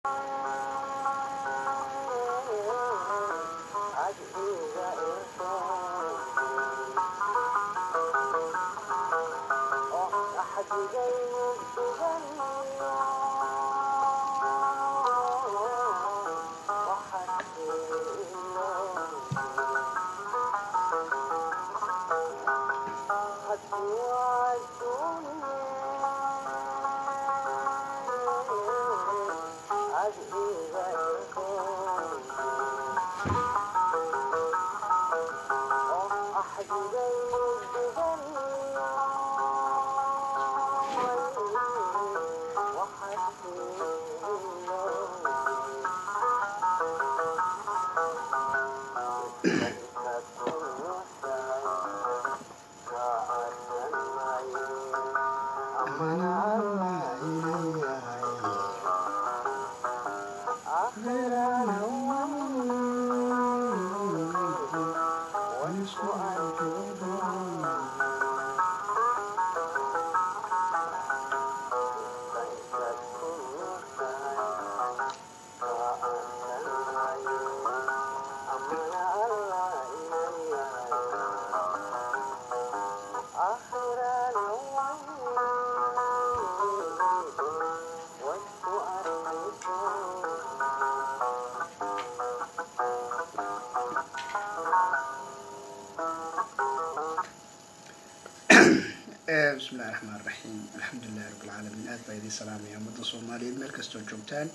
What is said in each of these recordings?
bismillahi raxmaan raxiim alxamdulilahi rabbilcaalamiin aad baa idiin salaamaya ummadda soomaaliyeed meel kastoo joogtaan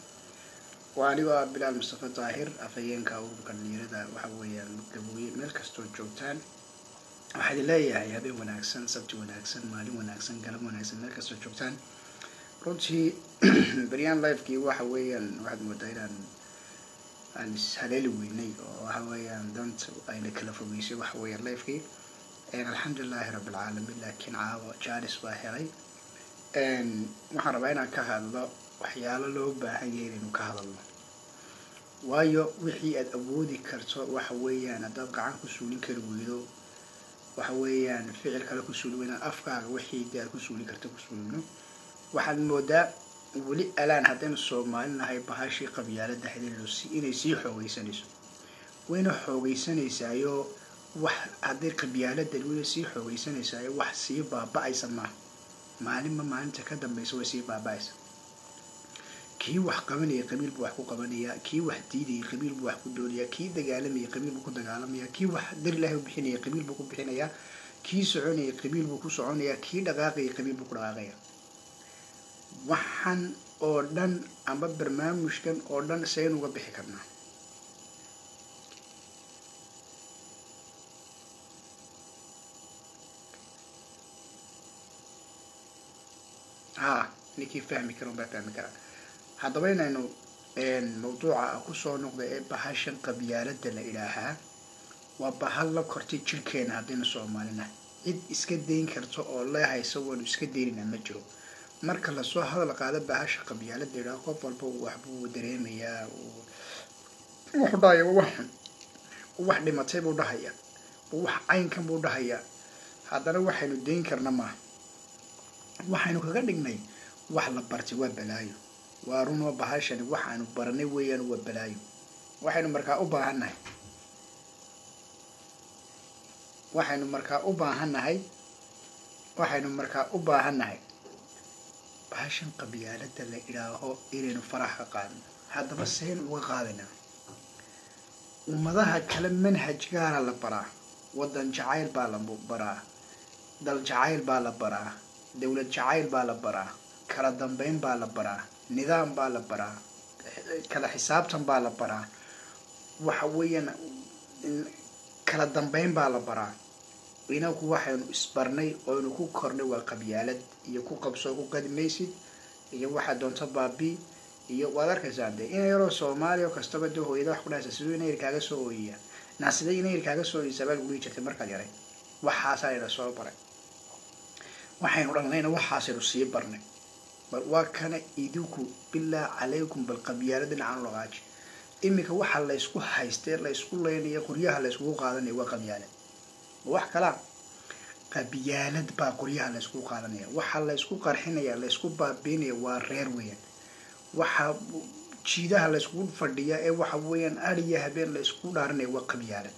waa anigoo ah bilaal mustafa daahir afhayeenka ururka dhalinyarada waxa weeyaan gabooye meel kastoo joogtaan waxaa idin leeyahay habeen wanaagsan sabti wanaagsan maalin wanaagsan galab wanaagsan meel kastoo joogtaan runtii beryaan lifekii waxa weeyaan waxaad moodaa inaan aan ishaleeli weynay oo waxa weeyaan danta ayna kala fogeysay waxa weeyaan lifekii alxamdulilahi rabbilcaalamiin laakiin caawa jaalis baa helay waxaan rabaa inaan ka hadlo waxyaalo loo baahan yahay inaynu ka hadalno waayo wixii aad awoodi karto waxa weeyaan haddaad gacan ku suulin kari weydo waxa weeyaan ficil kale ku suuli weynaan afkaaga wixii dee aad ku suulin karto ku suulino waxaad moodaa weli alaan haddaynu soomaalinahay bahashii qabyaalada xidhiidho inay sii xoogeysanayso wayna xoogeysanaysaayoo wax hadday qabyaalada weli sii xoogeysanaysaay wax sii baaba-aysa maaha maalinba maalinta ka dambeysa way sii baaba-aysa kii wax qabanaya qabiil buu wax ku qabanaya kii wax diidaya qabiil buu wax ku doonaya kii dagaalamaya qabiil buu ku dagaalamaya kii wax dar ilaahi u bixinaya qabiil buu ku bixinaya kii soconaya qabiil buu ku soconaya kii dhaqaaqaya qabiil buu ku dhaqaaqaya waxaan oo dhan amba barnaamijkan oo dhan saynu uga bixi karnaa ha ninkii fahmi kara unbaa fahmi karaa haddaba inaynu mawduuca kusoo noqda ee bahashan qabyaalada la idhaahaa waa bahal la kortay jirkeena haddaynu soomaalina cid iska dayn karta oo lee haysa waanu iska daynayna ma jiro marka lasoo hadal qaado bahasha qabyaalada idhaha qof walba waxbuu dareemayaa wuxuu dhahaya wax xun wax dhimatay buu dhahaya wax caynkan buu dhahayaa haddana waxaynu dayn karna maaha waxaynu kaga dhignay wax la bartay waa balaayo waa runoo bahashani waxaanu baranay weeyaan waa balaayo waxaynu markaa u baahannahay waxaynu markaa u baahannahay waxaynu markaa u baahannahay bahashan qabyaalada la idhaaho inaynu farax ka qaadno haddaba saynu uga qaadinaa ummadaha kale manhaj gaara la baraa waddan jacayl baa la baraa dal jacayl baa la baraa dowlad jacayl baa la baraa kala dambeyn baa la baraa nidaam baa la baraa kala xisaabtan baa la baraa waxa weeyaan kala dambeyn baa la baraa inaku waxaynu isbarnay oynu ku kornay waa qabyaalad iyo ku qabsoo ku qadi maysid iyo waxaa doonto baabi iyo waad arkaysaa dee ina yaroo soomaaliya oo kastaba dee hooyada wax ku dhahaysa siduu ina yar kaaga soo ooyiya naasiday ina yar kaaga soo ooyisa baa lagu dhihi jirtay markaad yaray waxaasaa ina soo baray waxaynu dhalnayna waxaasaynu sii barnay bal waa kana idinku bilaa calaykum bal qabyaalad dhinacan logaaji iminka waxa laysku haystee laysku leynaya qoryaha layskugu qaadanaya waa qabyaalad wax kalaa qabyaalad baa qoryaha layskugu qaadanaya waxa laysku qarxinaya laysku baabiinaya waa reer weeyaan waxa jiidaha la yskugu fadhiya ee waxa weeyaan ariya habeen la yskugu dhaaranaya waa qabyaalad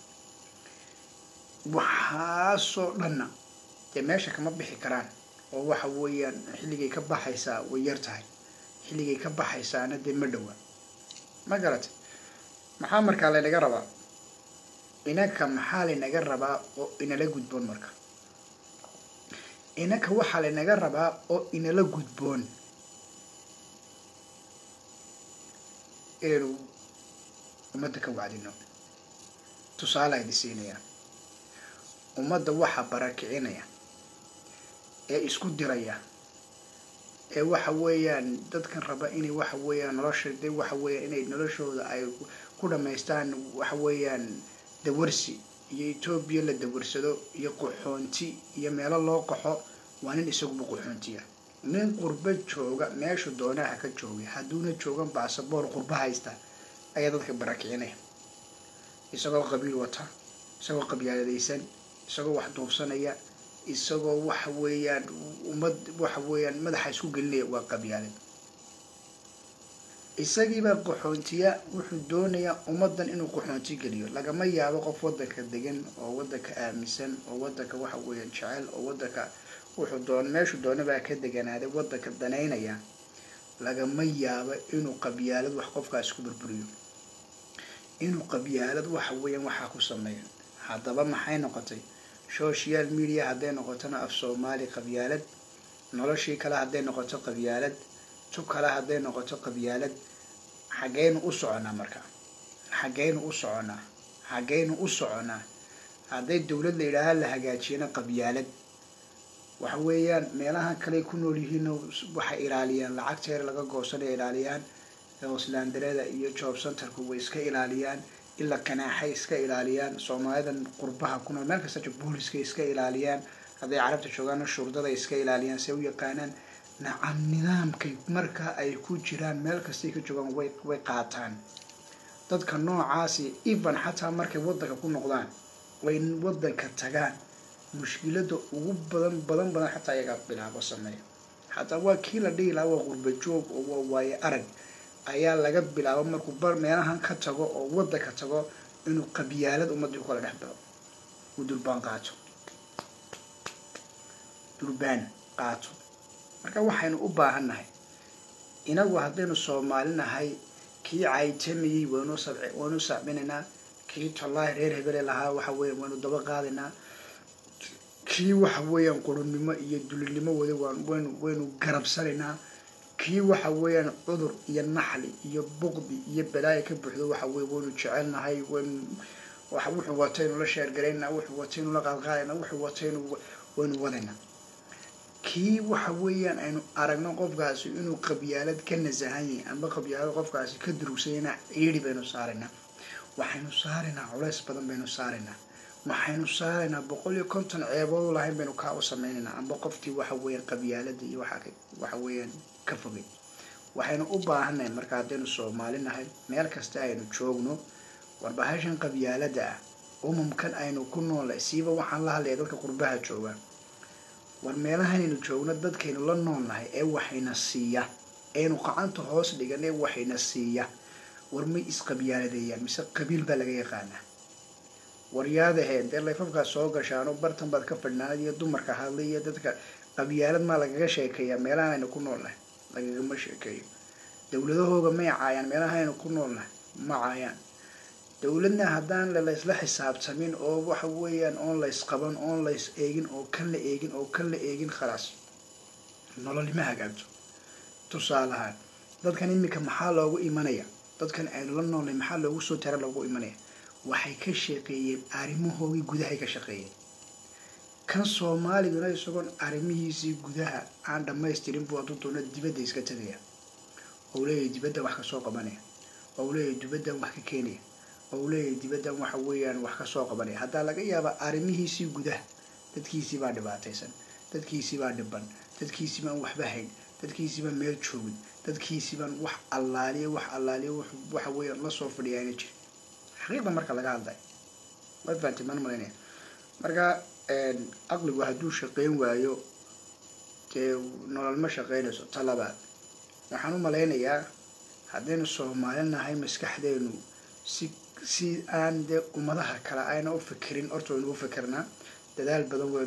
waxaasoo dhanna dee meesha kama bixi karaan oo waxa weeyaan xilligay ka baxaysaa way yar tahay xilligay ka baxaysaana dee ma dhowa ma garatay maxaa markaa laynaga rabaa inaka maxaa laynaga rabaa oo inala gudboon marka inaka waxaa laynaga rabaa oo inala gudboon inaynu ummadda ka wacdino tusaale ayna siinayaan ummadda waxaa barakicinaya ee isku diraya ee waxa weeyaan dadkan raba inay waxa weeyaan nolosha de waxa weeyaan inay noloshooda ay ku dhamaystaan waxa weeyaan dawarsi iyo etoobiya la dawarsado iyo qaxoonti iyo meelo loo qaxo waa nin isaguba qaxoontiya nin qurbo jooga meeshu doonaha ka joogay hadduuna joogan baasaboor qurbo haysta ayaa dadka barakicinaya isagoo qabiil wata isagoo qabyaaladaysan isagoo wax duubsanaya isagoo waxa weeyaan ummad waxa weeyaan madaxa isku gelinaya waa qabyaalad isagiibaa qaxoontiya wuxuu doonayaa ummaddan inuu qaxoonti geliyo lagama yaabo qof waddanka degan oo waddanka aaminsan oo waddanka waxa weeyaan jecel oo waddanka wuxuu doon meeshu doonabaa ka deganaaday waddanka danaynaya lagama yaabo inuu qabyaalad wax qofkaas ku burburiyo inuu qabyaalad waxa weeyaan waxaa ku sameeyo haddaba maxay noqotay social media hadday noqotona af soomaali qabyaalad noloshii kale hadday noqoto qabyaalad tu kale hadday noqoto qabyaalad xaggeynu u soconaa marka xaggeynu u soconaa xaggeynu u soconaa hadday dowlad la yidhaaha la hagaajiyana qabyaalad waxa weeyaan meelahan kale ku nool yihiin waxay ilaaliyaan lacagteer laga goosanaya ilaaliyaan hoslandarada iyo job centerku way iska ilaaliyaan ilaa kanaaxay iska ilaaliyaan soomaalidan qurbaha ku nool meel kasta jo booliska iska ilaaliyaan hadday carabta joogaana shurdada iska ilaaliyaan se u yaqaanaan nacam nidaamkay marka ay ku jiraan meel kastay ka joogaan way way qaataan dadka noocaasi even xataa markay waddanka ku noqdaan way waddanka tagaan mushkilada ugu badan badan badan xataa iyagaa bilaabo sameeya xataa waa kii la dhihi lahaa waa qurba joog oo waa waaye arag ayaa laga bilaabo markuu bar meelahan ka tago oo waddanka tago inuu qabyaalad ummaddii u kala dhex bilo uu durbaan qaato durbaan qaato marka waxaynu u baahan nahay inagu haddaynu soomaali nahay kii caytamayey waynu sab waynu sacbinaynaa kii tollaahi reer hebele lahaa waxa weeyan waynu daba qaadaynaa kii waxa weeyaan qurunimo iyo dulinimo wada waan waynu waynu garabsanaynaa kii waxa weeyaan cudur iyo naxli iyo buqdi iyo balaayo ka buuxdo waxa weye waynu jecelnahay waynu waxa wuxuu wataynu la sheergaraynaa wuxuu wataynu la qaadqaadaynaa wuxuu wataynu waynu wadaynaa kii waxa weeyaan aynu aragno qofkaasi inuu qabyaalad ka nasahan yahay amba qabyaalad qofkaasi ka durugsanyana ciidi baynu saaraynaa waxaynu saaraynaa culays badan baynu saaraynaa waxaynu saaraynaa boqol iyo konton ceebood lahayn baynu kaa u sameynaynaa amba qofkii waxa weeyaan qabyaalada iyo waxa waxa weeyaan ka fogay waxaynu u baahannahay marka haddaynu soomaali nahay meel kasta aynu joogno warbahashan qabyaalada ah umumkan aynu ku noolnay siiba waxaan la hadlaya dadka qurbaha jooga war meelahanaynu joogno dadkaynu la noolnahay ee waxayna siiya eenu qacanta hoos dhigan ee waxayna siiya war may isqabyaaladeeyaan mise qabiil baa laga yaqaanaa waryaadaheen dee layfafkaas soo gashaano bartan baad ka fadhnaanad iyo dumarka hadlay iyo dadka qabyaalad maa lagaga sheekeeyaa meelahan aynu ku noolnahay lagagama sheekeeyo dowladahooga may caayaan meelahan aynu ku noolnahay ma caayaan dowladna haddaan laysla xisaabtamin oo waxa weeyaan oon lays qaban oon lays eegin oo kan la eegin oo kan la eegin khalaas nololima hagaagto tusaalahaan dadkan iminka maxaa loogu imanaya dadkan aynu la noolnay maxaa loogu soo tara loogu imanaya waxay ka shaqeeyeen arrimahoogii gudahay ka shaqeeyeen kan soomaaliguna isagoon arrimihiisii gudaha aan dhamaystirin buu hadduu doono dibadda iska tegaya ou leeyahay dibaddan wax kasoo qabanaya ou leeyahay dibaddan wax ka keenaya ou leeyahay dibaddan waxa weeyaan wax kasoo qabanaya haddaa laga yaabaa arrimihiisii gudaha dadkiisii baa dhibaataysan dadkiisii baa dhiban dadkiisii baan waxba hayn dadkiisii baan meel joogin dadkiisii baan wax allaaliya wax allaaliya waxa weeyaan lasoo fadhiya ayna jirin xaqiiqda marka laga hadlay waad fahamtay maan malaynaya marka aqligu hadduu shaqeyn waayo dee nolol ma shaqeynayso ta labaad waxaan u malaynayaa haddaynu soomaali nahay maskaxdeenu si si aan dee ummadaha kale ayna u fikirin horta waynu u fikirnaa dadaal badan weynu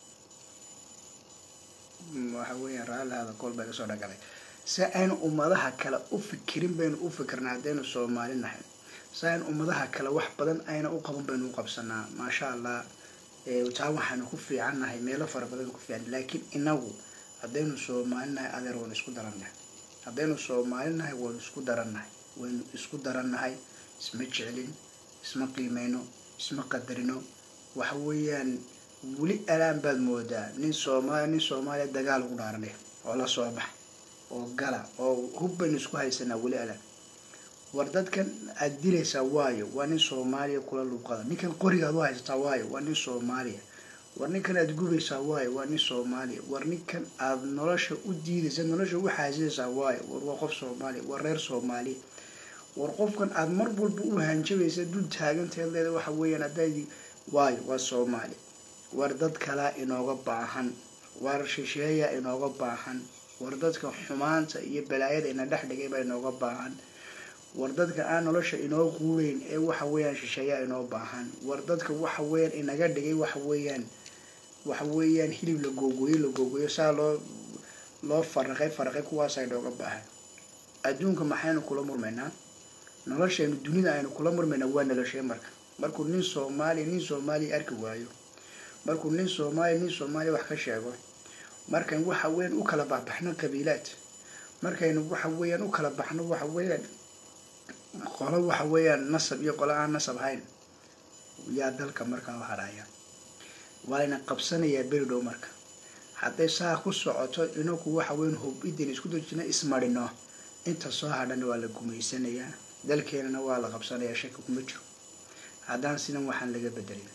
waxa weeyaan raallihada kool baa kasoo dhagalay si aynu ummadaha kale u fikirin baynu u fikirnaa haddaynu soomaali nahay si aynu ummadaha kale wax badan ayna u qaban baynu u qabsanaa maasha allah taa waxaanu ku fiican nahay meelo fara badan ku fiican laakiin inagu haddaynu soomaali nahay adeer waynu isku darannahay haddaynu soomaali nahay waynu isku darannahay waynu isku darannahay isma jeclin isma qiimeyno isma qadarino waxa weeyaan weli alaan baad moodaa nin soomaaliya nin soomaaliya dagaal ugu dhaaranay oo la soo bax oo gala oo hub baynu isku haysanaa weli alaan war dadkan aad dilaysaa waayo waa nin soomaaliya kula luuqada ninkan qoriga aad u haysataa waayo waa nin soomaaliya war ninkan aad gubaysaa waayo waa nin soomaaliya war ninkan aad nolosha u diidaysa nolosha u xaasidaysaa waayo war waa qof soomaaliya war reer soomaaliya war qofkan aad mar walba u hanjabaysa dul taaganteed leeda waxa weeyaan haddaadi waayo waa soomaaliya war dad kalaa inooga baahan war shisheeya inooga baahan war dadka xumaanta iyo balaayada ina dhex dhigay baa inooga baahan war dadka aan nolosha inoo quureyn ee waxa weeyaan shisheeyaa inoo baahan war dadka waxa weeyaan inaga dhigay waxa weeyaan waxa weeyaan hilib la googooyo la googooyo saa loo loo faraqay faraqay kuwaasa inooga baahan adduunka maxaynu kula murmaynaa noloshaynu dunida aynu kula murmaynaa waa noloshee marka markuu nin soomaaliya nin soomaaliya arki waayo markuu nin soomaaliya nin soomaaliya wax ka sheego markayn waxa weeyaan u kala baxbaxno qabiilaad markaynu waxa weeyaan u kala baxno waxa weeyaan qolo waxa weeyaan nasab iyo qolo aan nasab ahayn yaa dalka markaa u hadhaya waa layna qabsanayaa beri dhow marka hadday saa ku socoto inaku waxa weyan hub-idin isku dajina ismarino inta soo hadhana waa la gumaysanayaa dalkeenana waa la qabsanayaa shaki kuma jiro haddaan sidan waxaan laga bedelin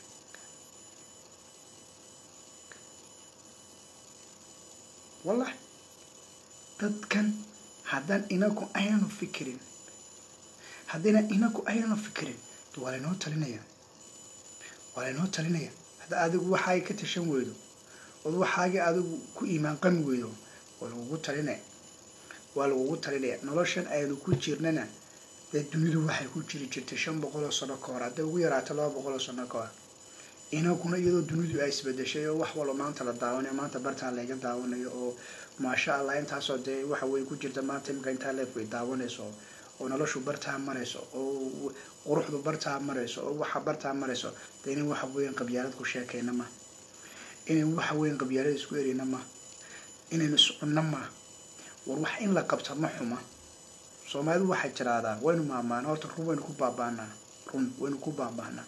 wallahi dadkan haddaan inaku ayanu fikirin haddayna inaku ayanu fikirin waa laynoo talinaya waa laynoo talinaya hadda adigu waxaay ka tashan weydo ood waxaagii adigu ku iimaan qami weydo waa lagugu talinaya waa lagugu talinaya noloshan aynu ku jirnana dee dunidu waxay ku jiri jirtay shan boqol oo sano ka hor hadday ugu yaraato laba boqol oo sano ka hor inaguna iyadoo dunidu ay isbedeshay oo wax walba maanta la daawanayo maanta bartaan layga daawanayo oo maasha allah intaasoo dee waxa wey ku jirta maanta imika intaa leef way daawanayso oo noloshu bartaa marayso oo quruxdu bartaa marayso oo waxa bartaa marayso dee inan waxa weyan qabyaalad ku sheekayna ma inan waxa weyan qabyaalad isku erina ma inaynu iscunno ma war wax in la qabta ma xuma soomaalidu waxay tiraahdaa waynu maamaana horta run waynu ku baabaanaa run waynu ku baabaanaa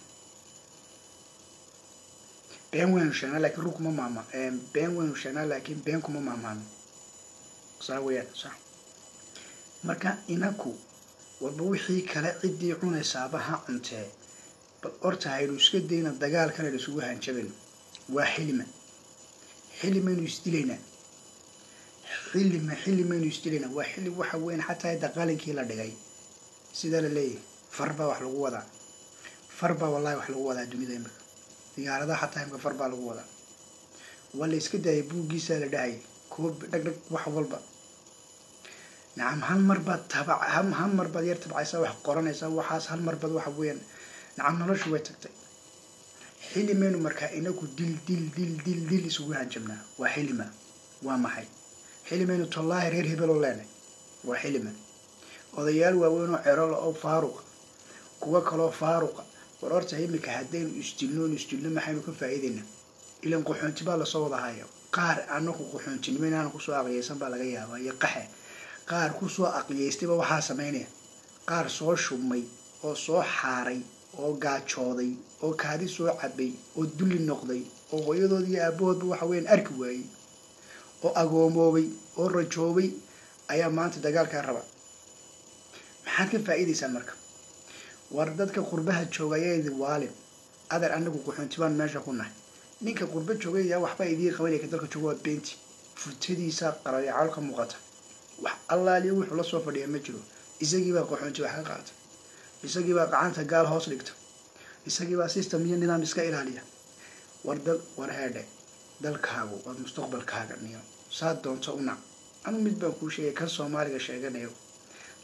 been waynu sheegnaa lakiin run kuma maama been waynu sheegnaa laakiin been kuma maamaano saa weyaan sa marka inaku walba wixii kale ciddii cunaysaaba ha cuntee bal horta haynu iska dayna dagaalkan aynu isugu hanjabayno waa xilima xilimaynu isdilaynaa xilima xilimaynu isdilaynaa waa xili waxa weyan xataa hadda qalinkii la dhigay sidaa la leeyahay far baa wax lagu wadaa far baa wallahi wax lagu wadaa dunida imika diyaaradaha xataa imika far baa lagu wadaa waa la iska daayay buuggiisaa la dhahayay kuwa dhag dhag wax walba nacam hal mar baad tabac hal mar baad yar tabcaysaa wax qoranaysaa waxaas hal mar baad waxa weeyaan nacam noloshu way tagtay xilimaynu markaa inagu dil dil dil dil dil isugu hanjabnaa waa xilima waa maxay xilimaynu tollaahi reer hebeloo leenay waa xilima odayaal waaweyn oo cerola oo faaruqa kuwa kaloo faaruqa war horta imika haddaynu isdilnoon isdilno maxaynu ka faa'iidaynaa ilan qaxoonti baa lasoo wada haya qaar anaku qaxoontinimo inaana kusoo aqliyaysan baa laga yaabaa iyo qaxe qaar kusoo aqliyaystayba waxaa samaynaya qaar soo shubmay oo soo xaaray oo gaajooday oo kaadi soo cabay oo dulli noqday oo hooyadood iyo aabahoodba waxa weeyaan arki waayey oo agoomoobay oo rajoobay ayaa maanta dagaalkaa raba maxaad ka faa'iidaysaan marka war dadka qurbaha jooga ayaa idin waalin adeer anagu qaxoontibaan meesha ku nahay ninka qurba joogay yaa waxba idiin qabanaya ka dalka jooga waa beenti futadiisa qarayacaal ka muuqata wax allaaliyo wuxuu la soo fadhiya ma jiro isagiibaa qaxoonti wax ka qaata isagiibaa gacanta gaal hoos dhigta isagiibaa system iyo nidaam iska ilaaliya war dal war heedhe dalkaagu waa mustaqbalkaaga niyo saa doonto unac anu mid baan kuu sheegay kan soomaaliga sheeganayo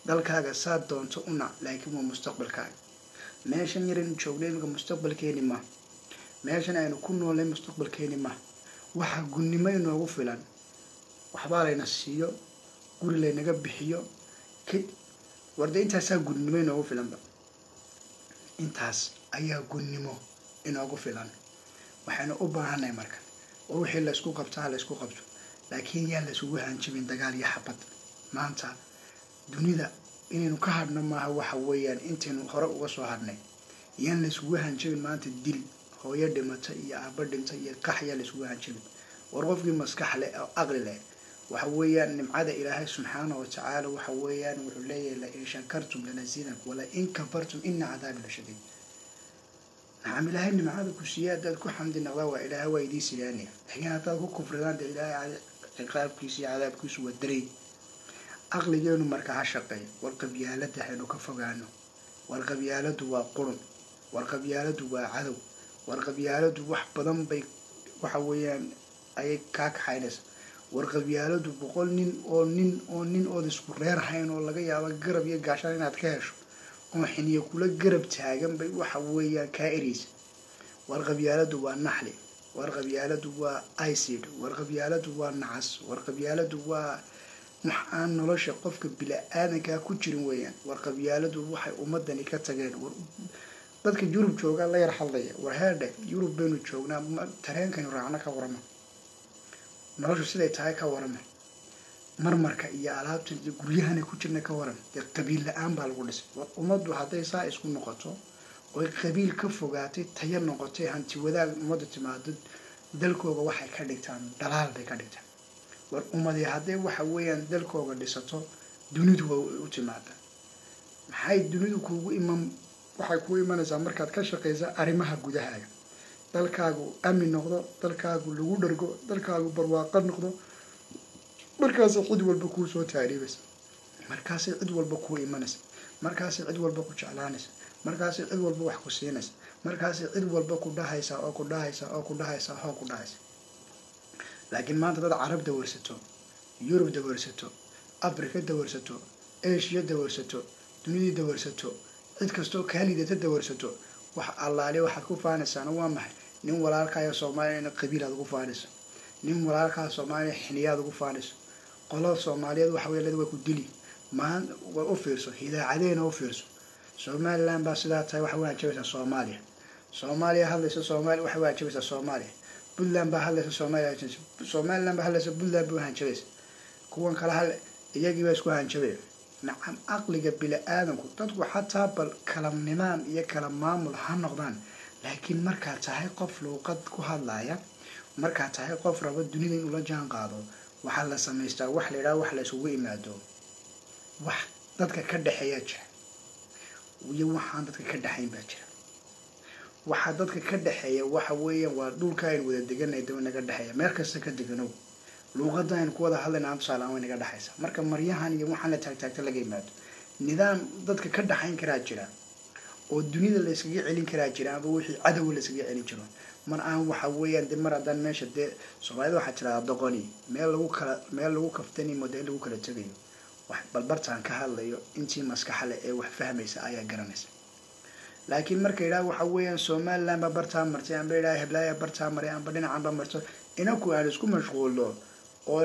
dalkaaga saad doonto u nac laakiin waa mustaqbalkaaga meeshan yaraynu joognay imika mustaqbalkeeni ma meeshan aynu ku noolnay mustaqbalkeeni ma waxaa gunnimo inoogu filan waxbaa layna siiyo guri laynaga bixiyo k warde intaasaa gunnimo inoogu filanba intaas ayaa gunnimo inoogu filan waxaynu u baahanay marka war wixii laysku qabto ha laysku qabto laakiin yaan laysugu hanjibin dagaal iyo xabad maanta dunida inaynu ka hadhno maaha waxa weeyaan intaynu hore uga soo hadhnay yaan layskugu hanjabin maanta dil hooyo dhimata iyo aaba dhinta iyo qax yaan layskugu hanjabin war qofkii maskax leh oo aqli leh waxa weeyaan nimcada ilaahay subxaana wa tacaala waxa weeyaan wuxuu leeyahay la in shakartum lanasiidanku wala in kafartum ina cadaabi la shadiid nacam ilaahay nimcada ku siiya haddaad ku xamdi naqdaa waa ilaahay waa idii sidaanaya laakiin haddaad ku kufridaan dee ilaahay ciqaabkiisa iyo cadaabkiisu waa daray aqligeenu marka ha shaqeeyo war qabyaalada haynu ka fogaano war qabyaaladu waa qurun war qabyaaladu waa cadow war qabyaaladu wax badan bay waxa weeyaan ayay kaa kaxaynaysa war qabyaaladu boqol nin oo nin oo nin ood isku reer hayn oo laga yaabo garab iyo gaashaan inaad ka hesho oo xiniyo kula garab taagan bay waxa weeyaan kaa ereysa war qabyaaladu waa naxli war qabyaaladu waa icid war qabyaaladu waa nacas war qabyaaladu waa wax aan nolosha qofka bila-aadankaa ku jirin weeyaan war qabyaaladu waxay ummadani ka tageen war dadka yurub joogaa la yar hadlaya war heerdhe yurub baynu joognaa tareenkaynu raacno ka warama noloshu siday tahay ka warama marmarka iyo alaabta iyo guryahana ku jirna ka waran dee qabiil la-aan baa lagu dhisay war ummaddu hadday saa isku noqoto oy qabiil ka fogaatay taya noqotay hanti wadaag ummadda timaado dalkooga waxay ka dhigtaan dhalaal bay ka dhigtaan war ummadii hadday waxa weeyaan dalkooga dhisato dunidu waa u timaada maxay dunidu kuugu iman waxay kuu imanaysaa markaad ka shaqaysa arrimaha gudahaaga dalkaagu amin noqdo dalkaagu lagu dhargo dalkaagu barwaaqo noqdo markaasay cid walba kuu soo taariibaysa markaasay cid walba kuu imanaysa markaasay cid walba ku jeclaanaysa markaasay cid walba wax ku siinaysa markaasay cid walba ku dhahaysa oo ku dhahaysa oo ku dhahaysa oo ku dhahaysa laakiin maanta dad carab dawarsato yurub dawarsato afrika dawarsato eshiya dawarsato dunidii dawarsato cid kastoo kaa liidata dawarsato wax allaale waxaad ku faanaysaana waa maxay nin walaalkaayo soomaaliya in qabiilaad ugu faanayso nin walaalkaa soomaaliya xiniyaad ugu faanayso qolada soomaaliyeed waxa wey way ku dili maan way u fiirso hidaacadeena u fiirso somaliland baa sidaa tahay waxay waajabaysaa soomaaliya soomaaliya hadlaysa soomaaliya waxay waajabaysaa soomaaliya puntland baa hadlaysa soomaaliya somaliland baa hadlaysa puntland bay uhanjabaysa kuwan kale hal iyagii baa isku hanjabaya nacam aqliga bili-aadanku dadku xataa bal kala nidaam iyo kala maamul ha noqdaan laakiin markaad tahay qof luuqad ku hadlaya markaad tahay qof rabo dunida inuu la jaan qaado waxaa la samaystaa wax la yidhaha wax la isugu imaado wax dadka ka dhexeeyaa jira iyo waxaan dadka ka dhexayn baa jira waxaa dadka ka dhexeeya waxa weeyaan waa dhulka aynu wada deganay daba naga dhexeeya meel kasta ka deganow luuqada aynu ku wada hadlayna aan tusaale aan way naga dhexaysa marka maryahan iyo waxaan la taagtaagta laga yimaado nidaam dadka ka dhexayn karaa jira oo dunida la yskaga celin karaa jira aba wixii cadowa la yskaga celin jiro mar aan waxa weeyaan de mar haddaan meesha dee soomaalida waxaa tiradaa doqoni meel lagu kala meel lagu kaftani mooda in lagu kala tegayo wax balbartaan ka hadlayo intii maskaxle ee wax fahmaysa ayaa garanaysa laakiin marka yidhaha waxa weeyaan somaliland baa bartaa martay amba yidhaha heblaaya bartaa maray amba dhinacanba marto inaku aan isku mashquulno oo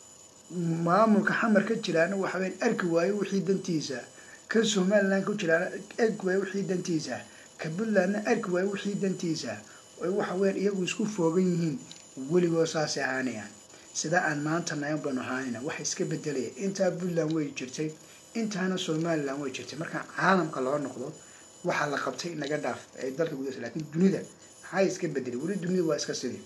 maamulka xamar ka jiraana waxaweyan arki waayo wixii dantiisa ka somaliland ku jiraana arki waayo wixii dantiisa ka puntlandna arki waayo wixii dantiisa oy waxa weyan iyagu isku foogan yihiin weligoo saasay ahaanayaan sida aan maanta nayan banu ahaanayna waxa iska bedelaya intaa puntland way jirtay intaana somaliland way jirtay marka caalamka loo noqdo waxaa la qabtay naga dhaaf ee dalka gudasa lakiin dunida maxaa iska bedelay weli dunida waa iska sidii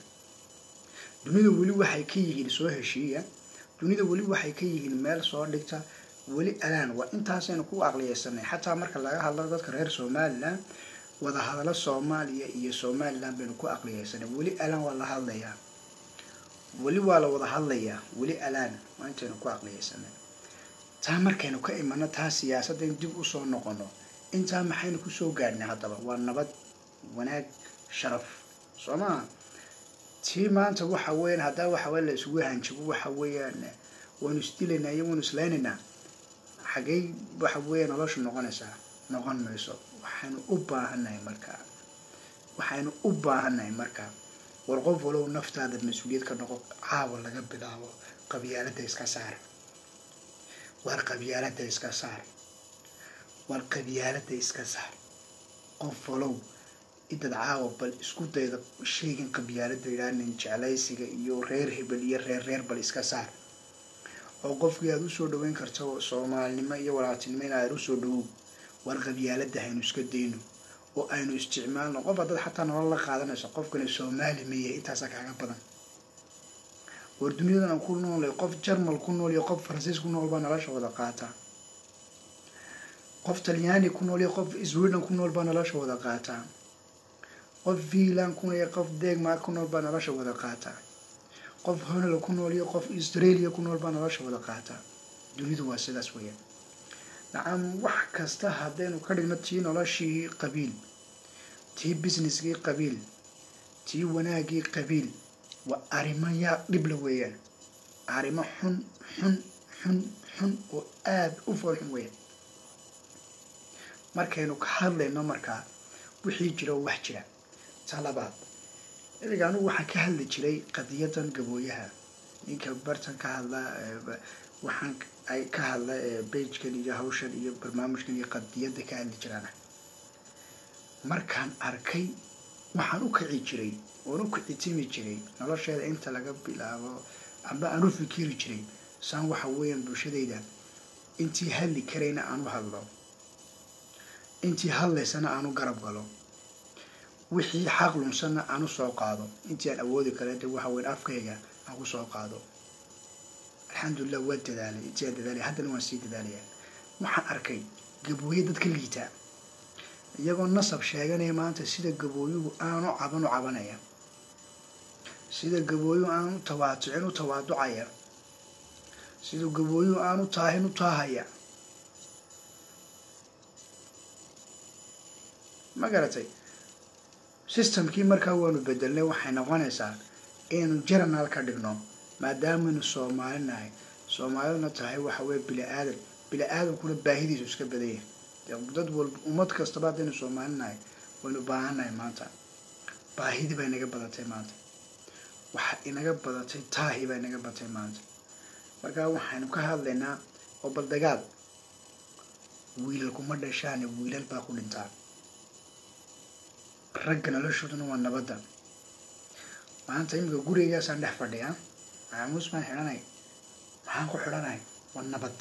dunida weli waxay ka yihiin soo heshiiya dunida weli waxay ka yihiin meel soo dhigta weli alaan waa intaasaynu ku aqliyeysanay xataa marka laga hadlo dadka reer somaliland wada hadalo soomaaliya iyo somaliland baynu ku aqliyeysanay weli alaan waa la hadlayaa weli waa la wada hadlayaa weli alaan waa intaynu ku aqliyeysanay taa markaynu ka imano taa siyaasadaynu dib usoo noqono intaa maxaynu kusoo gaadhnay haddaba waa nabad wanaag sharaf soo maha tii maanta waxa weeyaan haddaa waxa weya la isugu hanjabo waxa weeyaan waynu isdilaynaa iyo waynu isleynaynaa xagey waxa weeye noloshu noqonaysaa noqon mayso waxaynu u baahannahay markaa waxaynu u baahannahay markaa war qof walow naftaada mas-uuliyad ka noqo caawa laga bilaabo qabyaaladda iska saar war qabyaaladda iska saar war qabyaaladda iska saar qof walow intaad caawa bal isku dayda sheegin qabyaaladda idhaanin jeclaysiga iyo reer hebel iyo reer reer bal iska saar oo qofkii aada usoo dhaweyn karto soomaalinimo iyo walaaltinimo in aad usoo dhawow war qabyaaladda haynu iska dayno oo aynu isticmaalno qof haddaad xataa nolol la qaadanayso qofkani soomaali ma yahay intaasaa kaaga badan war duniyadan aan ku noolay qof jarmal ku nool iyo qof faransiis ku nool baa nolosha wada qaataa qof talyaani ku nool iyo qof sweden ku nool baa nolosha wada qaataa qof finland ku nool iyo qof denmark ku nool baa nolosha wada qaataa qof honol ku nool iyo qof australia ku nool baa nolosha wada qaataa dunidu waa sidaas weeyaan nacam wax kasta haddaynu ka dhigno tii noloshii qabiil tii businesskii qabiil tii wanaagii qabiil waa arrimo yaa dhibla weeyaan arrimo xun xun xun xun oo aada u fool xun weeyaan markaynu ka hadlayno markaa wixii jira oo wax jira ta labaad iliga anugu waxaan ka hadli jiray qadiyadan gabooyaha ninka bartan ka hadla waxaan ay ka hadla beigekan iyo hawshan iyo barnaamijkan iyo qadiyadda ka hadli jiraan markaan arkay waxaan u kici jiray oon u kicitimi jiray nolosheeda inta laga bilaabo amba aan u fikiri jiray saan waxa weeyaan bulshadayda intii hadli karayna aan u hadlo intii hadlaysana aan u garab galo wixii xaq lunsanna aan u soo qaado intii aan awoodi kara de waxa weyan afkayga aan ku soo qaado alxamdulilah waa dadaalay intii aan dadaalay haddana waan sii dadaalayaa waxaan arkay gabooye dadka liitaa iyagoo nasab sheeganaya maanta sida gabooyuhu aanu caban u cabanaya sida gabooyuhu aanu tawaatucin u tawaaducaya sida gabooyuhu aanu taahin u taahaya ma garatay systemkii markaa waanu bedelnay waxay noqonaysaa inaynu jaranaal ka dhigno maadaamanu soomaali nahay soomaaliduna tahay waxa weye bili aadan bili aadankuna baahidiisu iska badanya dad walba ummad kastaba haddaynu soomaali nahay waynu baahannahay maanta baahidii baa inaga badatay maanta waxa inaga badatay taahi baa inaga badatay maanta markaa waxaynu ka hadlaynaa oo bal dagaal wiilal kuma dhashaane wiilal baa ku dhintaa ragga noloshooduna waa nabadda maanta imika gurigaasaan dhex fadhiyaa maxaamuus baan xidhanay maxaan ku xidhanay waa nabad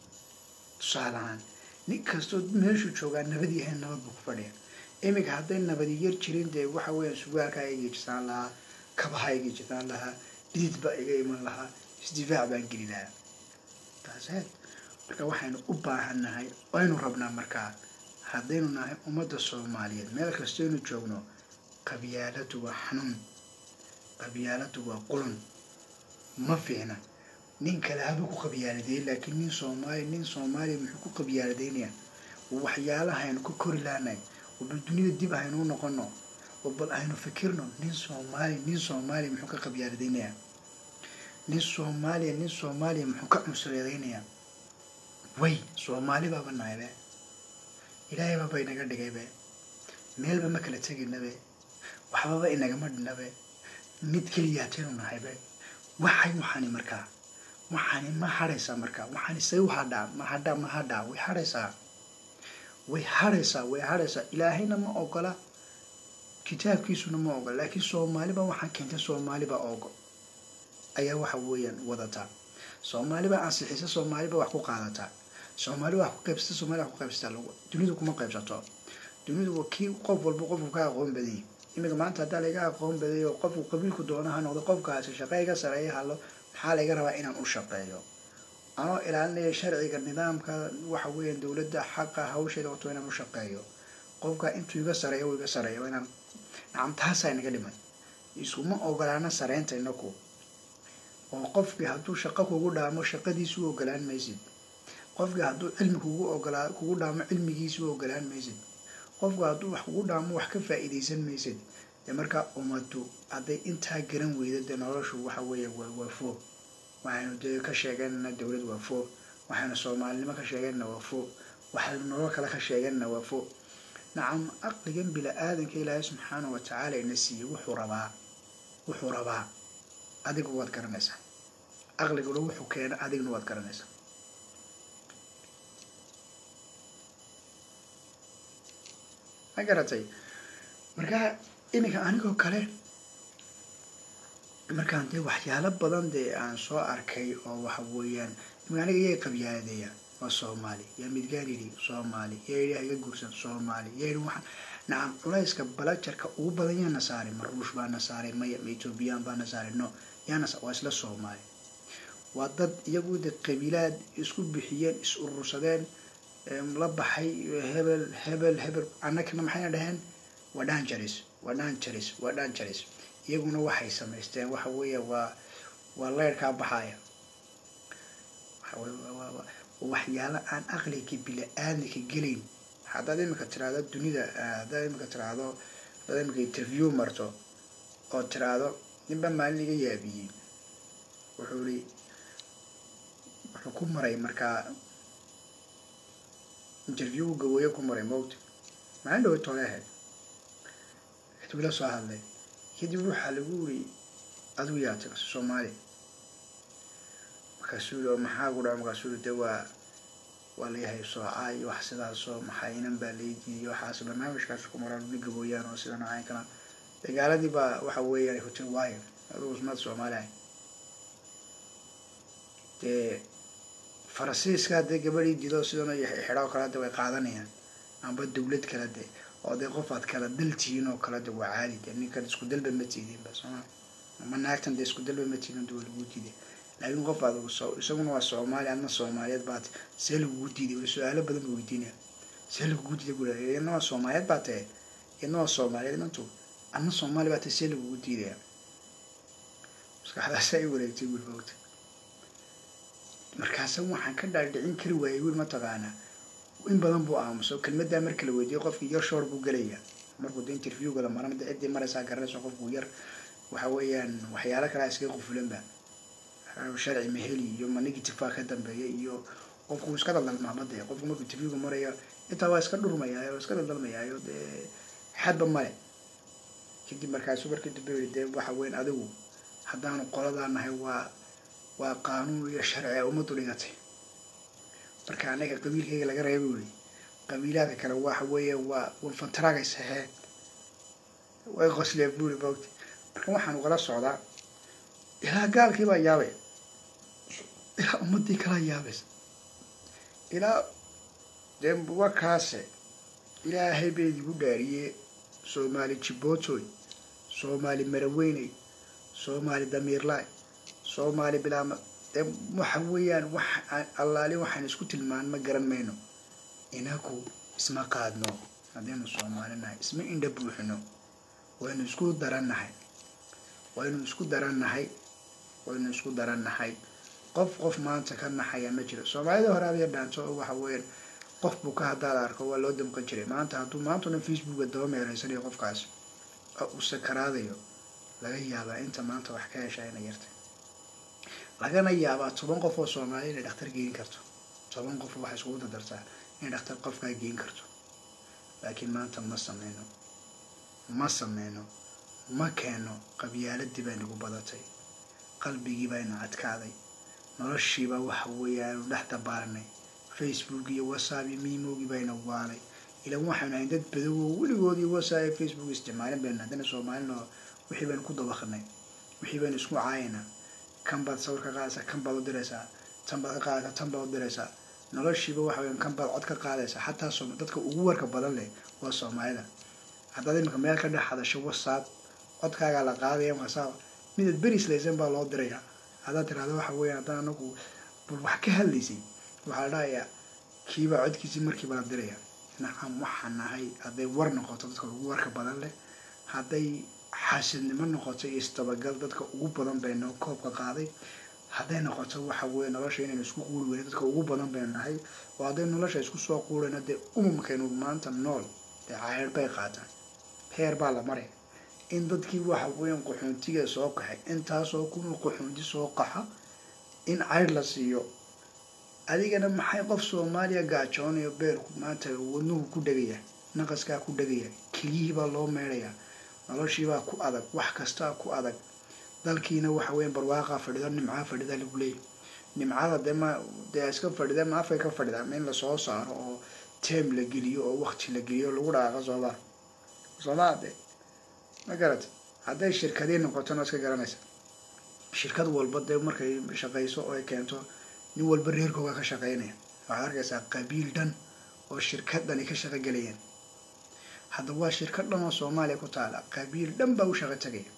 tusaale ahaan nin kastoo meeshuu joogaa nabad yahay nabad buu ku fadhiya iminka hadday nabadi yar jirin dee waxa weeyaan sugaalkaa iga jirtaan lahaa kabaha iga jirtaan lahaa dhidid baa iga iman lahaa isdifaac baan geli lahaa taaseed marka waxaynu u baahannahay waynu rabnaa markaa haddaynu nahay ummadda soomaaliyeed meel kastaynu joogno qabyaaladu waa xanuun qabyaaladu waa qulun ma fiicna nin kale haba ku qabyaaladeey laakiin nin soomaali nin soomaaliya muxuu ku qabyaaladeynayaa waxyaalaha aynu ka kori lahanay oo bal dunida dib aynu u noqono oo bal aynu fikirno nin soomaali nin soomaaliya muxuu ka qabyaaladeynayaa nin soomaaliya nin soomaaliya muxuu ka cunsureedeynayaa way soomaali baaba nahaybe ilaahay baaba inaga dhigaybe meelba ma kala teginabe waxbaba inagama dhinabe mid keliya hataynu nahaybe waxay waxaani markaa waxaani ma hadhaysaa markaa waxaani say u hadhaa ma hadhaa ma hadhaa way hadhaysaa way hadhaysaa way hadhaysaa ilaahayna ma ogola kitaabkiisuna ma ogola laakiin soomaaliba waxaan keentay soomaaliba ogo ayaa waxa weeyaan wadataa soomaaliba ansixisa soomaaliba wax ku qaadataa soomaaliba wax ku qaybsata soomaliya wax ku qaybsataa lagu dunidu kuma qaybsato dunidu waa kii qof walba qofku ka aqoon badayay iminka maanta haddaa laga aqoon badayay oo qofku qabiilku doona ha noqdo qofkaasi shaqeyga sareeya halo maxaa laga rabaa inaan u shaqeeyo anoo ilaalinaya sharciga nidaamka waxa weeyaan dowladda xaqa hawsheeda wato inaan u shaqeeyo qofka intuu iga sareeyo uu iga sareeyo inaan nacam taasaa inaga dhiman isuma ogolaana sareynta inaku oo qofkii hadduu shaqo kugu dhaamo shaqadiisu u ogolaan maysid qofkii hadduu cilmi kugu ogolaa kugu dhaamo cilmigiisu u ogolaan maysid qofku hadduu wax kugu dhaamo wax ka faa'iidaysan maysid dee markaa ummaddu hadday intaa garan weydo dee noloshu waxa weeya waa waa foo waxaynu dee ka sheeganana dowlad waa foo waxaynu soomaalinimo ka sheegeenna waa fo waxaynu nolol kale ka sheegeenna waa fo nacam aqligan bila-aadanka ilaahay subxaana wa tacaala ina siiyey wuxuu rabaa wuxuu rabaa adigu waad garanaysaa aqliguna wuxuu keena adigna waad garanaysaa ma garatay marka iminka anigoo kale markaan dee waxyaalo badan dee aan soo arkay oo waxa weeyaan imika aniga yay qabyaadeeya waa soomaali yaa midgaan yidhi soomaali yaa yidhi haga guursan soomaali yaa yidhi waxaan nacam culayska balajarka ugu badan yaana saaray ma ruush baana saaray maya ma ethoobiyan baana saaray no yaana waa isla soomaali waa dad iyagu de qabiilaad isku bixiyeen is urursadeen la baxay hebel hebel hebel annagana maxayna dhaheen waa dhanjaris waa dhanjaris waa dhanjaris iyaguna waxay samaysteen waxa weeya waa waa leyrkaa baxaya waxyaalo aan aqliga bila-aadnaka gelayn haddaad imika tiraahdo dunida haddaad imika tiraahdo haddaad imika interview marto oo tiraahdo ninba maalin iga yaabiyey wuxuu i wuxuu ku maray markaa interview gawooye ku maray mowta maalin dhawa tole ahayd kadib la soo hadlay kadib waxaa lagu uri adigu yaa taga soomaali markaasuu yii oo maxaa ku dhaca markaasuu yii de waa waa layahay soocaa iyo wax sidaasoo maxaynan baa laydiidiy waxaas barnaamijkaas ku maraan ni gabooyaan oo sida noocaan kana dagaaladii baa waxa weeyaan ay ku tiri waayo adigu usmaad soomaali ahay dee faransiiska dee gabadhii dido sidan xidha oo kale de way qaadanayaan amba dawlad kale de oo dee qof aad kala dal tihiin oo kale de waa caadi de ninkan isku dalba ma tiidin ba sooma ama naagtan de isku dalba ma tiidin de waa lagu diiday laakiin qof aad isaguna waa soomaali adna soomaaliyeed baad see lagugu diiday wali su-aalo badan ba weydiinaya see lagugu diiday bula iyadna waa soomaaliyeed baa tahe iyadna waa soomaaliyeed inantu adna soomaali baa tahe see lagugu diidaya maskaxdaasa ay wareegtay wiil moogta markaasa waxaan ka dhaadhicin kari waayay wiil mataqaanaa in badan buu aamuso kelmaddaa marka la weydiiyo qofkii yar shoor buu gelaya markuu de interviewga la maran de ciddii maraysaa garanayso qofku yar waxa weeyaan waxyaalo kalea iskaga qufulanba sharci maheli iyo ma negativea ka dambeeya iyo qofku iska daldalmaamade qofku markuu interviewga marayo intaa waa iska dhurmayaayo iska daldalmayaayo dee xadba male kadib markaasu markii dambe yii dee waxa weyan adigu haddaanu qoladaa nahay waa waa qaanuun iyo sharci a ummaddu dhigatay marka anaga qabiilkayga laga reeba weli qabiilaadka kale waxa weeya waa wanfantaraagay saxeen way qosleen buuri moogta marka waxaan ugala socdaa ilaa gaalkii baa yaabay ilaa ummadii kalaa yaabaysa ilaa dee wakaase ilaahay bay idigu dhaariyee soomaali jibootoy soomaali maraweyney soomaali damiirlaay soomaali bilaama dee waxa weeyaan wax allaali waxaan isku tilmaan ma garan mayno inagu isma qaadno haddaynu soomaali nahay isma indha buuxino waynu isku darannahay waynu isku darannahay waynu isku darannahay qof qof maanta ka naxaya ma jiro soomaalida hore aad dhaanto oo waxa weeyaan qof buu ka haddaad arko waa loo damqan jiray maanta hadduu maanta o dhan facebooka daba meereysanayo qofkaas oo uu sakaraadayo laga yaabaa inta maanta wax ka heshaa inay yartay lagana yaabaa toban qof oo soomaaliya inay dhakhtar geen karto toban qof waxay iskugu dadartaa inay dhakhtar qofkaa geen karto laakiin maanta ma sameyno ma sameyno ma keeno qabyaaladii bay nagu badatay qalbigii bayna adkaaday noloshiibaa waxa weeyaanu dhex dabaaranay facebook iyo whatsapp iyo mimogii bayna waalay ilan waxaynu ahayn dad badowo weligoodii whatsapp iyo facebook isticmaalin baynu haddana soomaalina wixii baynu ku dabaqnay wixii baynu isku caayaynaa kan baad sawir ka qaadaysaa kan baad u diraysaa tan baad ka qaadaysaa tan baad u diraysaa noloshiiba waxa weyan kan baad cod ka qaadaysaa xataa soom dadka ugu warka badan leh waa soomaalida haddaad iminka meel ka dhex hadasho whatsapp codkaagaa la qaadaya whatsapp midaad berislaysan baa loo dirayaa haddaad tirahdo waxa weeyaan haddaan anagu bal wax ka hadlaysay waxaa la dhahayaa kiibaa codkiisii markiiba la diraya nacam waxaan nahay hadday war noqoto dadka ugu warka badan leh hadday xaasidnimo noqoto iyo isdabagal dadka ugu badan baynu koobka qaaday hadday noqoto waxa weeye nolosha inaynu isku quuri weyna dadka ugu badan baynu nahay oo hadday nolosha isku soo quurayno dee umumkaynu maanta nool dee caayar bay qaataan heer baa la maraya in dadkii waxa weeyaan qaxoontiga soo kaxay intaasoo kunuu qaxoonti soo qaxa in cayr la siiyo adigana maxay qof soomaaliya gaajoonayo beerku maanta wadnuhu ku dhegaya naqaskaa ku dhegaya keliyihiibaa loo meedhayaa noloshiibaa ku adag wax kastaa ku adag dalkiina waxa weya barwaaqaa fadhido nimcaa fadhida lagu leeyay nimcada dee ma dee iska fadhida ma afkay ka fadhida ma in lasoo saaro oo teem la geliyo oo wakti la geliyo lagu dhaqaaqo soomaa soomaa de ma garat hadday shirkadii noqotona iska garanaysa shirkad walba dee markay shaqayso oo ay keento nin walba reerkooga ka shaqeynaya waxaad arkaysaa qabiil dhan oo shirkadani ka shaqo gelayeen hadda waa shirkad dhan oo soomaaliya ku taala qabiil dhan baa u shaqo tegaya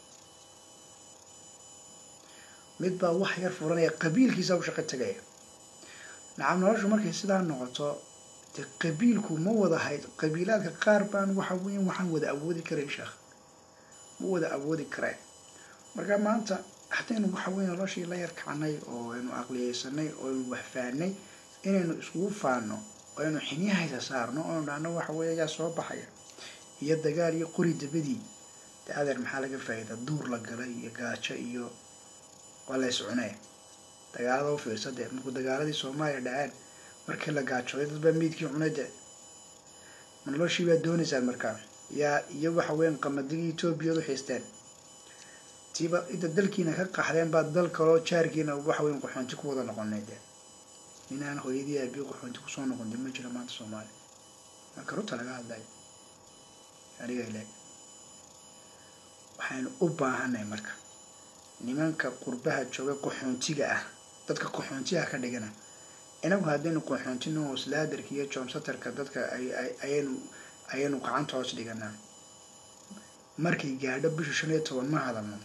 mid baa wax yar furanaya qabiilkiisa u shaqo tegaya nacam noloshu markay sidaa noqoto dee qabiilku ma wada hayd qabiilaadka qaar baan waxa weya waxaan wada awoodi karayn sheekh ma wada awoodi kareen marka maanta haddaynu waxa weya noloshii la yar kacnay oo aynu aqliyeysanay oo aynu waxfaanay inaynu iskugu faano oo aynu xinyahaysa saarno oonu dhahno waxa weya yaa soo baxaya iyo dagaal iyo qori dabadii dee adeer maxaa laga faa'iida duur la galay iyo gaajo iyo waa la iscunee dagaalada u fiirsa dee markuu dagaaladii soomaaliya dhaceen markii la gaajooday dad baa miidkii cunay dee ma noloshii baa doonaysaan markaa yaa iyo waxa weyan qamadigii etoobiyadu xiisteen tiiba inta dalkiina ka qaxdeen baa dal kaloo jaarkiina waxa weyan qaxoonti ku wada noqonay dee ninaan hooyadii aabiyo qaxoonti kusoo noqon dee ma jiro maanta soomaaliya marka runta laga hadlayo aniga ile waxaynu u baahanay marka nimanka qurbaha jooga qaxoontiga ah dadka qaxoontiga ka dhigana inagu haddaynu qaxoontino hoslaadarka iyo joomsatarka dadka ayaynu ayaynu gacanta hoos dhiganaa markay gaadho bisha shan iyo toban ma hadalno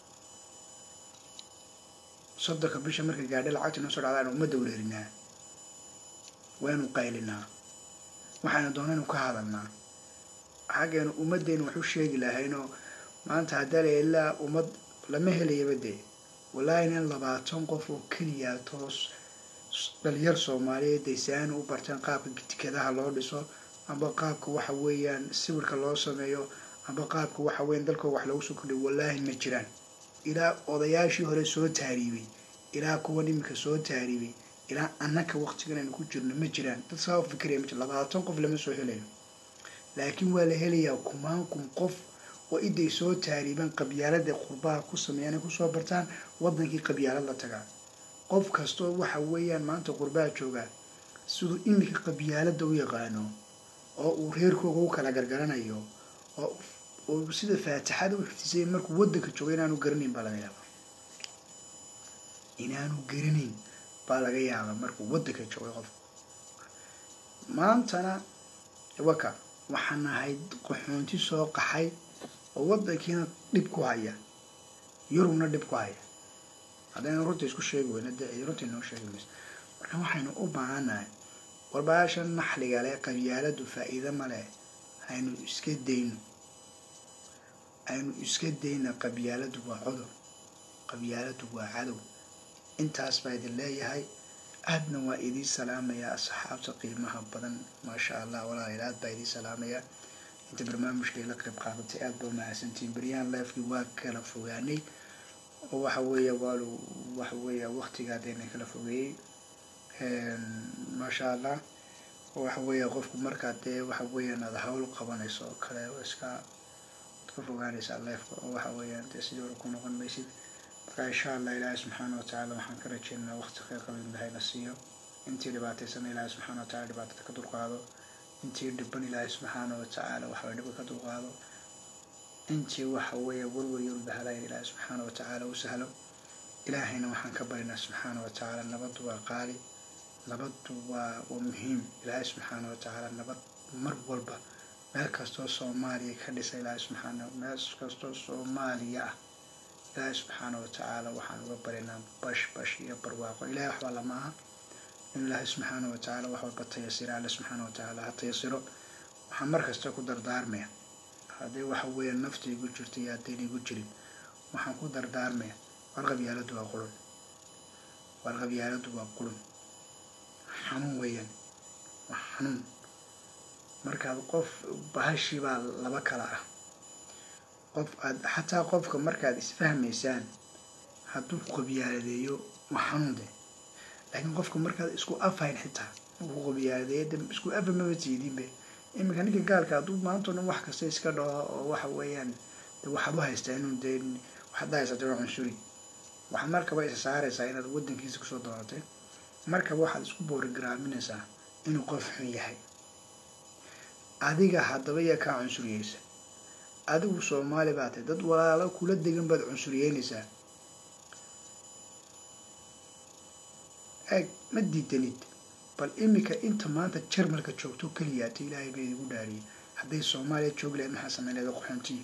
soddonka bisha markay gaadho lacagta noo soo dhacdaanu ummadda wareerinaa waynu qaylinaa waxaynu doonaynu ka hadalnaa xaggaynu ummaddeenu wax u sheegi lahaynoo maanta haddaa la ilaa ummad lama helayaba dee wallaahi nin labaatan qof oo keliya toos dhalinyar soomaaliyeed daysaani u barteen qaabka tikadaha loo dhiso amba qaabka waxa weeyaan sawirka loo sameeyo amba qaabka waxa weeyaan dalkoo wax loogu soo kordhiyo wallaahi ma jiraan ilaa odayaashii hore soo taariibay ilaa kuwan iminka soo taariibay ilaa annaka waqtigan aynu ku jirno ma jiraan dad saa u fikiraya ma jir labaatan qof lama soo helayo laakiin waa la helayaa kumaan kun qof oo iday soo taariibaan qabyaalada qurbaha ku sameeyaan ay kusoo bartaan waddankii qabyaalad la tagaa qof kastoo waxa weeyaan maanta qurbaha joogaa siduu iminka qabyaalada u yaqaano oo uu reerkooga u kala gargaranayo oo oo sida faatixada u xifdisay markuu waddanka jooga inaanu garanayn baa laga yaabaa inaanu garanayn baa laga yaabaa markuu waddanka joogay qofku maantana waka waxaan nahay qaxoonti soo qaxay oo waddankiina dhib ku haya yurubna dhib ku haya haddaynu runta isku sheegi weyna dee runta inoo sheegi mayso marka waxaynu u baahannahay warbaasha naxliga leh qabyaaladu faa'iido ma leh haynu iska dayno aynu iska dayna qabyaaladu waa cudur qabyaaladu waa cadow intaas baa idin leeyahay aadna waa idiin salaamayaa asxaabta qiimaha badan maasha allah walaalayaal aad baa idiin salaamayaa inta barnaamijka ila qayb qaadatay aad baa mahadsantiin beryahan leefkii waa kala fogaanay oo waxa weeya waalu waxa weeya waqtigaadayna kala fogeeyey maasha allah waxa weeya qofku markaa dee waxa weeyaan aad hawl qabanayso oo kale iska ka fogaanaysaa leefka oo waxa weeyaan dee sidii hore ku noqon maysid marka insha allah ilaahay subxaana watacaala waxaan ka rajeynaynaa waqti khayr qaba in ilaahay na siiyo intii dhibaataysana ilaahay subxaana wataala dhibaatada ka dulqaado intii dhiban ilaahay subxaana watacaala waxa dhibka ka dulqaado intii waxa weeye warwar iyo ulbahalayn ilaahay subxaana watacaala u sahlo ilaahayna waxaan ka barinaa subxaana watacaala nabaddu waa qaali nabaddu waa waa muhiim ilaahay subxaana watacaala nabad mar walba meel kastoo soomaaliya ka dhisa ilaahay subxaana meel kastoo soomaaliya ah ilaahay subxaana watacaala waxaan uga barinaa bash bash iyo barwaaqo ilahay waxbaa lama aha in ilaahay subxaana watacaala wax walba tayasira alle subxaana watacaala ha tayasiro waxaan mar kasta ku dardaarmaya haddii waxa weeya nafta igu jirto iyo haddayna igu jirin waxaan ku dardaarmaya war qabyaaladu waa qulun war qabyaaladu waa qulun xanuun weeyaan waa xanuun markaad qof bahashii baa laba kala ah qof aad xataa qofka markaad isfahmaysaan hadduu ku qabyaaladeeyo waa xanuun de laakiin qofka markaad isku afayn xitaa ugu qabiyaadeeda isku afa maba tiidinbe iminka ninka gaalka hadduu maanta o dhan wax kasta iska dhaho oo waxa weeyaan de waxaad u haystaa inuu dee waxaad haysatay waa cunsuri waxaad markaba isa saaraysaa inaad waddankiisa kusoo dooratay markaba waxaad isku boorigaraaminaysaa inuu qof xun yahay adiga haddaba yaa kaa cunsuriyeysa adigu soomaali baa tahay dad walaalo kula degan baad cunsuriyeynaysaa eeg ma diidanid bal iminka inta maanta jarmalka joogto keliyaata ilaahay bay idigu dhaariyay hadday soomaaliya joogi lahayd maxaa sameyn lahayd qaxoontiyi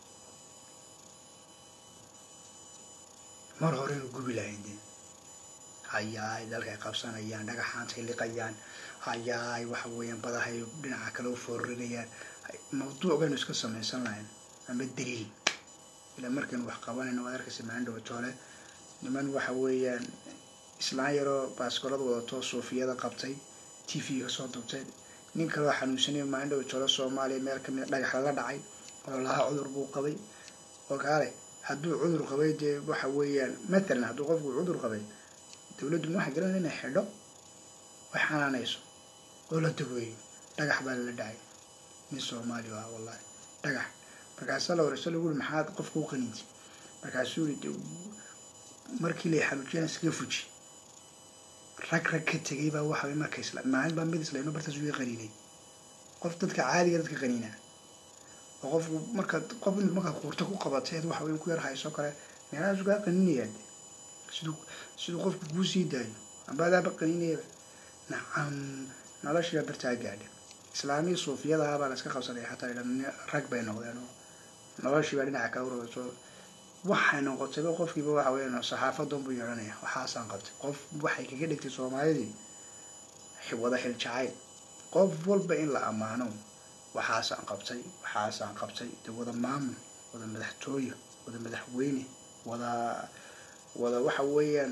mar horeynu gubi lahayn dee hayaay dalkay qabsanayaan dhagaxaantay liqayaan hayaay waxa weeyaan badahay dhinaca kale u foorinayaan mawduuc baynu iska samaysan lahayn ama daliil ilaa markaynu wax qabanayno waad arkaysa maandhawa toole niman waxa weeyaan islaan yaroo baaskoolada wadato suufiyada qabtay t v kasoo dubtay nin kaloo xanuunsanaya maandhawa toole soomaaliya meel kamid a dhagax lala dhacay oo lahaa cudur buu qabay oo kaale hadduu cudur qabay dee waxa weeyaan mathalan hadduu qofku cudur qabay dawladdu waxay garan inay xidho way xanaanayso oo la daweeyo dhagax baa lala dhacay nin soomaali ah wallahi dhagax markaasaa la wareyso lagu uri maxaad qofka u qaniintay markaasuu yiri markii lay xanuujiyana iskaga fuji rag rag ka tegay baa waxa marka isla maalin baa mid islayno bartaas uga qaniinay qof dadka caadiga dadka qaniinaa oo qofku markaad qof in markaad quurto ku qabatay waxa weyn ku yar hayso kale meelahaas ugaa qaniinayaan siduu siduu qofku kuu sii daayo amba adaaba qaniinayaba nacam noloshiiba bartaa gaadha islaamii suufiyadaha baa la iska qabsaday xataa idhan rag bay noqdeen oo noloshiiba dhinaca kale urabso waxay noqotayba qofkiiba waxa weeyaan saxaafadan buu yeehanaya waxaasaan qabtay qof waxay kaga dhigtay soomaalidii wada xil jacayl qof walba in la ammaano waxaasaan qabtay waxaasaan qabtay de wada maamul wada madaxtooye wada madaxweyne wada wada waxa weeyaan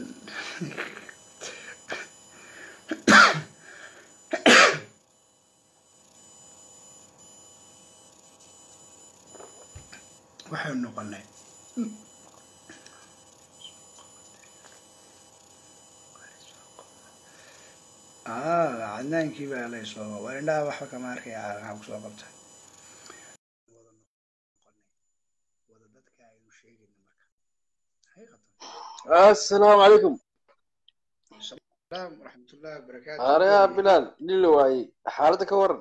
waxaynu noqonay cadnaankii baa laysoo war indhaha waxba kama arkaya maxaa kusoo qabta wada dadka aynu sheegayna marka xaqiiqatan assalaamu calaykum salaam waraxmatullahi wabarakaatu areha bilaal nila waayey xaaladda ka waran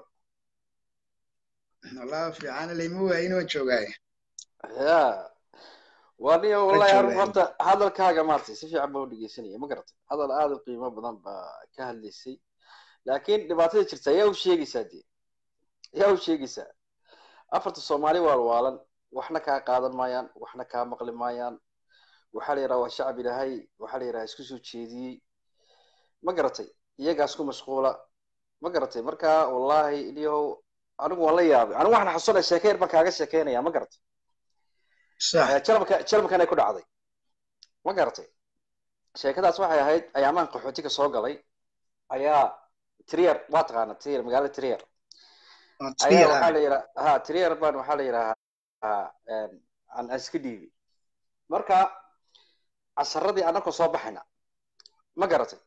wallah fiican layma waayin waa joogaay ya waa niyo wallahi Ka harun joogaay. horta hadalkaaga maartay si fiican baa u dhegeysanaya ma garatay hadal aad u qiimo badan baa ka hadlaysay laakiin dhibaatada jirta yaa u sheegaysaa dee yaa u sheegaysaa afarta soomaali waalwaalan waxna kaa qaadan maayaan waxna kaa maqli maayaan waxaa la yidhaha waa shacab ilaahay waxaa la yidhaha isku soo jeediyey ma garatay iyagaas ku mashquula ma garatay marka wallahi iliyahow anigu waan la yaabay anigu waxaan xasuunaya sheeke yar baan kaaga sheekeynaya ma garatay sax jalabka jalabkan ay ku dhacday ma garatay sheekadaas waxay ahayd ayaamaan qaxootiga soo galay ayaa trier waa taqaana trier magaalada trier waa ayaa tiir waxaa ah la yidhaha ha trier baan waxaa la yidhahaa aan aan iska dhiibi marka casaradii anakoo soo baxayna ma garatay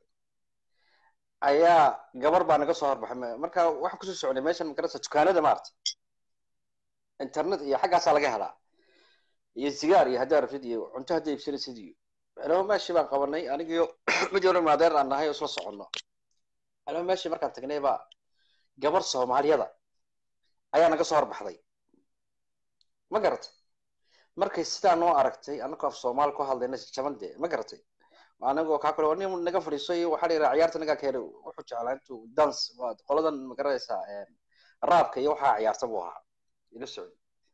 ayaa gabar baa naga soo horbaxay Ma- marka waxaan kusoo socnay meeshan magarata dukaanada maarata internet iyo xaggaasaa laga helaa iyo sigaar iyo haddii arafid iyo cunto haddii iibsanaysid iyo anaba meeshii baan qabanay anigiyo mid yaro maadeer aan nahay oo isla soconno anaba meeshii markaan tagnay baa gabar soomaaliyada ayaa naga soo horbaxday ma garatay markay sidaa noo aragtay anagoo af soomaali ku hadlayna jaban dee ma garatay anagoo kaa kale nin naga fadhiiso iyo waxaa la yidhaha ciyaarta nagaa keenay wuxuu jeclaa intuu dance waa qoladan ma garanaysaa raabka iyo waxaa ciyaarta buu ahaa ila socday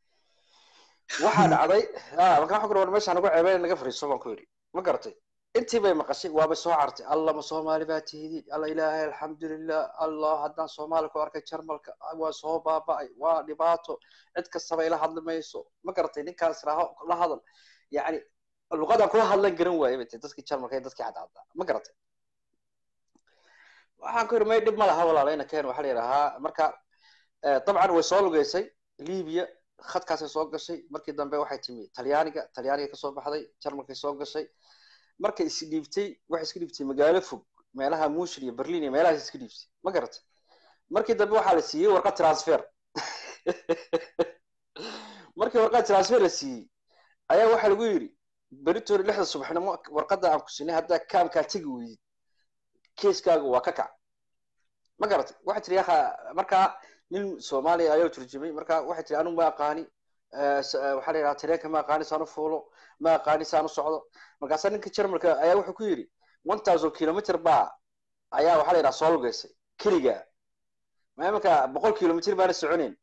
waxaa dhacday ah markaa waxaa ku dhawan meeshaan nagu ceebeen naga fadhiiso baan ku yidhi ma garatay intii bay maqashay waabay soo cartay alla ma soomaali baa tihidin alla ilaahay alxamdulilah allah haddaan soomaali ku arkay jarmalka waa soo baaba'ay waa dhibaato cid kastaba ila hadli mayso ma garatay ninkaas raaho la hadal yacni luqadan kula hadlan garan waaye bay tahay dadkii jarmalka iyo dadkii cadcadda ma garatay waxaan ku yidhi may dhib ma laha walaalayna keen waxaa la yidhahaa marka eh, dabcan way soo lugeysay libiya khadkaasay soo gashay markii dambe waxay timi talyaaniga talyaaniga kasoo baxday jarmalkay soo gashay markay isdhiibtay waxay iska dhiibtay magaalo fog meelaha mushir iyo berlin iyo meelahaas iska dhiibsay ma garatay markii dambe waxaa la siiyey warqad transfer markii warqad transfer la siiyey ayaa waxaa lagu yidhi beritoori lixda subaxnimo warqadda aan ku siinay haddaa kaamkaa tegi weydid keeskaaga waa ka kac ma garatay waxay tiri yaha markaa nin soomaaliya ayaa turjumay marka waxay tiri anigu ma aqaani waxaa la yidhaha tareenka ma aqaani saan u fuulo ma aqaani saan u socdo markaasaa ninka jarmalka ayaa wuxuu ku yidhi one thousand kilometer baa ayaa waxaa la yidhaha soo lugeysay keliga ma imanka boqol kilometer baana soconeyn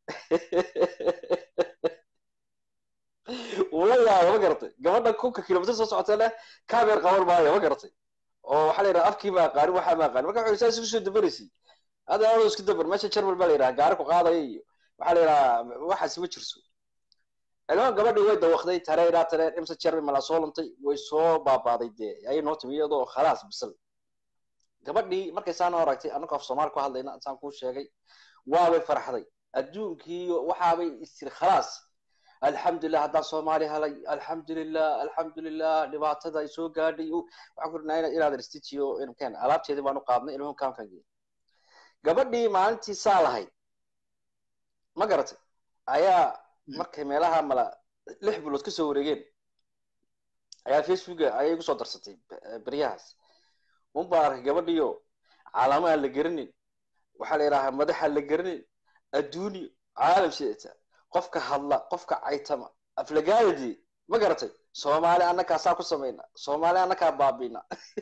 wuu la yaaba ma garatay gabadha kunka kilometer soo socota leh kameer qaban maayo ma garatay oo waxaa la yidhaha afkii ma aqaanin waxaa ma aqaanin marka wuxuu saas isku soo dabaraysay hada adoo isku dabar meesha jarmal baa la yidhaha gaari ku qaadaya iyo waxaa la yidhaha waxaasi ma jirso ilmaha gabadhii way dawaqday tareeraa tareen imse jarmal malaa soo luntay way soo baabaaday dee ayay noo timi iyadoo khalaas bisal gabadhii markay saan aragtay annagoo af soomaali ku hadlayna saan kuu sheegay waabay farxday adduunkii waxaabay istiri khalaas alxamdulilah haddaan soomaali helay alxamdulilah alxamdulilah dhibaatada ay soo gaadhay waxaan ku dhinaa inaadan istijiyo inken alaabteedii baan u qaadnay ilmuhu kaamkan geeyay gabadhii maalintii saa lahayd ma garatay ayaa markay meelaha mala lix bilood kasoo wareegeen ayaa facebooka ayay igu soo darsatay beryahaas un baa arkay gabadhiyo calaamo aan la garanin waxaa la yidhahaa madaxa la garanin adduuniyo caalam sheeta qofka hadla qofka caytama aflagaadadii ma garatay soomaali annakaa saa ku samayna soomaali annakaa baabiina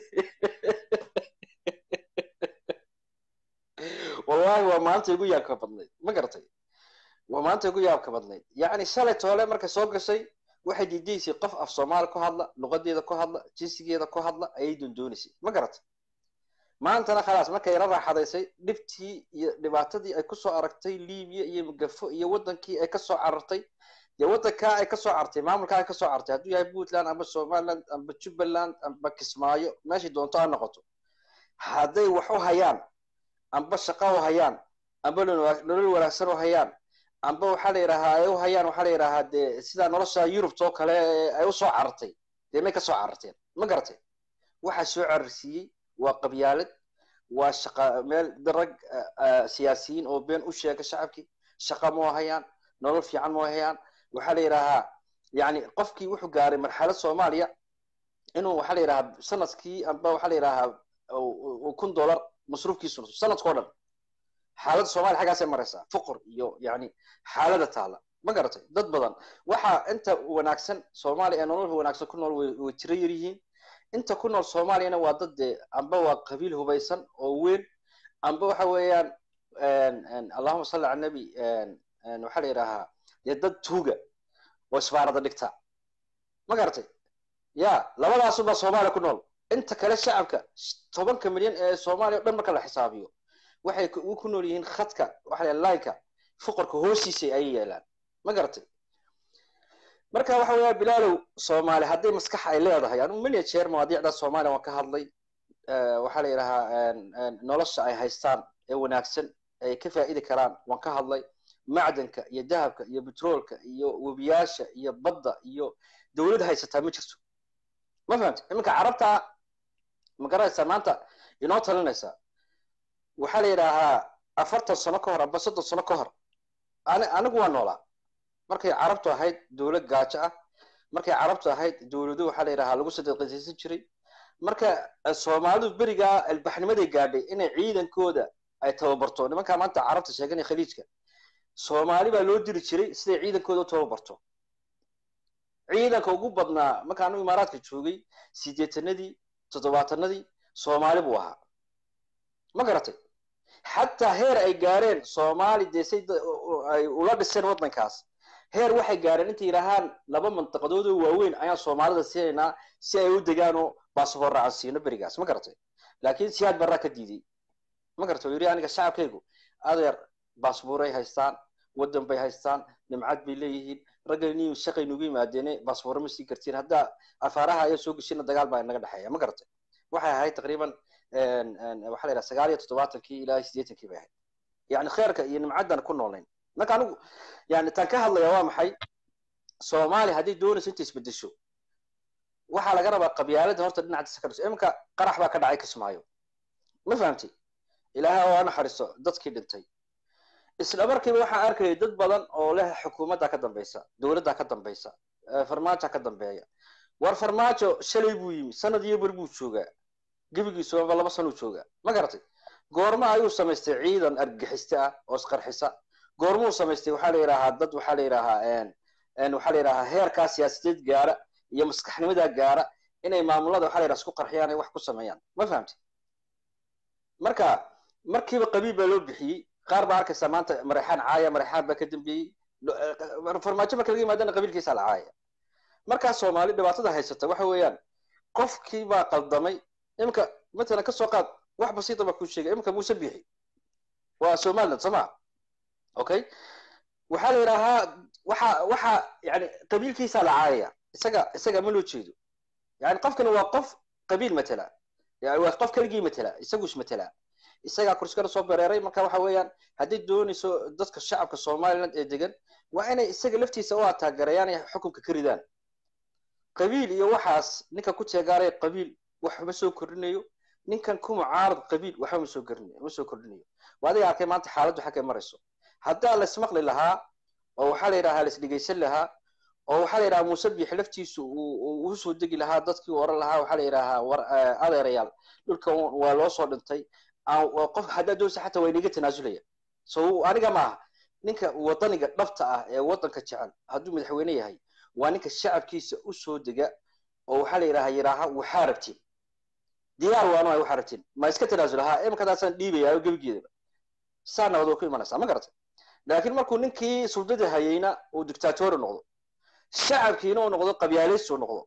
wallahi waa maanta igu yaabka badnayd ma garatay waa maanta igu yaabka badnayd yacni shalay toole markay soo gashay waxay diidaysay qof af soomaali ku hadla luqadeeda ku hadla jinsigeeda ku hadla ayay dondoonaysay ma garatay maantana khalaas markay la raaxadaysay dhibtii iyo dhibaatadii ay kusoo aragtay libiya iyo mugafo iyo wadankii ay kasoo carartay dee wadankaa ay kasoo cartay maamulkaa ay kasoo cartay hadduu yahay puntland amba somaliland amba jubbaland amba kismaayo meeshay doonto ha noqoto hadday wax u hayaan amba shaqa u hayaan amba nolol wanaagsan u hayaan amba waxaa la yidhahaa ay u hayaan waxaa la yidhahaa dee sida nolosha yurubta oo kale ay usoo carartay dee may kasoo cararteen ma garatay waxaa soo cararsiiyey waa qabyaalad waa shaqa meel rag siyaasiyiin oo been u sheega shacabkii shaqa ma hayaan nolol fiican ma hayaan waxaa la yidhahaa yani qofkii wuxuu gaaray marxalad soomaaliya inuu waxaa la yidhahaa sanadkii amba waxaa la yidhahaa kun dollar masruufkiisu sanadkao dhan xaaladda soomaaliya xaggaasay maraysaa fuqur iyo yani xaalada taala ma garatay dad badan waxaa inta wanaagsan soomaaliya ee nolol wanaagsan ku nool way tiro yar yihiin inta ku nool soomaaliyana waa dad dee amba waa qabiil hubaysan oo weyn amba waxa weeyaan allahuma salli cala nabi waxaa la yidhahaa dee dad tuuga oo isbaarada dhigta ma garatay ya labadaasubaa soomaaliya ku nool inta kale shacabka tobanka milyan ee soomaaliya o dhan marka la xisaabiyo waxay ku nool yihiin khadka waxa la lineka fuqarka hoostiisa ayay yeelaan ma garatay marka waxa weeya bilaalow soomaali hadday maskax ay leedahay anu many jeer mawaadiicda soomaaliya waan ka hadlay waxaa la yidhahaa nolosha ay haystaan ee wanaagsan ay ka faa'idi karaan waan ka hadlay macdanka iyo dahabka iyo betroolka iyo webiyaasha iyo badda iyo dowlad haysataa ma jirto ma fahamti iminka carabta ma garanaysaa maanta inoo talinaysaa waxaa la yidhaahaa afartan sano ka hor amba soddon sano ka hor anigu waa noolaa markay carabtu ahayd dowlad gaajo ah markay carabtu ahayd dowlado waxaa la yidhahaa lagu sadaqaysan jiray marka soomaalidu berigaa albaxnimaday gaadhay inay ciidankooda ay tababarto nimankaa maanta carabta sheeganaya khaliijka soomaali baa loo diri jiray siday ciidankooda u tababarto ciidanka ugu badnaa markaanu imaaraadka joogay sideetanadii toddobaatanadii soomaali buu ahaa ma garatay xataa heer ay gaareen soomaali dee say ay ula dhiseen waddankaas heer waxay gaareen intay yidhaahaan laba mandiqadood oo waaweyn ayaan soomaalida siinaynaa si ay u degaan oo basaboor raacan siino berigaas ma garatay laakiin siyaad barraa ka diiday ma garatay oo yidhi aniga shacabkaygu adeer baasbuuray haystaan waddan bay haystaan nimcad bay leeyihiin raggani shaqay nugu yimaadeene baasbuuro ma sii kartiin haddaa afaaraha ayaa soo geshina dagaal baa inaga dhexeeya ma garatay waxay ahayd taqriiban waxaa la yidhaha sagaal iyo toddobaatankii ilaa siddeetankii bay ahayd yani kheerka iyo nimcaddan ku noolayn marka anigu yani taan ka hadlaya waa maxay soomaaliya hadday doonayso inta isbedesho waxaa laga rabaa qabyaalada horta dhinaca iminka qarax baa ka dhacay kismaayo ma fahamtay ilaahay oo naxariiso dadkii dhintay isla markiiba waxaan arkayay dad badan oo leh xukuumadda ka dambaysa dowladda ka dambaysa farmaajo ka dambeeya war farmaajo shalay buu yimi sanad iyo bar buu joogaa gebigiisuba laba sanuu joogaa ma garatay goorma ayuu samaystay ciidan argixiste ah oo isqarxisa goormuu samaystay waxaa la yidhaahaa dad waxaa la yidhaahaa waxaa la yidhahaa heerkaa siyaasadeed gaara iyo maskaxnimada gaara inay maamulada waxaa la yidhaha isku qarxiyaan ay wax ku sameeyaan ma fahamtay marka markiiba qabiil baa loo bixiyey qaar baa arkaysa maanta mareexaan caaya mareexaan baa ka dambeeyey farmaajo marka laga yimaadana qabiilkiisa la caaya markaa soomaali dhibaatada haysata waxa weeyaan qofkii baa qaldamay imika matalan kasoo qaad wax basiita baa kuu sheegay imika muuse bixi waa somaliland soo maa okay waxaa la yidhaahaa waxa waxa yani qabiilkiisa la caayaya isaga isaga ma loo jeedo yani qofkani waa qof qabiil matala yani waa qof keligii matala isaguus matala isagaa kursikada soo bereeray marka waxa weeyaan hadday doonayso dadka shacabka somaliland ee degan waa inay isaga laftiisa u ataagarayaan ay xukunka ka ridaan qabiil iyo waxaas ninka ku teegaaraya qabiil waxma soo kordhinayo ninkan ku mucaarad qabiil waxba ma soo kordhinayo ma soo kordhinayo waa adiga arkay maanta xaaladdu xaggay marayso haddaa la ismaqli lahaa oo waxaa la yidhahaa la isdhegaysan lahaa oo waxaa la yidhaha muuse biix laftiisu uu u soo degi lahaa dadkii oran lahaa waxaa la yidhahaa war adeerayaal dhulkan waa loo soo dhintay qof haddaa doonsa xataa waa inaga tanaasulaya so aniga maaha ninka wadaniga dhabta ah ee wadanka jecel hadduu madaxweyne yahay waa ninka shacabkiisa u soo dega oo waxaa la yidhaha yidhaaha waxaa rabtiin diyaar waanu ay waxaa rabtiin ma iska tanaasulahaa imikadaasaan dhiibaya gebigeedaba saa nabad waa ku imanaysaa ma garatay laakiin markuu ninkii suldada hayeyna uu dictatori noqdo shacabkiina uu noqdo qabyaalaysi uu noqdo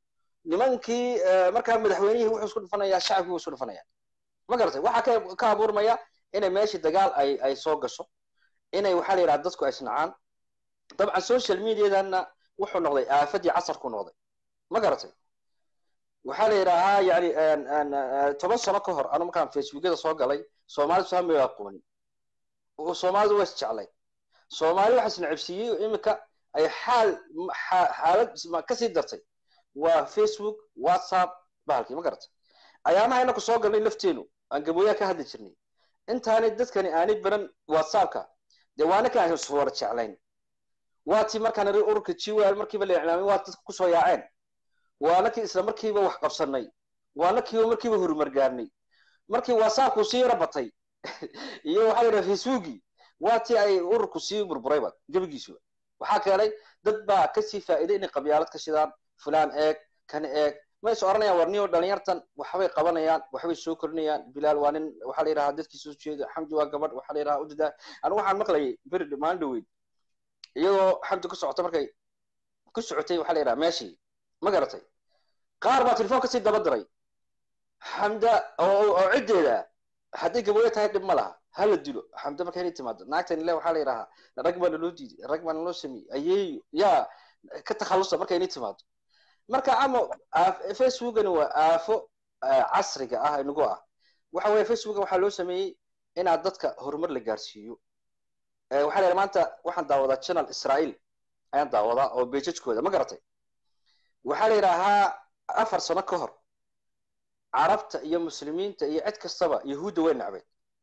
nimankii markaa madaxweynihii wuxuu isku dhufanayaa shacabkii wuu isku dhufanaya ma garatay waxaa ka ka abuurmaya inay meeshii dagaal ay ay soo gasho inay waxaa la yidhaha dadku ay isnacaan dabcan social mediadanna wuxuu noqday aafadii casarku noqday ma garatay waxaa la yidhaahaa yani toban sano ka hor anu markaan facebookyada soo galay soomaalidu saa may aqoonin soomaalidu waa isjeclay soomaali waxa isnacabsiiyey imika ay xaal xaalad kasii dartay waa facebook whatsapp bahalkii ma garatay ayaamaha inaku soo galnay lafteenu aan gabooyaa ka hadli jirnay intaanay dadkani aanay baran whatsappka dee waana ka iswara jeclayn waatii markaan iri ururka jiwal markiiba la iclaamay waa dadka kusoo yaaceen waana kii isla markiiba wax qabsanay waana kiiba markiiba horumar gaarnay markii whatsappku sii yara batay iyo waxaa la yidhaha facebookii waa tii ay ururku sii burburayba gebigiisuba waxaa keenay dad baa kasii faa'iiday inay qabyaalad ka shidaan fulaan eeg kan eeg ma is oranayaan war niyo dhalinyartan waxbay qabanayaan waxbay soo kordhinayaan bilaal waa nin waxaa la yidhahaa dadkii soo jeeda xamdi waa gabadh waxaa la yidhahaa udadaa anigu waxaan maqlayay beri maalin dhaweyd iyadoo xamdi ku socota markay ku socotay waxaa la yidhaha meeshii ma garatay qaar baa telefoon kasii daba diray xamda oo oo ciddeeda hadday gabooyo tahay dhib ma laha hala dilo xamda markay inay timaado naagtan ile waxaa la yidhahaa rag baa naloo diiday rag baa naloo sameeyey ayeeyo yaa ka takhallusa markay inay timaado marka ama facebookani waa aafo casriga ah inagu ah waxa weeye facebooka waxaa loo sameeyey inaad dadka horumar la gaarsiiyo waxaa la maanta waxaan daawadaa channel israel ayaan daawadaa oo bejajkooda ma garatay waxaa la yidhaahaa afar sano ka hor carabta iyo muslimiinta iyo cid kastaba yahuudda way nacbeed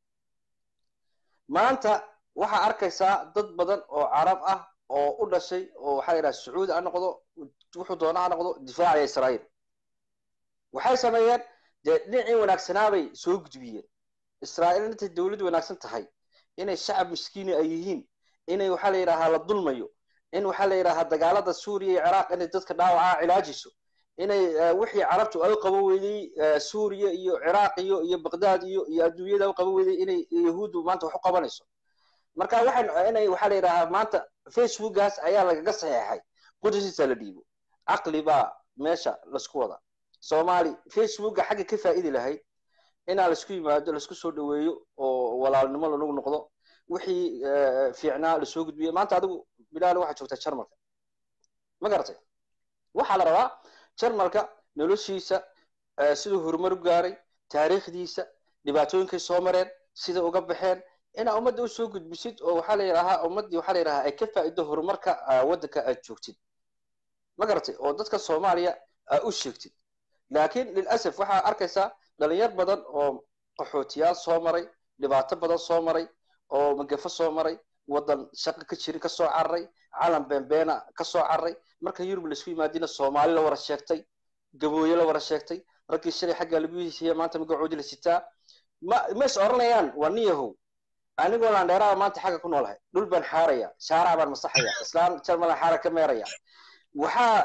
maanta waxaa arkaysaa dad badan oo carab ah oo u dhashay oo waxaa la yidhaha sacuudi ha noqdo wuxuu doona ha noqdo difaacaya israa'iil waxay sameeyeen dee dhinacii wanaagsanaabay soo gudbiyeen israa'iil intay dawlad wanaagsan tahay inay shacab miskiini ay yihiin inay waxaa la yidhahaa la dulmayo in waxaa la yidhahaa dagaalada suuriya iyo ciraaq inay dadka dhaawacaa cilaajiso inay wixii carabtu ay qabo weyday suuriya iyo ciraaq iyo iyo baqdaad iyo iyo adduunyada u qabo weyday inay yahuuddu maanta wax u qabanayso marka waxay inay waxaa la yidhahaa maanta facebookgaas ayaa lagaga saxeexay qudasiisa la dhiibo caqli baa meesha laisku wada soomaali facebooka xagga ka faa'idi lahayd inaa laisku yimaado laisku soo dhaweeyo oo walaalnimo lanagu noqdo wixii fiicnaa lasoo gudbiyo maanta adigu bilaal waxaa joogtaa jarmalka ma garatay waxaa la rabaa jarmalka noloshiisa siduu horumar u gaaray taariikhdiisa dhibaatooyinkay soo mareen sida uga baxeen inaa ummadda u soo gudbisid oo waxaa la yidhahaa ummaddii waxaa la yidhahaa ay ka faa'ido horumarka waddanka aad joogtid ma garatay oo dadka soomaaliya aa u sheegtid laakiin lilasaf waxaa arkaysaa dhalinyar badan oo qaxootiyaal soo maray dhibaato badan soo maray oo magafo soo maray waddan shaqo ka jirin ka soo cararay calan beenbeena ka soo cararay marka yurub laisku yimaadina soomaali la wara sheegtay gabooye la wara sheegtay raggii shalay xaggaa lagu heshiiya maanta magacoodii la sitaa ma ma is oranayaan waa nin yahow anigoo landheeraha maanta xagga ku noolahay dhul baan xaaraya shaarac baan masaxaya islaan jarmalan xaara ka meeraya waxaa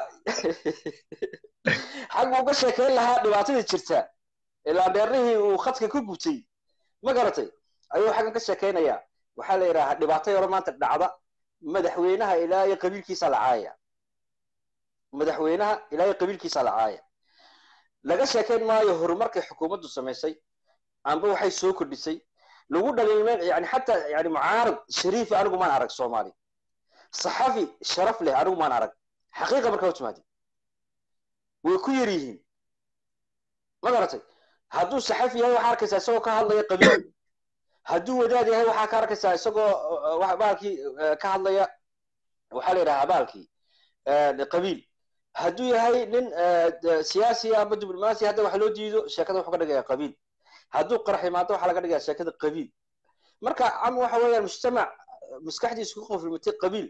xagga uga sheekeyn lahaa dhibaatadii jirta ee landheernihii uu khadka ku gubtay ma garatay ayuu xaggan ka sheekeynayaa waxaa la yidhahaa dhibaato yaro maanta dhacda madaxweynaha ilaa iyo qabiilkiisa la caaya madaxweynaha ilaa iyo qabiilkiisa la caaya laga sheekeyn maayo horumarkay xukuumaddu samaysay amba waxay soo kordhisay lagu dhaliilmeen yani xataa yani mucaarad shariifi anigu maan arag soomaali saxafi sharaf leh anigu maan arag xaqiiqa markaa u timaadi way ku yar yihiin ma garatay hadduu saxafi yahay waxaa arkaysaa isagoo ka hadlaya qabiil hadduu wadaad yahay waxaa ka arkaysaa isagoo baalkii ka hadlaya waxaa la yidhahaa baalkii qabiil hadduu yahay nin siyaasi ama diblomaasi hadda wax loo diido sheekada wuxuu ka dhigaya qabiil hadduu qarax imaado waxaa laga dhigaya sheekada qabiil marka ama waxa weeyaan mujtamac maskaxdiisu ku qoflimatay qabiil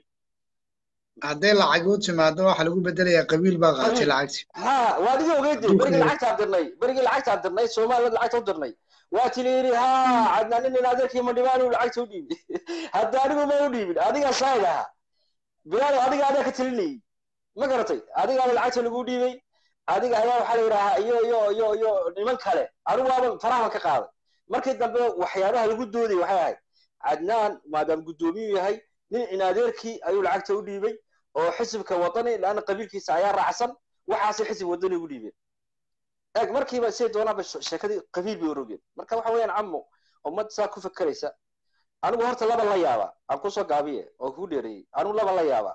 hadday lacag u timaado waxa lagu bedelayaa qabiil baa qaatay lacagti ha waa adiga ogeyd berigii lacagtaan dirnay berigii lacagtaan dirnay soomaaliyad lacagta u dirnay waa tili yidhi ha cadnaanin in adeerkii mandhibaan uu lacagta u dhiibin hadda anigu ma u dhiibin adigaa shaahid ahaa bilaal adiga adaa ka telinayay ma garatay adigaaba lacagta lagu dhiibay adiga ayaa waxaa la yidhaahaa iyo iyo iyo iyo niman kale anigu waaba farahan ka qaaday markii dambe waxyaabaha lagu dooday waxay ahayd cadnaan maadaama guddoomiyuu yahay nin in adeerkii ayuu lacagta u dhiibay oo xisibka wadani laana qabiilkiisa ayaa raacsan waxaasay xisib wadani ugu dhiibeen eeg markiiba say doonaanba sheekadii qabiil bay orogeen marka waxa weeyaan camo ummad saa ku fakeraysa anigu horta laba la yaaba aan kusoo gaabiye oo kugu dheereeyey anigu laba la yaaba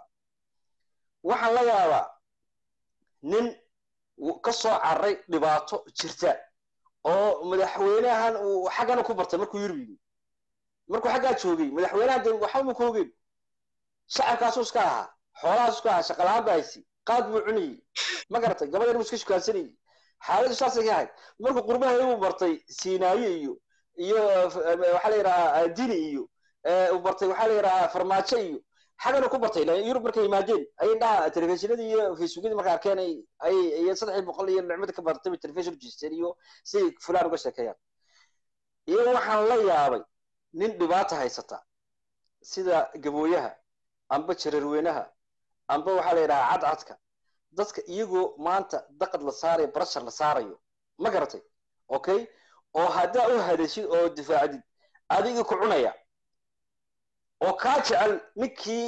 waxaan la yaabaa nin ka soo carray dhibaato jirta oo madaxweynahan uu xaggana ku bartay markuu yurub yimi markuu xaggaa joogay madaxweynahan de waxba ma koogeen shacabkaasu iska ahaa xoolahaasu iska ahaa shaqalaan baa haysi qaad buu cunayey ma garatay gabadhan buu iska shukaansanayey xaaladdu saasay ka ahayd markuu qurbaha uu bartay siinaaye iyo iyo waxaa la yidhahaa dini iyo uu bartay waxaa la yidhahaa farmaajo iyo xagana ku bartay yurub markay yimaadeen ayay dhaha telefishinadii iyo facebookyadii markay arkeen ay iyo saddexii boqol iyo nicmada ka bartay bay telefishin jeesteen iyo si fulaan uga sheekeeyaan iyo waxaan la yaabay nin dhibaata haysata sida gabooyaha amba jararweynaha amba waxaa la yidhahaa cadcadka dadka iyagoo maanta daqad la saarayo barashar la saarayo ma garatay okay oo haddaa u hadashid oo difaacdid adiga ku cunaya oo kaa jecel ninkii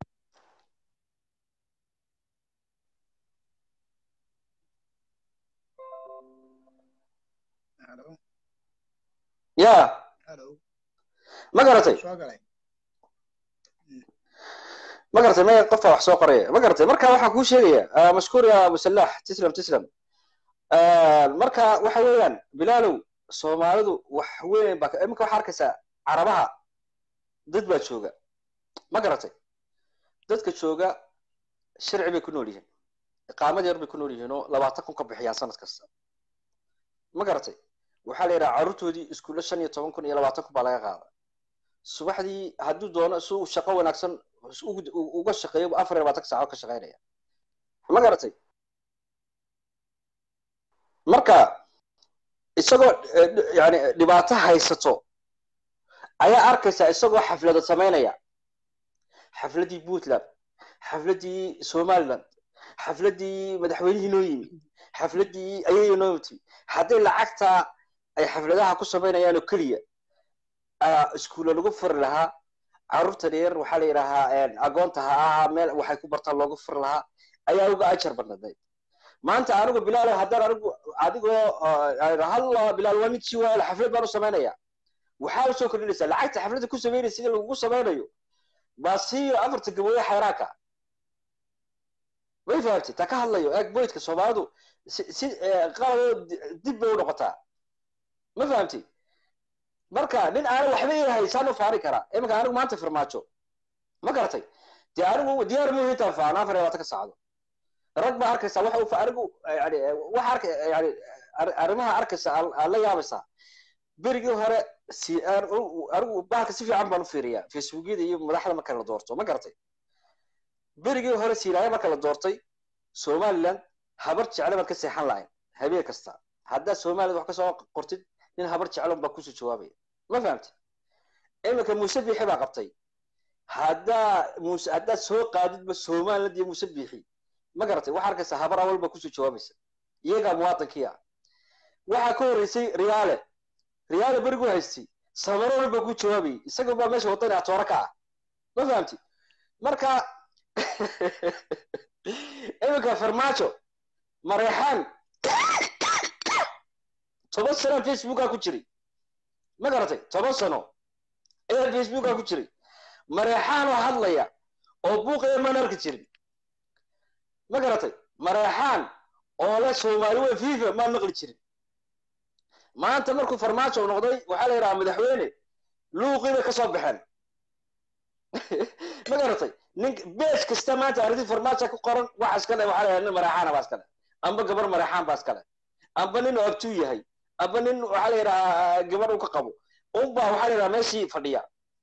ya ma garatay ma garatay me qofka wax soo qoraya ma garatay marka waxaan kuu sheegaya mashkuur ya abusalax tislam tislam marka waxa weeyaan bilaalow soomaalidu wax weyn baa iminka waxaa arkaysaa carabaha dad baa jooga ma garatay dadka jooga sharci bay ku nool yihiin iqaamad yar bay ku nool yihiin oo labaatan kun ka bixiyaan sanad kasta ma garatay waxaa la yidhaha carruurtoodii iskuulla shan iyo toban kun iyo labaatan kun baa laga qaada subaxdii hadduu doono si uu shaqo wanaagsan uga shaqeeyo afar iyo labaatan saaco ka shaqeynaya ma garatay marka isagoo yani dhibaato haysato ayaa arkaysaa isagoo xaflada samaynaya xafladii puntland xafladii somaliland xafladii madaxweynihii noo yimi xafladii ayay noo timi hadday lacagta ay xafladaha ku samaynayaan oo keliya iskuulla lagu furi lahaa carruurta dheer waxaa la yidhaahaa agoonta ha ahaa meel waxay ku bartaan loogu furi lahaa ayaa uga ajar badnadayd maanta anigu bilaal haddaan anigu adigoo halla bilaal waa ninkii waa xaflad baan u samaynaya waxaa usoo kordhinaysaa lacagta xafladda ku samaynaysa sida lagugu samaynayo baa siiyo afarta gabooye xayraanka way fahamtay taa ka hadlayo eeg boydka soomaalidu si si qalaboo dib bay u noqotaa ma fahamtay marka nin aanan waxba yahay saan u faari karaa iminka anigu maanta farmaajo ma garatay dee anigu diyaar mu intaan faano afar iyo labaatan ka saacdo rag baa arkaysaa waxa anigu yani waxa arka yani arrimaha arkaysa aan la yaabaysaa berigii hore si anigu bahalka si fiican baan u fiiriyaa facebookyada iyo madaxda marka la doorto ma garatay berigii hore siilaayo marka la doortay somaliland habar jecle baad ka seexan lahayn habeen kasta haddaad somaliland wax kasoo qortid nin habar jeclon baa kusoo jawaabaya ma fahamti iminka muuse biixi baa qabtay haddaa muuse haddaad soo qaadidba somaliland iyo muuse biixi ma garatay waxaa arkaysaa habar awal baa kusoo jawaabaysa iyagaa muwaadinkii ah waxaa ka horreysay riyaale riyaale berigu haystay samarool baa ku jawaabayay isaga baa meesha wadani atoora ka ah ma fahamti marka iminka farmaajo mareexaan toban sanaa facebookaa ku jiray ma garatay toban sano ayaa facebookaa ku jiray mareexaan oo hadlaya oo buuqaya maan arki jirin ma garatay mareexaan oo le soomaali wey fifa maan maqli jirin maanta markuu farmaajo noqday waxaa la yidhaha madaxweyne luuqii bay kasoo baxeen ma garatay nin beej kasta maanta arrintii farmaajo ku qoran waxa iskale waxaa la yidhaha nin mareexaana baa iskale amba gabar mareexaan baa iskale amba nin abtuu yahay amba nin waxaa la yidhahaa gabar uu ka qabo unbaa waxaa la yidhaha meeshii fadhiya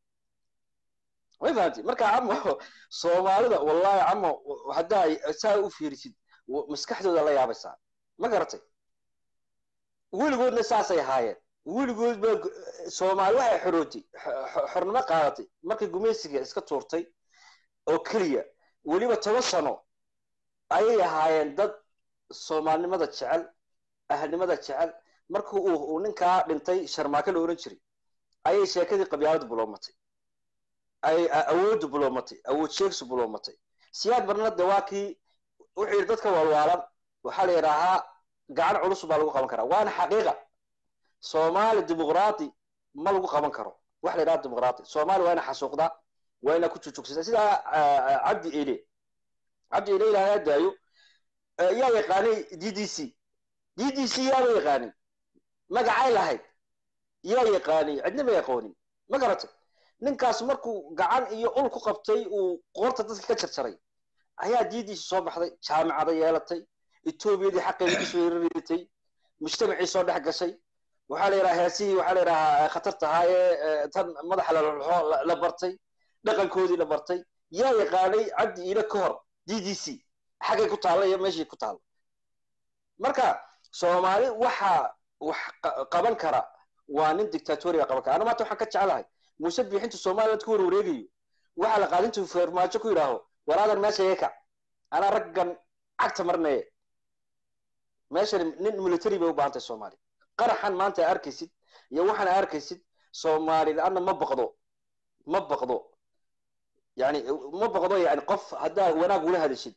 way fahamti marka camo soomaalida wallahi camo haddaa saa u fiirisid maskaxdooda la yaabaysaa ma garatay weligoodna saasay ahaayeen weligood ba soomaali waxay xorootay xornimo qaadatay markay gumaysiga iska tuurtay oo keliya weliba toban sano ayay ahaayeen dad soomaalinimada jecel ahalnimada jecel markii uu ninkaa dhintay sharmaake la oran jiray ayay sheekadii qabyaaladu buloomatay ay awooddu buloomatay awood sheegsu buloomatay siyaad barna de waa kii wuxuu yidhi dadka waalwaalan waxaa la yidhaahaa gacan culus baa lagu qaban karaa waana xaqiiqa soomaali dimuqraati ma lagu qaban karo wax la yidhaha dimuqraati soomaali waa ina xasuuqdaa waa ina ku jujugsata sidaa cabdi ele cabdi ele ilaahay daayo yaa yaqaanay d d c d d c yaaba yaqaanin magacay lahayd yaa yaqaanay cidna ma yaqoonin ma garatay ninkaas markuu gacan iyo ul ku qabtay uu qoorta dadka ka jarjaray ayaa diidiisi soo baxday jaamicada yeelatay etoobiyadii xaqeedii kusoo yarareetay mujtamacii soo dhex gashay waxaa la yidhaha heesihii waxaa la yidhahaa khatarta ahaa ee tan madaxa lalxo la bartay dhaqankoodii la bartay yaa yaqaanay cabdi iile ka hor d d c xaggay ku taalla iyo meeshii ku taalla marka soomaali waxa wax qaban kara waa nin dictatoriga qaban kara ana maanta waxaan ka jeclahay muuse biixintu somaliland ku warwareegayo waxaa la qaadintu farmaajo ku yidhaaho waraadan meesha iga kac anaa raggan cagta marnaye meeshani nin military bay u baahan tahay soomaaliya qaraxan maanta arkaysid iyo waxaan arkaysid soomaali la-aanna ma baqdo ma baqdo yani ma baqdo yani qof haddaa wanaag ula hadashid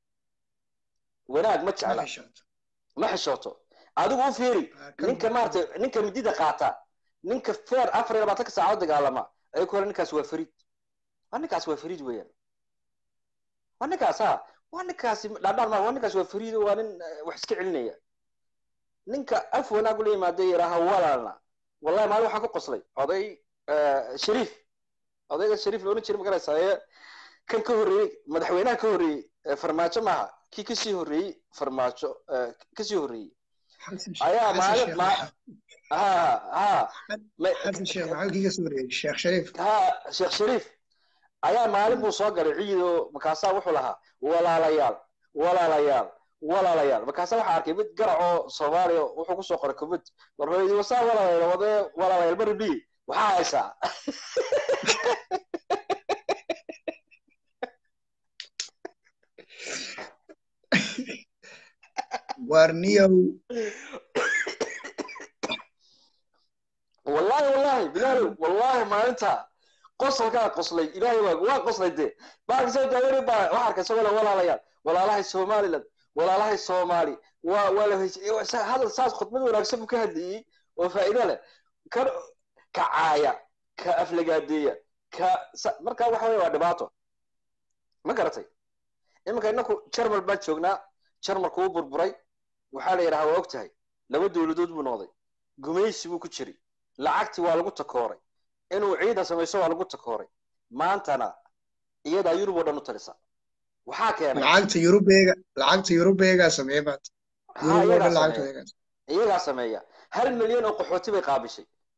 wanaag ma jecla ma xishooto adigu u fiiri ninka maaragtay ninka midida qaata ninka feer afar iyo labaatanka saacadood dagaalama ay ku hore ninkaas waa fariid waa ninkaas waa fariid weeyaan waa ninkaas ha waa ninkaasi dhaadhaan ma waa ninkaas waa fariid waa nin wax iska celinaya ninka af wanaag ula yimaada yidhaaha walaalna wallahi maalin waxaan ku qoslay oday shariif odayga shariif loodhan jiray magaraysaa ee kan ka horreeyey madaxweynaha ka horreeyey farmaajo maaha kii kasii horreeyey farmaajo kasii horreeyey ayaa maalin ha ha sheekh shariif ha sheekh shariif ayaa maalin buu soo galay ciido markaasaa wuxuu lahaa walaalayaal walaalayaal walaalayaal markaasa waxaa arkay mid garacoo soomaaliya wuxuu kusoo qoray kubad warhooyadii wasaa walaalayaal wadee walaalayaal baribi waxaa haysaa warniyow wallahi wallahi bilaalow wallahi maalinta qosolkaa qoslay ilaahay waa waa qoslay dee baalkasoo daawani baa waxaa arkay isagoo le walaalayaal walaalahay somaliland walaalahay soomaali waa waa la hadal saas khudbad wanaagsan buu ka hadlayey oo faa'iido leh ka kacaaya ka aflagaadeeya ka marka waxa weye waa dhibaato ma garatay iminka inaku jarmal baan joognaa jarmalku uu burburay waxaa la yidhaha waa og tahay laba dowladood buu noqday gumaysi buu ku jiray lacagti waa lagu takooray inuu ciidan samayso waa lagu takooray maantana iyadaa yurub oo dhan u talisa waxaa keenay lacagta yurubeega lacagta yurubeegaa sameeya maanta yurub oo dhan lacagta iyagaa sameeya hal milyan oo qaxooti bay qaabishay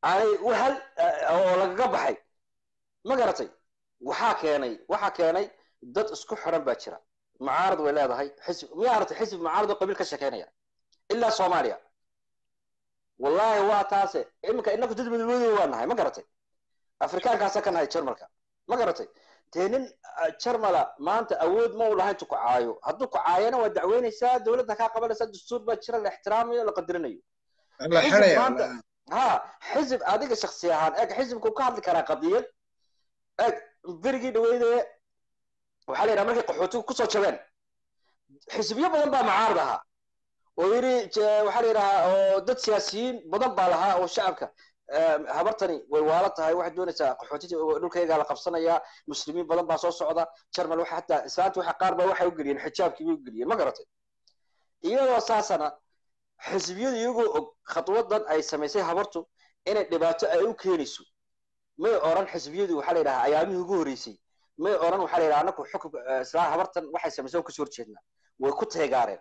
aanay hal oo lagaga baxay ma garatay waxaa keenay waxaa keenay dad isku xiran baa jira mucaarad way leedahay xisb miyaa aragtay xisbi mucaarad oo qabiil ka shekeynaya ilaa soomaaliya wallahi waa taase iminka inaku dad madawoodo waa nahay ma garatay afrikaankaasa ka nahay jarmalka ma garatay dee nin jarmala maanta awood ma u lahayn tu ku caayo hadduu ku caayana waa dacweynaysaa dowladda kaa qabanaysaa dastuur baa jira la ixtiraamayo la qadirinayo la xiraya maanta ha xisib adiga shaksi ahaan eeg xisibku ka hadli karaa qadiyad eeg berigii dhaweyde waxaa la yidhaha markay qaxootigu kusoo jabeen xisbiyo badan baa mucaarad ahaa oo yidhi waxaa la yidhahaa oo dad siyaasiyiin badan baa lahaa oo shacabka habartani way waala tahay waxay doonaysaa qaxootida dhulkaygaa la qabsanayaa muslimiin badan baa soo socda jarmal waxa hataa islaanta waxa qaar baa waxay u geliyeen xijaabkii bay u geliyeen ma garatay iyadoo saasana xisbiyadu iyagoo og khadwadan ay samaysay habartu inay dhibaato ay u keenayso may oran xisbiyadu waxaa la yidhahaa ayaamihii ugu horreysay may oran waxaa la yidhaha anaku xukunka islaa habartan waxay samaysay kasoo horjeednaa way ku teegaareen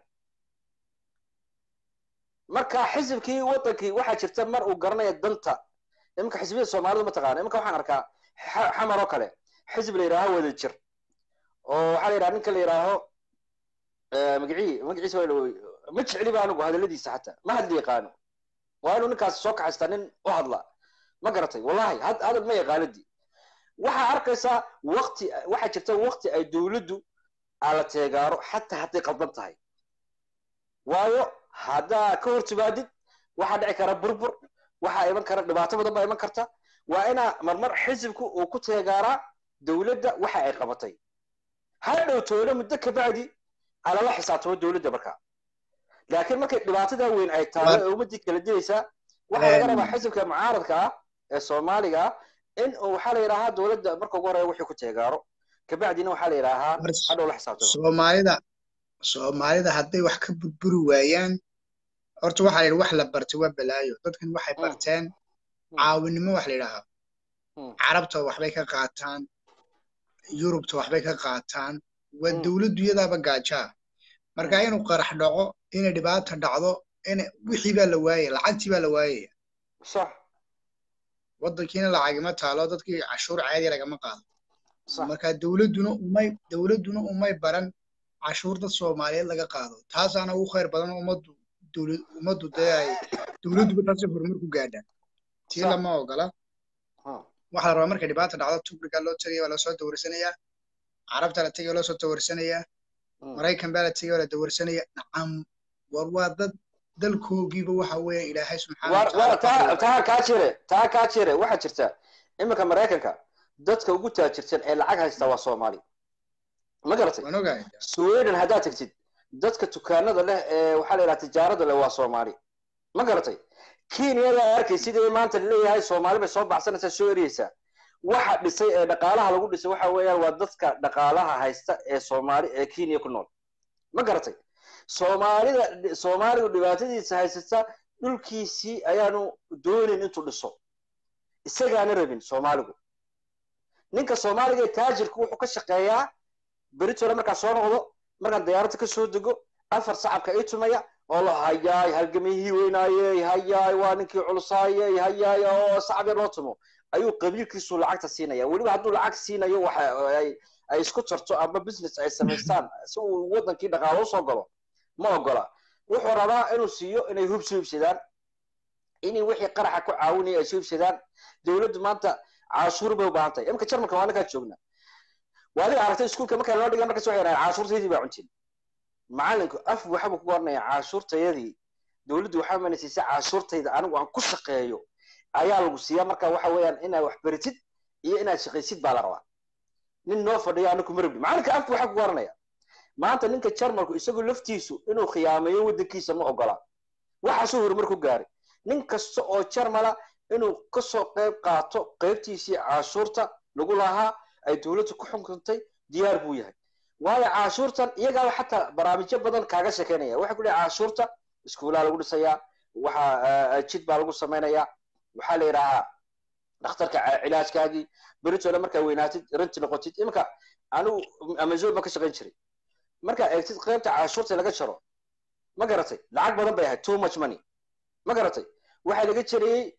marka xisibkii wadankii waxaa jirta mar uu garanaya danta iminka xisbiyada soomaalida mataqaana iminka waxaan arkaa xamar oo kale xisib la yidhaaho wada jir oo waxaa la yidhaha ninka la yidhaaho magacii magaciisa waa ma jecliba anigu hadaladiisa xataa ma hadli yaqaano waa inuu ninkaas soo kaxaystaa nin u hadla ma garatay wallahi hadal ma yaqaanadii waxaa arkaysaa wakti waxaa jirta wakti ay dowladdu ala teegaaro xataa hadday qaldan tahay waayo haddaa ka hor timaadid waxaa dhici kara burbur waxaa iman kara dhibaato badan baa iman karta waa inaa marmar xisibku uu ku teegaaraa dowladda waxa ay qabatay ha dhowtoona muddo kabacdi alala xisaabtamo dowladda markaa laakiin markay dhibaatada weyn ay taalo ee ummadii kala dilaysaa waxaa laga rabaa xisibka mucaaradka ah ee soomaaliga ah in waxaa la yidhaahaa dowladda marka ugu horeeya wixii ku teegaaro kabacdina waxaa la yidhaahaa hadhow la xisaabtamo soomaalida soomaalida hadday wax ka burburi waayaan horta waxaa la yidhi wax la bartay waa balaayo dadkan waxay barteen caawinimo wax la yidhaahaa carabta waxbay ka qaataan yurubta waxbay ka qaataan waa dowladdu iyadaaba gaajaa marka inuu qarax dhaco inay dhibaata dhacdo in wixii baa la waayaya lacagtii baa la waayaya sax waddankiina lacagima taalo dadkii cashuur caadi lagama qaado marka dowladduna umay dowladduna umay baran cashuur dad soomaaliyeed laga qaado taasaana ugu khayr badan ummaddu dowlad ummaddu dee ay dowladduba taasi horumar ku gaadhaan tii lama ogola waxaa la rabaa markay dhibaata dhacdo tubriga loo tegaya waa lasoo dawarsanayaa carabta la tegaya waa loosoo dawarsanayaa maraykan baa la tegaya waa la dawarsanaya nacam war waa dad dalkoogiiba waxa weeye ilaahay subxaana taa kaa jire taa kaa jire waxaa jirta iminka maraykanka dadka ugu taajirsan ee lacag haysta waa soomaali ma garatay waan ogahay sweden haddaad tagtid dadka dukaanada leh ee waxaa la yidhaha tijaarada leh waa soomaali ma garatay kenyada arkay sidii maanta laleeyahay soomaali bay soo baxsanaysaa soo eriyeysaa waxa dhisay ee dhaqaalaha lagu dhisay waxa weeyaan waa dadka dhaqaalaha haysta ee soomaali ee kenya ku nool ma garatay soomaalida soomaaligu dhibaatadiisa haysata dhulkiisii ayaanu doonin intuu dhiso isagaana rabin soomaaligu ninka soomaaliga ee taajirku wuxuu ka shaqeeyaa beritole markaa soo noqdo markaan diyaaradda ka soo dego afar sacabka ii tumaya oo la hayaay halgamihii weynaayey hayaay waa ninkii culusaayey hayaay oo sacab yar loo tumo ayuu qabiilkiisu lacagta siinaya weliba hadduu lacag siinayo waxa ay ay isku tarto ama business ay samaystaan si uu wadankii dhaqaalo usoo galo ma ogola wuxuu rabaa inuu siiyo inay hub soo iibsadaan inay wixii qaraxa ku caawinaya ay soo iibsadaan dowladdu maanta caashuur bay u baahan tahay imika jarmalka waa ninkaa joogna waa adiga aragtay iskuulka markaa loo dhiga markas waxay dhahaan caashuurtaydii baa cuntin macalinku af waxa buu ku oranaya caashuurtayadii dowladdu waxaa mana siisay caashuurtayda anigu aan ku shaqeeyo ayaa lagu siiyaa marka waxa weeyaan inaad wax beritid iyo inaad shaqaysid baa la rabaa nin noo fadhiyo anaku marabdi macalinka af waxa ku oranaya maanta ninka jarmalku isagu laftiisu inuu khiyaamayo waddankiisa ma ogola waxaasuu horumar ku gaaray nin kasta oo jarmala inuu kasoo qayb qaato qaybtiisii caashuurta lagu lahaa ay dowladdu ku xukuntay diyaar buu yahay waayo caashuurtan iyagaaba xataa barnaamijyo badan kaaga shekeynaya waxay ku leeyahay caashuurta iskuulaha lagu dhisayaa waxa jid baa lagu samaynayaa waxaa la yidhaahaa dhakhtarka cilaajkaagii beritooda markaa weynaatid ranti noqotid iminka anigu amazon baan ka shaqayn jiray markaa eegtid qaybta caashuurta laga jaro ma garatay lacag badan bay ahayd too much money ma garatay waxaa laga jarayey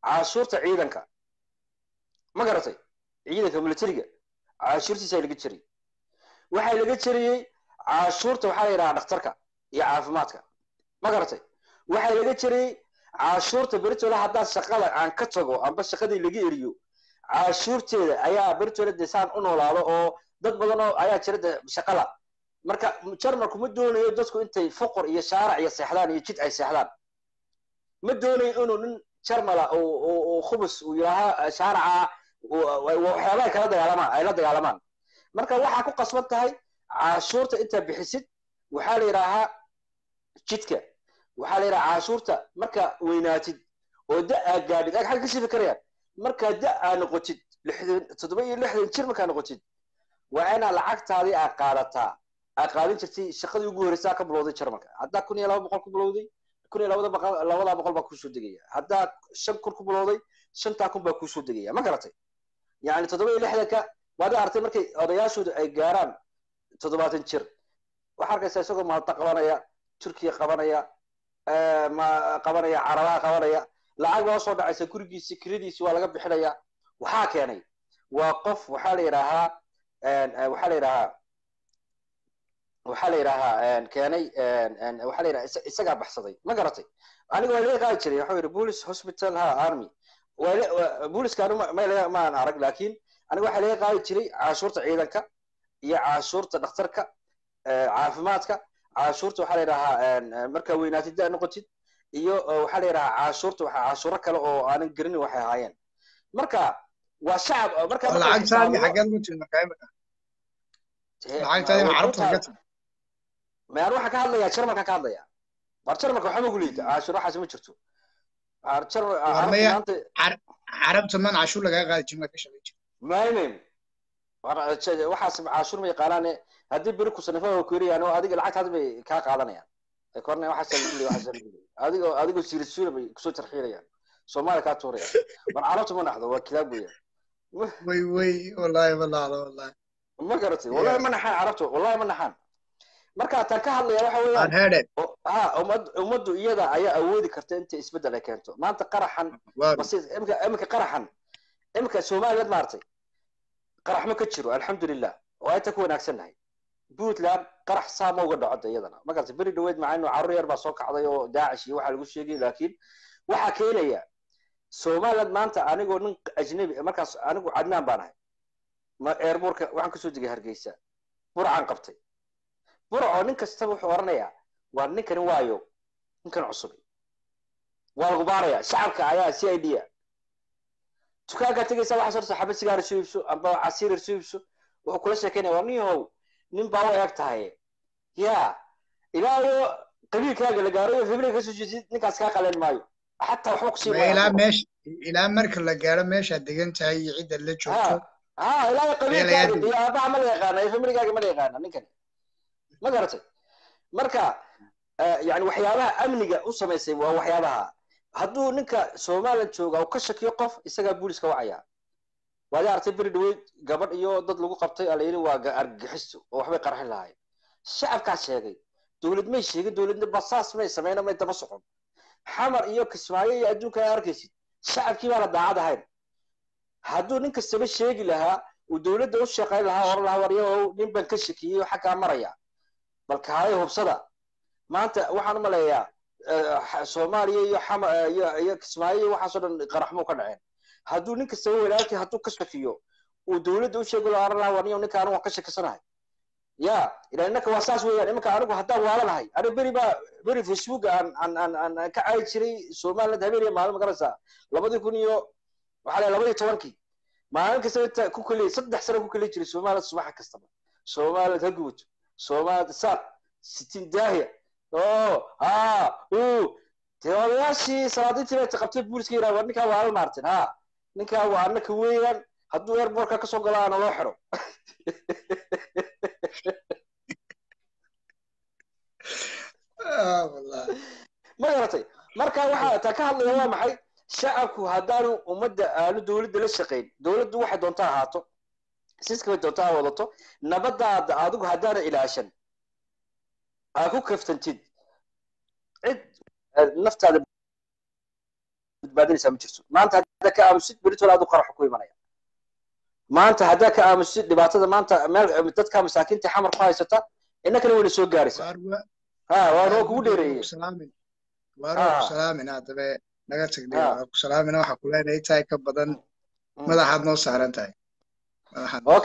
caashuurta ciidanka ma garatay ciidanka militariga caashuurtiisaa laga jiray waxaa laga jariyey caashuurta waxaa la yidhahaa dhakhtarka iyo caafimaadka ma garatay waxaa laga jariyey caashuurta beritola haddaan shaqada aan ka tago amba shaqadii laga eriyo caashuurteeda ayaa beritola de saan u noolaado oo dad badan oo ayaa jira de shaqala marka jarmalku ma doonayo dadku intay foqor iyo shaarac iyo seexdaan iyo jid ay seexdaan ma doonayo inuu nin jarmala oo khubus uu yidhaaha shaaraca waxyaabaha kala dagaalamaan ay la dagaalamaan marka waxaa ku qasban tahay caashuurta intaa bixisid waxaa la yidhaahaa jidka waxaa la yidhaha caashuurta marka weynaatid oo da aa gaadhid ag xagga ka sifi karayaan markaa da aa noqotid lixdan toddoba iyo lixdan jir markaa noqotid waa inaa lacagtaadii aa qaadataa aa qaadan jirtay shaqadii ugu horreysaa ka bilowday jarmalka haddaa kun iyo laba boqol ku bilowday kun iyo labada boqol labada boqol baa kusoo degaya haddaa shan kun ku bilowday shantaa kun baa kusoo degaya ma garatay yani toddoba iyo lixdanka waad artay markay odayaashooda ay gaaraan toddobaatan jir waxaa arkaysaa isagoo maalta qabanaya turkiya qabanaya ma qabanaya carabaha qabanaya lacag baa soo dhacaysa gurigiisi kiradiisi waa laga bixinaya waxaa keenay waa qof waxaa la yidhaahaa waxaa la yidhahaa waxaa la yidhaahaa keenay waxaa la yidhaha isagaa baxsaday ma garatay aniga waa laga qaadi jiray waxuu yidhi police hospital ha army booliska anu maan arag laakiin aniga waxaa laga qaadi jiray caashuurta ciidanka iyo caashuurta dhakhtarka caafimaadka caashuurta waxaa la yidhahaa markaa weynaatid daa noqotid iyo waxaa la yidhahaa caashuurta waxaa caashuuro kale oo aanan garanin waxay ahaayeen marka waa shacab marka lacagtaadii xaggeed ku timid markaa imika lacagtaadii ma carabta xaggeed timid mayaan waxaan ka hadlayaa jarmalka ka hadlaya war jarmalka waxba ku liita caashuur waxaas ma jirto carabta man cashuur lagaga qaadi jirin ka shaqay jir maymayn waxaas caashuur ma yaqaanaane haddii beri ku sanafa ku yarayaan oo adiga lacagtaada bay kaa qaadanayaan korna waxaas adigoo adigoo siirisuura bay kusoo tarxiilayaan soomaaliya kaa tuurayaan war carabta ma naxdo waa kilaab weeyaan way way wallahi ma naxdo wallahi ma garatay wallahi ma naxaan carabta wallahi ma naxaan marka taan ka hadlaya waxa weeyaan ha ummad ummaddu iyada ayaa awoodi karta inta isbeddel ay keento maanta qaraxan imika imika qaraxan imika soomaaliyeed maartay qarax ma ka jiro alxamdulilah oo ayta ku wanaagsannahay puntland qarax saa ma uga dhaco iyadana ma garatay beri dhaweed macaa inuu carruur yar baa soo kacday oo daacish iyo waxaa lagu sheegay laakiin waxaa keenaya somaliland maanta anigoo nin ajnabi markaas anigu cadnaan baan ahay ma airbortka waxaan kasoo degay hargeysa burcaan qabtay burco nin kastaba wuxuu oranayaa waa ninkani waayo ninkan cusub waa lagu baaraya shacabka ayaa c i d a dukaankaa tegaysa waxaa sorta xabad sigaar isu iibso amba casiir isu iibso wuxuu kula sheekeynaya waa niyahow nin baa u eeg tahay ya ilaayo qabiilkaaga la gaaro febriga kasoo jeedid ninkaas kaa qaleen maayo xataa waxba kusii ilaa meesha ilaa marka la gaaro meeshaad degan tahay iyo cidda la joogto ha ilaayo qabiilkaaga iyo aabaha ma la yaqaana iyo febrigaaga ma la yaqaana ninkani ma garatay marka yani waxyaabaha amniga u samaysay waa waxyaabaha hadduu ninka somaliland jooga uu ka shakiyo qof isagaa booliska wacaya waad artay beri dhaweyd gabadh iyo dad lagu qabtay ala yidhi waa argagixisto oo waxbay qarxin lahaayeen shacabkaa sheegay dowlad may sheegin dowladna basaas may sameyna may daba socon xamar iyo kismaayo iyo adduunka ay arkaysid shacabkii baana daacad ahayn hadduu nin kastaba sheegi lahaa uu dowladda u shaqayn lahaa oran lahaa waryahow nin baan ka shakiyey oo xaggaa maraya balka haye hubsada maanta waxaan u maleeyaa soomaaliya iyo xama iyo iyo kismaayo iyo waxaasoo dhan qaraxmuu ka dhaceen hadduu nin kastaba walaalkii hadduu ka shakiyo uu dowladda u sheegi lahaa oran lahaa warniyow ninka anigu waan ka shakisanahay ya ila innaka waa saas weeyaan iminka anigu haddaan waalanahay anigu beri baa beri facebook aan aan aan aan ka caayi jiray somaliland habeen iyo maalin magaraysaa labadii kun iyo waxaa la labadii tobankii maalin kasta inta ku keliya saddex sano ku keliya jiray somaliland subaxa kastaba somaliland ha gubato somaliland saaq sitiin daahiya o ha u dee odayaashii salaadiintii bay qabtay booliska yidhaha war ninkaa waa la maartin ha ninkaa waa annaka weeyaan hadduu airbortka kasoo galo aana loo xidho ma garatay marka waxaa taa ka hadlaya waa maxay shacabku haddaanu ummadda aanu dowladda la shaqayn dowladdu waxay doonta ahaato siskabay doonta ha wadato nabadaada adigu haddaana ilaashan aa ku kaftantid cid naftaada badbaadinaysaa ma jirto maanta haddaa ka aamusid beritoole aad u qaraxu ku imanaya maanta haddaa ka aamusid dhibaatada maanta meel dadka masaakiinta xamar ku haysata innakana wayna soo gaaraysaa ha waan waa kugu dheereeyey waaro ku salaamina dabe naga tagday waa ku salaamina waxa ku leenahay tahay ka badan madaxaad noo saaran tahay madaxaad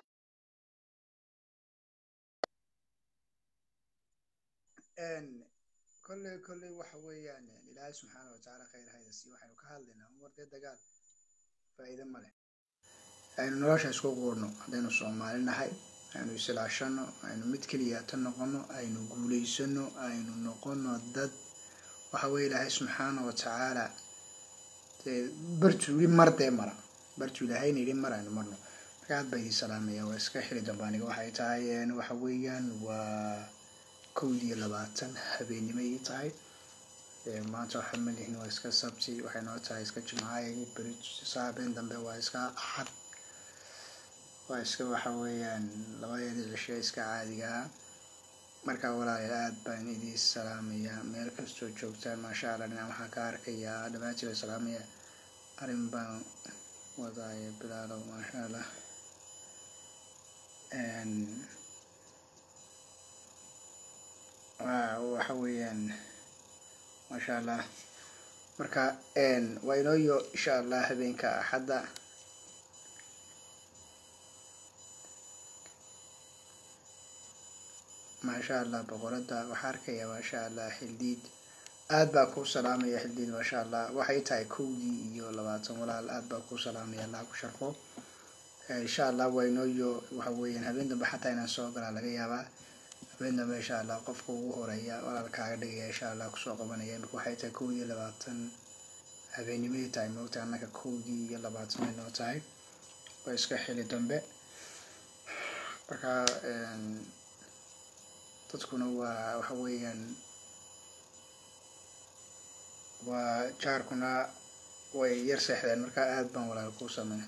kolley kolley waxa weeyaan ilaahay subxaana watacaala khayr haydasi waxaynu ka hadlaynaa umar dee dagaal faa'iido ma leh aynu nolosha isku quurno haddaynu soomaali nahay aynu isilaashano aynu mid keliyaata noqono aynu guulaysano aynu noqono dad waxa weye ilaahay subxaana watacaala dee bartuu yidhi mar dee mara bartuu ilaahayna yidhi mar aynu marno marka aad baa idin salaamaya waa iska xili dambe aniga waxay tahay waxa weeyaan waa kowd iyo labaatan habeennimo ii tahay maanta waxa malihin waa iska sabti waxay noo tahay iska jimcaay beri saabeen dambe waa iska axad waa iska waxa weeyaan labadeedii cishe iska caadigaa marka walaalayaal aad baan idin salaamayaa meel kastoo joogtaan maasha allah dhinac waxaan ka arkayaa dhammaantii baa salaamaya arrin baan wadaaya bilaalow maasha allah waxa weeyaan maasha allah marka waa inooyo insha allah habeenka axadda maasha allah boqorada waxaa arkaya maasha allah xildiid aad baa kuu salaamaya xildiid maasha allah waxay tahay kowdii iyo labaatan walaal aad baa kuu salaamaya allah ku sharfo insha allah waa inooyo waxa weeyaan habeen dambe xataa inaan soo galaa laga yaabaa habeen dambe insha allah qofka ugu horeeya walaalkaaga dhigaya insha allah kusoo qabanaya imika waxay tahay kowdii iyo labaatan habeenimadii tahay moogta annaka kowdii iyo labaatan ay noo tahay waa iska xili dambe marka dadkuna waa waxa weeyaan waa jaarkuna way yar seexdeen marka aad baan walaal kuu sameyn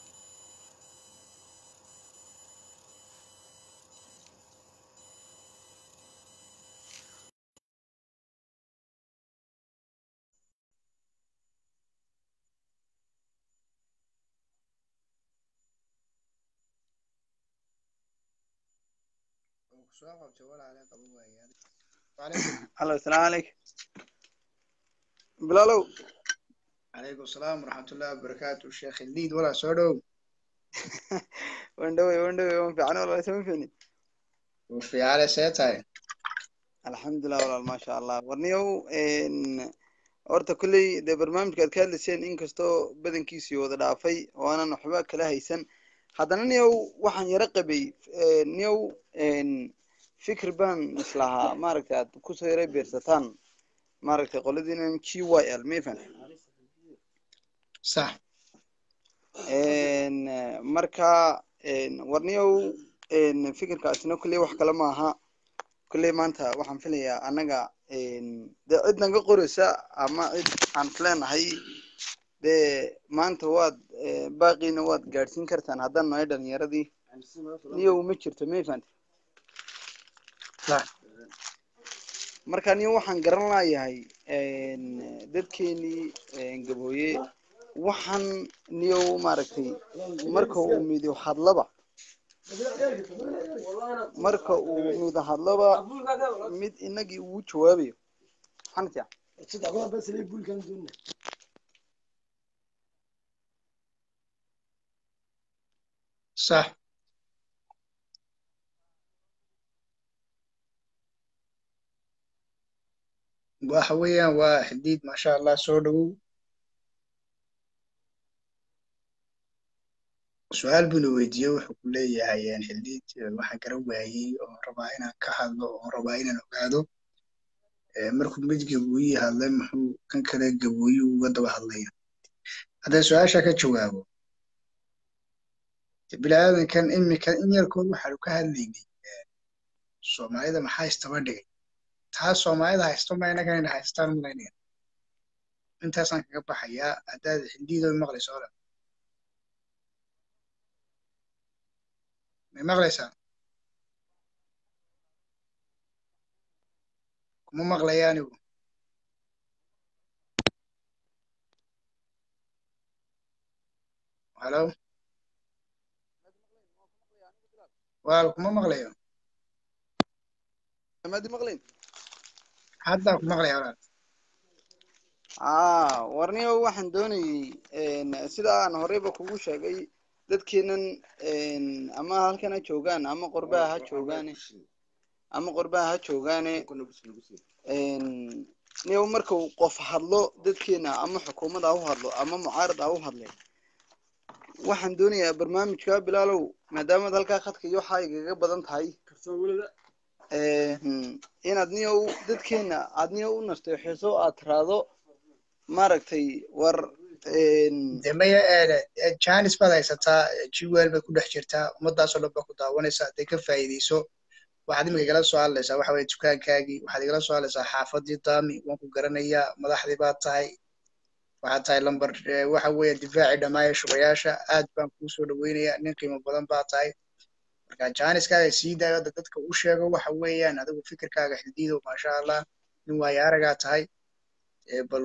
halo asalaamu calaykum bilaalow calaykum asalaam waraxmatullahi wabarakaatu sheekh ildiid walaa soo dhow wan dhowey wan dhowey wan fiican walaal sama fiicni wuu fiicane see tahay alxamdulilah walaal maasha allah warniyow horta kolley dee barnaamijka aad ka hadlayseen inkastoo badankiisii wada dhaafay oo aanan waxba kala haysan haddana niyow waxaan yaro qabay niyow fikir baan islahaa maaragtay aad kusoo yara beersataan maaragtay qoladiinan g y l mafan sax marka warniyow fikirkaasina kolley wax kale maaha kolley maanta waxaan filayaa annaga dee cid naga qoraysa ama cid aan isleenahay dee maanta waad baaqiina waad gaadhsiin kartaan haddaan nahay dhalinyaradii niyow ma jirto mafan marka niyo waxaan garan laayahay dadkeenii gabooye waxaan niyow maaragtay marka uu mido hadlaba marka uu mido hadlaba mid inagii ugu jawaabayo xantia sax waxa weeyaan waa xildiid maasha allah soo dhowow su-aal buuna weydiiyey wuxuu ku leeyahay xildiid waxaan garan waayey oo rabaa inaan ka hadlo oo rabaa inaan ogaado markuu mid gabooyi hadlay muxuu kan kale gabooyi uga daba hadlaya hadday su-aasha ka jawaabo bilaadankan imika in yarkood waxaanu ka hadlaynay soomaalida maxaa istaba dhigay taa soomaalida haysto ma inagan ina haystaan malaynaya intaasaan kaga baxayaa haddaad xildiidoo maqlayso ole may maqlaysaa kuma maqlaya anigu halo walaal kuma maqlayo maadi maqlayn haddaa ku maqlaya walaal ah warniyo waxaan doonayey sida aan horeyba kugu sheegay dadkeenan ama halkan ha joogaan ama qorbaha ha joogaane ama qorbaha ha joogaane niyo markuu qof hadlo dadkeena ama xukuumada ha u hadlo ama mucaarad ha u hadle waxaan doonayaa barnaamijka bilaalow maadaamaad halkaa khadka iyo waxaa igaga badan tahay inaad niyo dadkeena aad niyo u nasteexeso aad tiraado maaragtay war de maya janis baad haysataa jiwel bay ku dhex jirtaa ummadaasoo dhan baa ku daawanaysa hadday ka faa'iideyso waxaad imika igala soo hadlaysaa waxa weye dukaankaagii waxaad igala soo hadlaysaa xaafadii daami waan ku garanayaa madaxdii baad tahay waxaad tahay lamber waxa weeye difaacii dhammaaya shubayaasha aad baan kuu soo dhaweynayaa nin qiimo badan baa tahay marka janiskaaga sii daayo hadda dadka u sheego waxa weeyaan adigu fikirkaaga xidiido maasha allah nin waayo aragaa tahay bal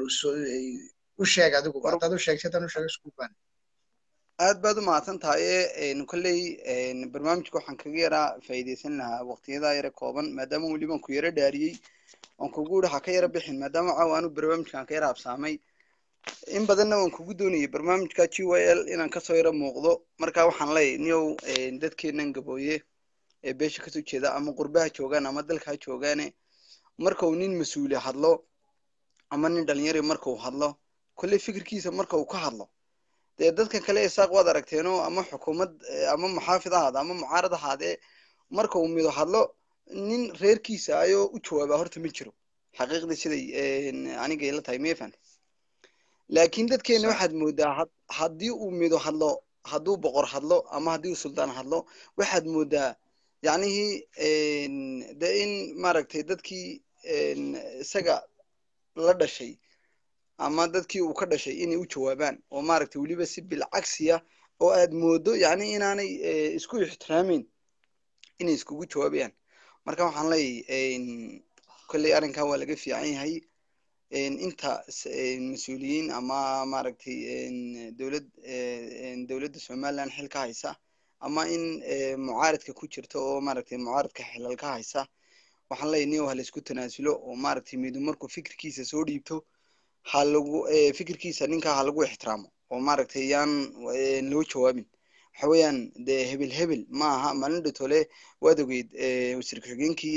u sheeg adigu haddaad u sheegtay haddaan u sheego iskuuban aad baad u mahadsan tahay kolley barnaamijka waxaan kaga yaraa faa'iideysan lahaa waqtiyadaa yara kooban maadaama weliban ku yara dhaariyey oon kugu uri ha ka yara bixin maadaama caawa anu barnaamijkan ka yara habsaamay in badanna waan kugu doonayay barnaamijka g y l inaan kasoo yara muuqdo marka waxaan leeyahy niyow dadkeenan gabooye ee beesha kasoo jeeda ama qurbaha joogaan ama dalka ha joogaane markau nin mas-uuli hadlo ama nin dhalinyari markau hadlo kolley fikirkiisa marka uu ka hadlo dee dadka kale isaaq waad aragteeno ama xukuumad ama muxaafid ahaade ama mucaarad ahaadee marka uu mido hadlo nin reerkiisa ayoo u jawaaba horta ma jiro xaqiiqdii siday aniga ila tahay mefan laakiin dadkeena waxaad moodaa haddii uu mido hadlo hadduu boqor hadlo ama haddii uu suldaan hadlo waxaad moodaa yacnihii de in maaragtay dadkii isaga la dhashay ama dadkii uu ka dhashay inay u jawaabaan oo maaragtay weliba si bilcagsiya oo aad moodo yacni inaanay isku ixtiraameyn inay iskugu jawaabayaan marka waxaan leeyahy kolley arrinkan waa laga fiican yahay inta mas-uuliyiin ama maaragtay dowlad dowladda somaliland xil ka haysa ama in mucaaradka ku jirta oo maaragtay mucaaradka xilal ka haysa waxaan leeyahy niyo ha laisku tanaasulo oo maaragtay midu markuu fikirkiisa soo dhiibto ha lagu fikirkiisa ninkaa ha lagu ixtiraamo oo maaragtay yaan loo jawaabin waxa weeyaan dee hebel hebel ma aha maalin dhitole waad ogeyd wasiir ku-xigeenkii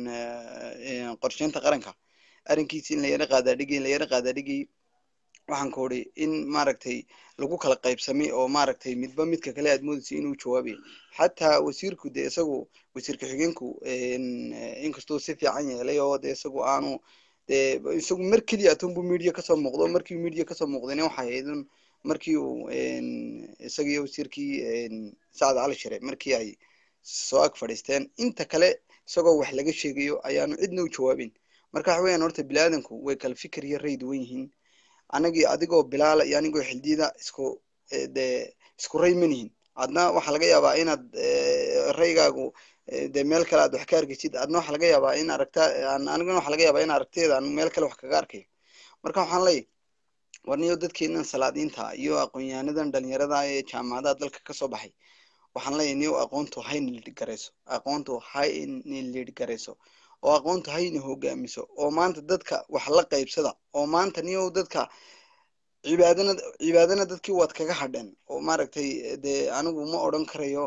qorsheynta qaranka arrinkiisi in la yara qaadaadhigay in la yara qaadaadhigay waxaan ku uri in maaragtay lagu kala qaybsamay oo maaragtay midba midka kale aad moodaysa inuu jawaabayo xataa wasiirku dee isagu wasiir ku-xigeenku inkastuu si fiican yeelay oo dee isagu aanu dee isagu mar keliya atunbu media kasoo muuqdo markii media kasoo muuqdayna waxay ahayd markii uu isagii wasiirkii sacad cali shire markii ay soo ag fadhiisteen inta kale isagoo wax laga sheegayo ayaanu cidna u jawaabin marka waxa weeyaan horta biniaadanku way kala fikir iyo ray duwan yihiin anagii adigoo bilaala iyo anigoo xildiida isku dee isku ray manihin adna waxaa laga yaabaa inaad raygaagu dee meel kale aad wax ka argaysid adna waxaa laga yaabaa in aragta anigana waxaa laga yaabaa in aragteeda aan meel kale wax kaga arkayo marka waxaan leeyahy warniyo dadkeenan salaadiinta iyo aqoon-yahanadan dhalinyarada ee jaamacadaha dalka kasoo baxay waxaan leeyahy niyo aqoontu hayna lidh garayso aqoontu hayna lidh garayso oo aqoontu hayna hogaamiso oo maanta dadka wax la qaybsada oo maanta niyo dadka cibaadana cibaadana dadkii waad kaga hadheen oo maaragtay dee anigu ma odran karayo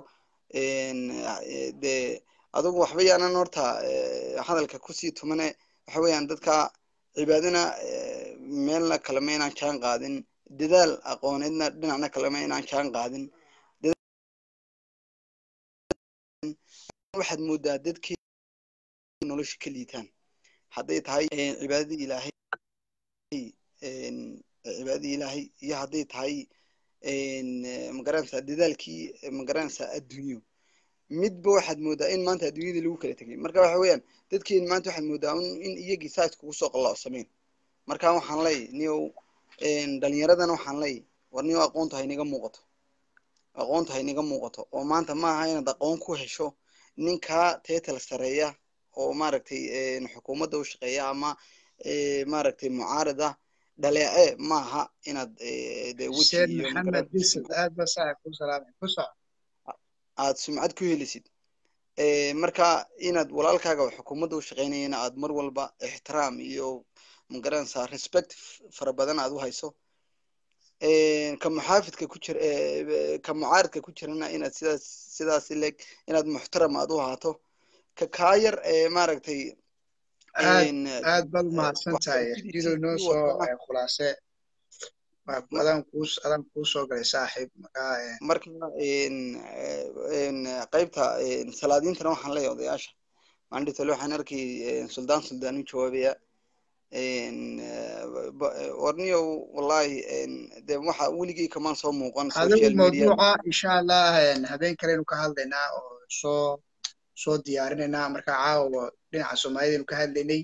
dee adugu waxba yaanan horta hadalka kusii tumane waxa weeyaan dadka cibaadana meelna kalema inaan jaan qaadin dadaal aqooneedna dhinacna kalema inaan jaan qaadin waxaad moodaa dadkii nolosha ka liitaan hadday tahay cibaadadii ilaahay cibaadadii ilaahay iyo hadday tahay magaranaysaa dadaalkii magaranaysaa adduunyo midba waxaad moodaa in maanta adduunyadii lagu kala tegay marka waxa weeyaan dadkeeni maanta waxaad moodaa in iyagii saas kugu soo qalloocsameen marka waxaan leeyahy niyow dhalinyaradana waxaan leeyahy war niyow aqoonta haynaga muuqato aqoonta haynaga muuqato oo maanta ma aha inaad aqoon ku hesho ninkaa teetal sareeya oo maaragtay xukuumadda u shaqeeya ama maaragtay mucaarad ah dhaleece maaha inaad eh, dee weji xuseen iyo maxamed magaranaysa bisad aad ba saaxib ku salaamay ku soco aad sumcad ku helisid Eh, marka inaad walaalkaaga oo xukuumadda u shaqaynayana aad mar walba ixtiraam iyo magaranaysaa respect f- fara badan aad u hayso Eh, ka muxaafidka ku jira eh, ka mucaaridka ku jirana inaad sidaas sidaas leeg inaad muxtaram aad u ahaato ka kaa yar ee maaragtay aad een, aad baad umahadsan tahay waxbarashadiisii xdido noo sii soo watana eh, khulaase waa ma- adaan kuu adaan kuu soo galay saaxiib markaa eh, marka een, eh, een, qaybta een, salaadiintana waxaan leeyahay odayaasha maandhitole waxaan arkay een, suldaan suldaan u jawaabaya een, eh, ba- eh, warniyow wallahi een, dee waxa weligay kamaan soo muuqan adigu social media mawduuca insha allah eh, habeen kalenu ka hadlaynaa oo soo soo diyaarinaynaa markaa caawa dhinaca soomaalidaynu ka hadlaynay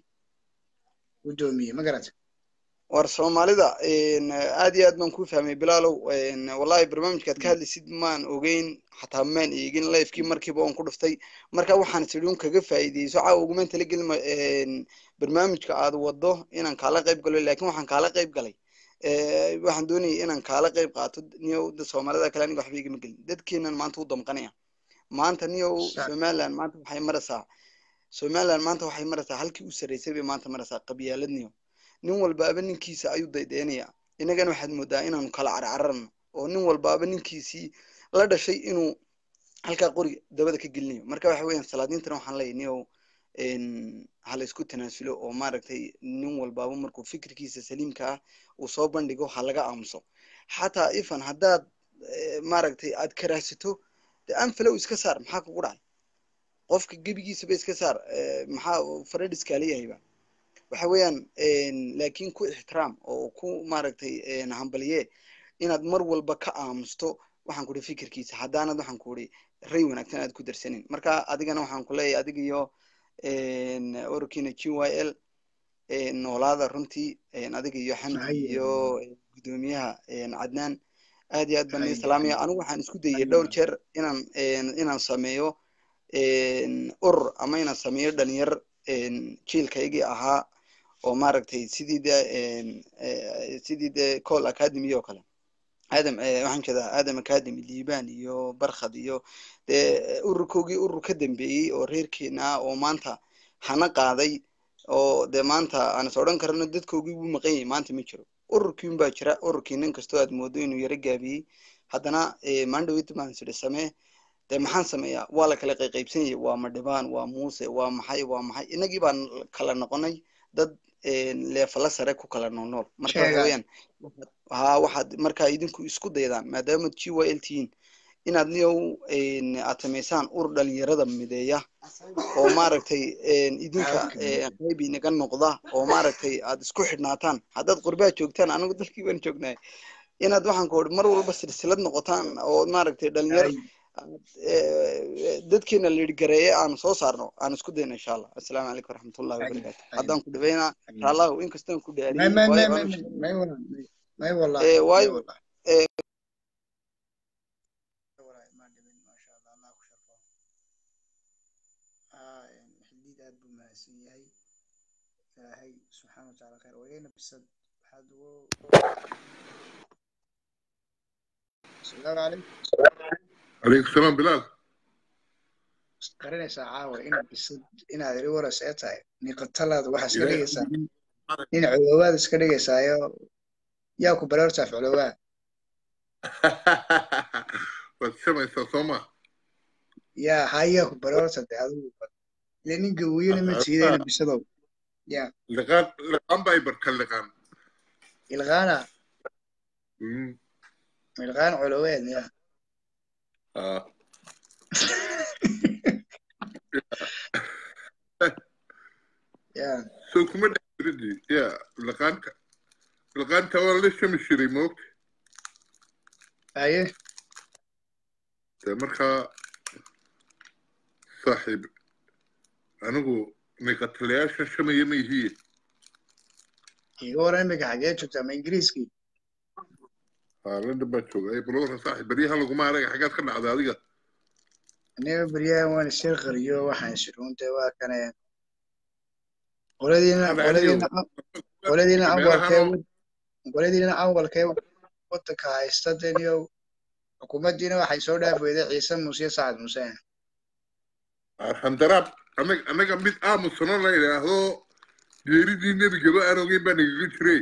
guddoomiye ma garata war soomaalida een, aad iyo aad baan kuu fahmay bilaalow een, wallahi barnaamijkaad ka hadlaysid maan ogeyn xataa maan eegin lifekii markiiba oon ku dhuftay marka waxaan tidhi un kaga faa'iideyso caawa ugumaan talagelin ma- een, barnaamijka aad wado inaan kaala qayb galo laakiin waxaan kaala qayb galay Eh, waxaan doonayay inaan kaala qayb qaato niyow da soomaalida kale aniga waxba igama gelin dadkeenan maanta u damqanaya maanta niyow Sax. somaliland maanta waxay maraysaa somaliland maanta waxay maraysaa halkii u sarreysay bay maanta maraysaa qabyaalad niyow nin walbaaba ninkiisa ayuu daydaynaya innagana waxaad moodaa inaanu kala carcararno oo nin walbaaba ninkiisii la dhashay inuu halkaa qori dabada ka gelinayo marka waxa weeyaan salaadiintana waxaan leeyahay niyow een, ha la isku tanaasulo oo maaragtay nin walbaaba markuu fikirkiisa saliimka ah uu soo bandhigo ha laga aamuso xataa ifan haddaad eh, maaragtay aad karaahsato dee anfalow iska saar maxaa kugu dhacay qofka gebigiisaba iska saar eh, maxaa faradhiska leeyahayba waxa weeyaan een, laakiin ku ixtiraam oo ku maaragtay een, hambaliye inaad mar walba ka aamusto waxaan ku ihi fikirkiisa haddaanad waxaan ku ihi ray wanaagsan aad ku darsanin marka adigana waxaan ku leeyahay adiga iyo een, ururkiina g y l een, noolaada runtii een, adiga iyo xamdi Haye. iyo gudoomiyaha een, cadnaan aad iyo aad baan Haye, idin salaamaya haye. anigu waxaan isku dayay Haye. dhowr jeer inaan een, inaan sameeyo een, urur ama inaan sameeyo dhalinyar een, jiilkaygii ahaa oo maaragtay sidii de een, eh, sidii de col academy oo kale aadam eh, waxaan jeedaa aadam academy liibaan iyo barkhad iyo dee ururkoogii urur ka dambeeyey oo reerkeena ah oo maanta hana qaaday oo dee maanta aan is odhan karno dadkoogii wuu maqan yahay maanta ma jiro ururkiin baa jira ururkii nin kastoo aad moodo inuu yaro gaabiyey haddana eh, maandhaweyta baan sidhi samee dee maxaan sameeyaa waa la kala qayqaybsan yahay waa madhibaan waa muuse waa maxay waa maxay innagii baan kala noqonay dad een, leefala sare ku kala noolnool marka waxa Sheega. weeyaan ha waxaad markaa idinku isku daydaan maadaama g y l tihiin inaad niyow een, aad samaysaan ur dhalinyarada mideeya oo maaragtay een, idinka een, qayb inaga noqda oo maaragtay aad isku xidhnaataan haddaad qurbaa joogtaan anigu dalkii baan joognaay inaad waxaan ku mar walba silsilad noqotaan oo maaragtay dhalinyar Haye. eh, dadkeena lidgareeye aan soo saarno aan isku dayno insha allah assalaamu calaykum waraxmatullahi Haye. wabarakaatu Haye. haddaan ku dhaweynaa Haye. raallahu inkastaan ku may dhaariyey may may waayo may anu may wala may wallahi Eh, may waayo wallahi eh, wallahi ma dhibin maasha allah allah ku sharfo ah xildiid aad buu mahadsan yahay ilaahay subxaana wa tacaala khayr wayna bisad waxaad ugu asalaamu calaykum عليكم السلام بلال garanaysaa caawa inaad bisad inaad iri waras ee tahay niqatalaada waxaa iska إلهي dhigaysaa nin nin coloowaad iska dhigaysaayo yaa ku bareertaa colowaa والسما يستوما yaa hayaa ku bareerta de adigu ile nin gawiyena ma tiidayna bisadow yaa لغان لغان بايبر كان لغان ilqaana مم. ilqaan coloweed yaa آه. yaa سو كما ردي يا لغان ك... لغان توان ليش مش ريموت haye مرخا صاحب أنا نقتلياش شما يمي هي iga waran imika xagee joogtaa ma ingiriiskii هذا بتشوف أي بلور صاحب بريها لو ما عليك حاجات خلنا على هذه aniga beryahan waan isir qariyo waxaan shiruunta waa kane qoladiina أنا qoladiina عليهم qoladiina meelahan anwarkee oo- qoladiina awalkee wadanka haysta deniyow xukuumaddiina waxay soo dhaaf weyday ciise muuse sacad muuse arxandaraab anaga anaga mid aamusano la yidhaahdo geeridii nebigaba aan ogeyn baa nagaga jiray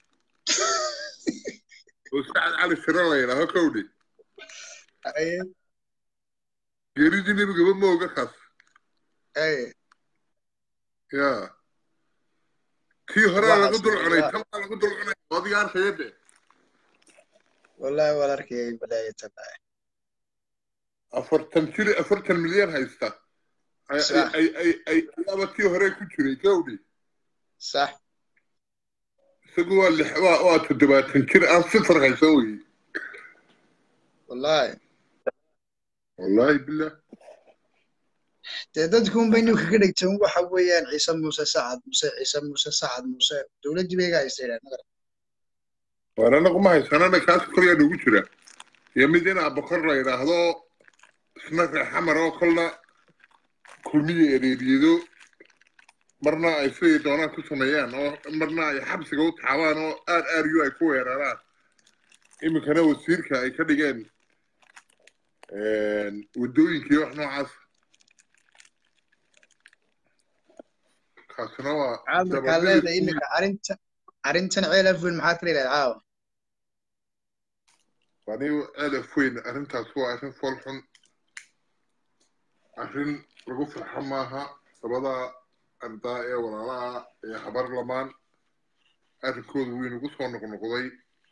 oo sacad cali siro la yidhaaho kowdhe Aye, geeridii nebigaba ma oga kaas aye. ya tii horea Waxaas lagu dul cunay waa- tan baa lagu dul cunay adiga arkaya de wallahi waan arkayay balaayo tallaay afartan jir afartan milyan haysta ay Sax. ay ay ay ayaaba tii hore ku jiray kowdhe sax isagu waa lix waa waa toddobaatan jir aan sifar haysan weye wallahi wallaahi billah dee dadku unbay ninka ka dhigteen waxa weeyaan ciise muuse sacad muuse ciise muuse sacad muuse dowladdii bay ga haystay nagar waar anagu ma haysanana kaas kolyaa nagu jira iyo mid in abakor la yidhaahdo isna reexamar oo kolna kulmiya ereeriyado marna ay siday doonaan ku sameeyaan oo marna ay xabsiga u taxaabaan oo aar aaryo ay ku weeraraan iminkana wasiirka ay ka dhigeen waddooyinka iyo wax noocaas kaasina waa caamarkaa leedahay iminka arrinta arrintan ceel afweyn maxaad kala yidhahda caawa anigu aadaf weyn arrintaas waa arrin fool xun arrin lagu farxo maaha labada ardaa ee walaalaha ee habar lamaan arrinkooda wuu inagu soo noqnoqday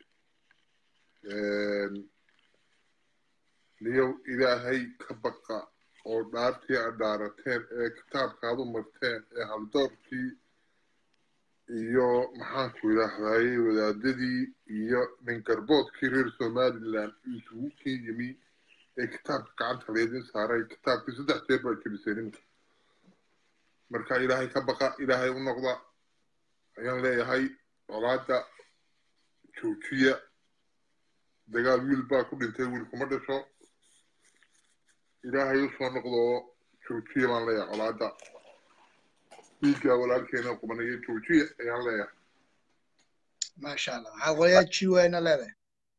niyow ilaahay ka baqa oo dhaartii aad dhaarateen ee kitaabkaad u marteen ee haldoorkii iyo maxaanku idhaahdaye wadaadadii iyo ningarboodkii reer somaliland isugu kin yimi ee kitaabka gacanta laydin saaray kitaabkii saddex jeer baa jebisay nimanka marka ilaahay ka baqa ilaahay u noqda ayaan leeyahay colaada joojiya dagaal wiil baa ku dhintay wiil kuma dhasho ilaahay u soo noqdo oo joojiya baan leeyahay colaada dhiiggaa walaalkeena qubanaya joojiya ayaan leeyahay maasha allah maxaad qolayaa g wayna leedahay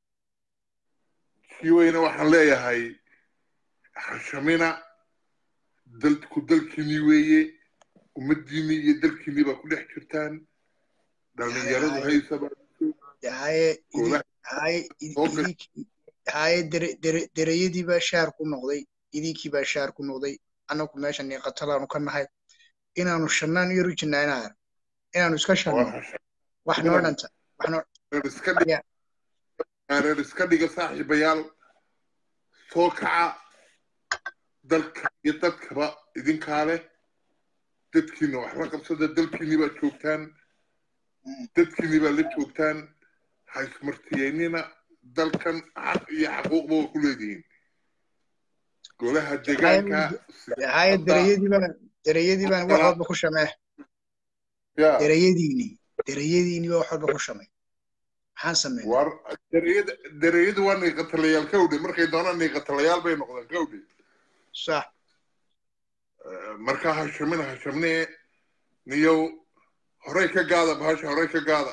kii weyne waxaan leeyahay hashamina dalku dalkiinii weeye ummaddiinii iyo dalkiinii baa ku dhex jirtaan dhallinyaradu haysaba haye Goobaha. haye Okay. idink haye dere dere dereyadii baa shaar ku noqday idinkii baa shaar ku noqday annagu meesha niiqatalaanu ka nahay inaanu shannaan iyo rujinaa inaa inaanu iska shanno wax noo dhanta wax noo reer iska dhiga reer iska dhiga saaxiibayaal soo kaca dalka iyo dadkaba idinkaa leh dadkiina wax la qabsada dalkiinii baa joogtaan dadkiinii baa la joogtaan ha ismartiyeynina dalkan xaq iyo xaquuqba waa ku leedihiin golaha deegaanka haye dereyadii baan dereyadii baan wax walba ku shamee ya dereyadiini dereyadiini baa wax walba ku shamay maxaan sameynaa war dereyada dereyadu waa niiqatalayaal kawdhe markay doonaan niiqatalayaal bay noqdaan kawdhe sax markaa hashamina hashamnee niyow horey ka gaada bahasha horey ka gaada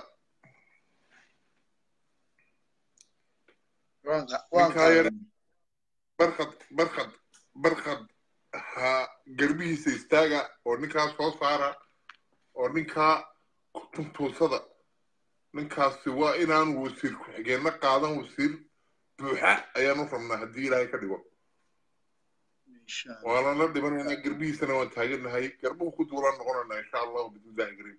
waan qa- waan Ninkaa yar- qaadanay. barkad barkad barkad ha garbihiisa istaaga oo ninkaa soo saara oo ninkaa kutuntuusada ninkaasi waa inaanu wasiir ku-xigeenna qaadan wasiir buuxa ayaanu rabnaa haddii ilaahay ka dhigo insha allah waana la dhibanaynaa garbihiisana waan taagannahay garbuhu ku duulaan noqonaynaa insha allahu bismillahi kariim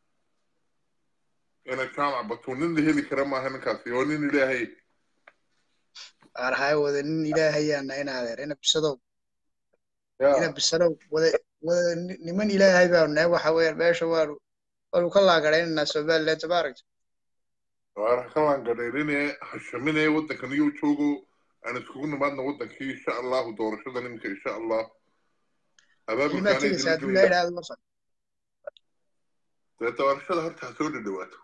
ina jaamac batuun nin la heli kara maaha ninkaasi oo nin ilaahay qaar haye wada nin ilaahayaana in adeer ina bisadow ina yaa bisadow wada wada ni- niman ilaahay baanu nahay waxa weeyaan meesha waanu waanu ka laagaraynanaa somaliland tabaaragta waana ka laangadhayrine hashamine waddankan iyo joogo aan iskugu nimaadna waddankii insha allahu doorashada niminka insha allah ilmaad tegaysa hadduu ilaahay abaabulkaana idhaahdo wafan dee doorashada horta ha soo dhadhawaato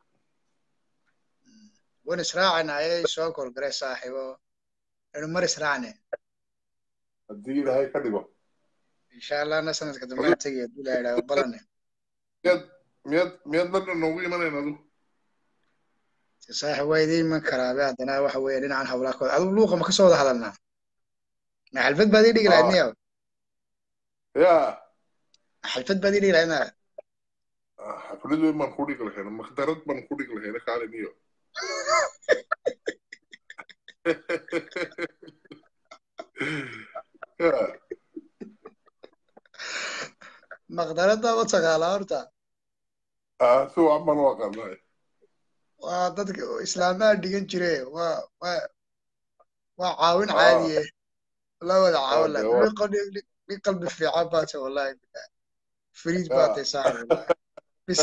wan israacana ayay soo korgaray saaxiibo inu mar israacne haddii ilaahay ka dhigo insha allahna sanadka dambe aan tegaya hadduu ilaahay idhaahdo balane miyaad miyaad miyaad london noogu imanayn adu saaxib waa idiin iman karaabe haddana waxa weeye dhinacan hawlaa kooda adigu luuqa ma ka soo wada hadalnaa ma xalfad baad ii dhigi lahayd niya ya xalfad baad ii dhigi lahayd naa xaflad weyn baan ku dhigi lahayna makdarad baan ku dhigi lahayna kaalin iyo ya maqdarada ma taqaanaa horta ah si wacan baan u aqaanay waa dadka islaamaha dhigan jire waa waa waa caawin caadiye la wada caawin la dee waa- nin qalbi nin qalbi fiican baate wallahi billahi fariid baate saaxib wallahi bis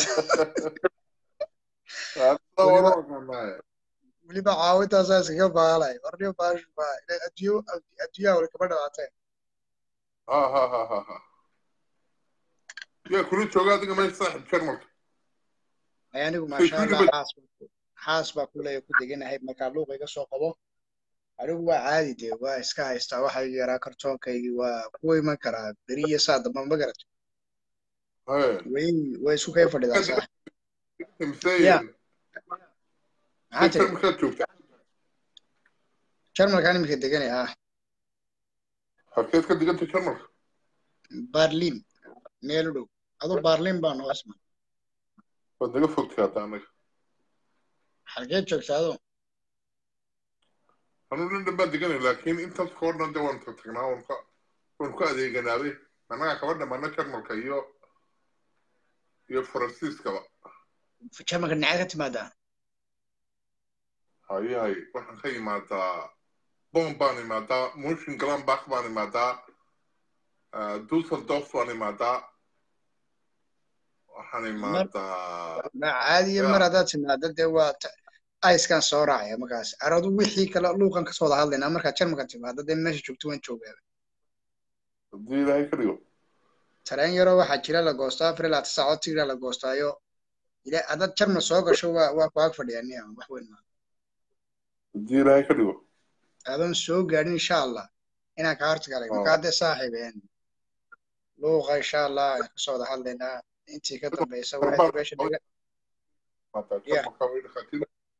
Ah, sida waan u aqaanay weliba caawintaasaa iskaga baalay warniyo baashu baa ila adduunyo adduunyaha wali kama dhawaatee ha ha ha ha ha yaa kula jooga adiga meesha saaxib jarmalka ay anigu Say maasha allah kulliba- xaas baa ku- xaas baa kuleeya ku deganahay markaa luuqa iga soo qabo anigu waa caadi dee waa iska haystaa waxaygi yaraa kartoonkaygii waa ku iman karaa beri iyo saa damba ma garato Hey, way way isku kay fadhidaa saa imsee Ya. maxaa say tiri jarmalkaad joogtaa jarmalkaan iminka deganay ah halkeed ka diganta jarmalka barlin meel u dhow adu barlin baa noo isma waad naga fogtay hadda anaga xalgeed joogta adu anuu nin dhan baan deganay laakiin intaas koo dhan de waan tagtagnaa waan ka waan ku adeeganaabe annagaa kaba dhammaana jarmalka iyo iyo faransiiskaba jarmalka dhinacee ka timaadaa haye haye waxaan ka imaadaa bon baan imaadaa mushin glanbach baan imaadaa ah, dusseldorf baan imaadaa waxaan imaadaa ma caadiya Ya. mar haddaad timaado dee waa ta- aiskan soo raacaya markaas aradu wixii kale luuqan kasoo wada hadlaynaa markaad jarmalka timaado dee meesha joogto waan joogaa haddii ilaahay ka dhigo tareen yaroo waxaa jira la goostaa afar ilaa tisa saacood tigraa la goostaayo ila haddaad jarmal soo gasho waa waa ku ag fadhiyaa niya wax weyn maa haddii ilaahay ka dhigo adoon soo gaadhin insha allah inaan kaa hortagalay Oh. marka haddee saaxiibeen luuqa insha allah aan kasoo wada hadlaynaa intii ka dambaysa waxay meesha dhiga Imaadaa Ya. jarmalka way dhakhaatiir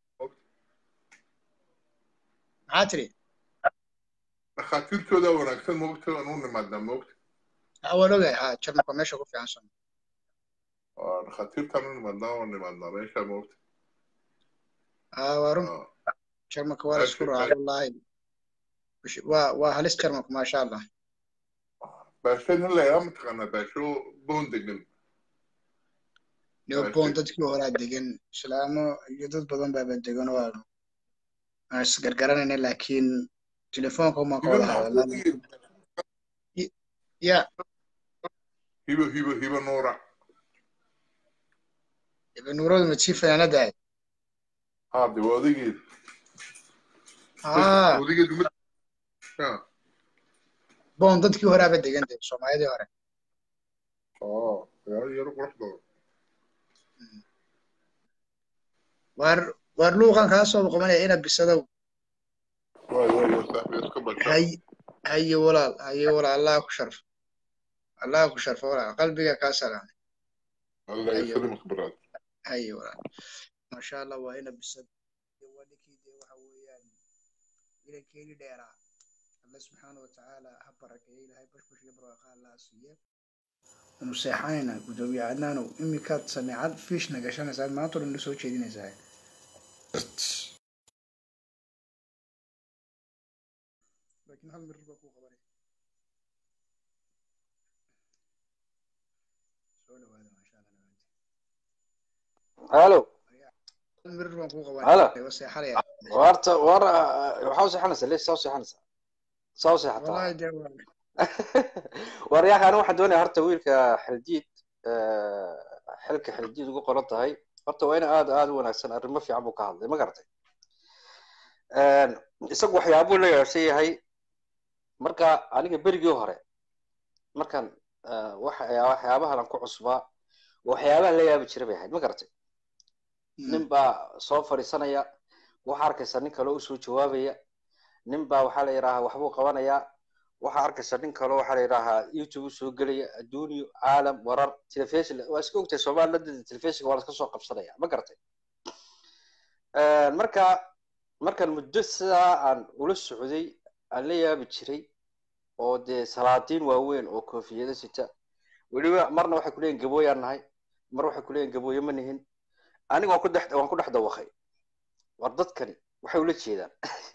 maxaa tiri dhakhaatiirtooda wanaagsan moogta aan u nimaadaa moogta Ah, waan ogahay ha jarmalka waa meesha ku fiican son waa dhakhaatiirtaan u nimaadaa waan nimaadaa meesha moogta ah waa run Ah, jarmalka waa la isku raaca wallaahi Bish- waa waa halis jarmalku maasha allah baasho nin layaa mataqaanaa baasho boon degan neopon dadkii horaa degan islaamo iyo dad badan baaba degan oo aan aan isgargaranayna laakiin telefoonka umaan ka wada hadalnaa ya hibo hibo hibo nuura nuuradu ma tii fanaanada ahayd haa de waa odageed ah odageed uma ya bon dadkii horaaba degan de soomaalidii hore oo magaalo yaro qurux badan waar waar luuqan kaa soo boqomanaya ina bisadow waay waay waay saaxiib iska bashaa hay haye walaal haye walaal allah ku sharfo allah ku sharfo walaal qalbiga kaa salaamay allah yasalimak baraad haye walaal maasha allah waa ina bisad iyo waa ninkii dee waxa weeyaan ilankeeni dheeraa alle subxaana watacaala ha barakeeyo ilaahay bashbash iyo barwaaqa allah siiye wanu seexanaynaa gudoomiye cadnaanow iminkaad sameecad fiishna gashanaysaa maanta o dhan soo jeedinaysaa laakiin hal mirir baa kuu qabanaya soo dhawaada maasha allah dhawaanti halo hal mirir baan kuu Hala. qabanaya waa seexanaya warta war waxaa u seexanaysaa lees saa u seexanaysaa saa u seexataa wallahi dee waa waryaaka aniga waxaan doonaya horta wiilka xildiid xilka xildiid ugu qoran tahay horta waa ina aad aad u wanaagsan arrimo fiican buu ka hadlay ma garatay isagu waxyaabuu la yaabsan yahay marka aniga berigii hore markan waxa- waxyaabahan aan ku cusbaa waxyaabahan la yaabi jira bay ahayd ma garatay nin baa soo fadhiisanaya waxaa arkaysa nin kale usoo jawaabaya nin baa waxaa la yidhaahaa waxbuu qabanayaa waxaa arkaysa nin kale waxaa la yidhaahaa youtube usoo gelaya adduunyo caalam warar telefishin waa iska ogtahay soomaalilada telefishinka waa laska soo qabsanaya ma garatay marka markaan muddo sidaa aan ula socday aan la yaabi jiray oo dee salaadiin waaweyn oo koofiyado sita weliba marna waxay kuleeyihin gabooyaan nahay mar waxay kuleeyihin gabooye ma nihin aniga waan ku dhex waan ku dhex dawaqay war dadkani waxay ula jeedaan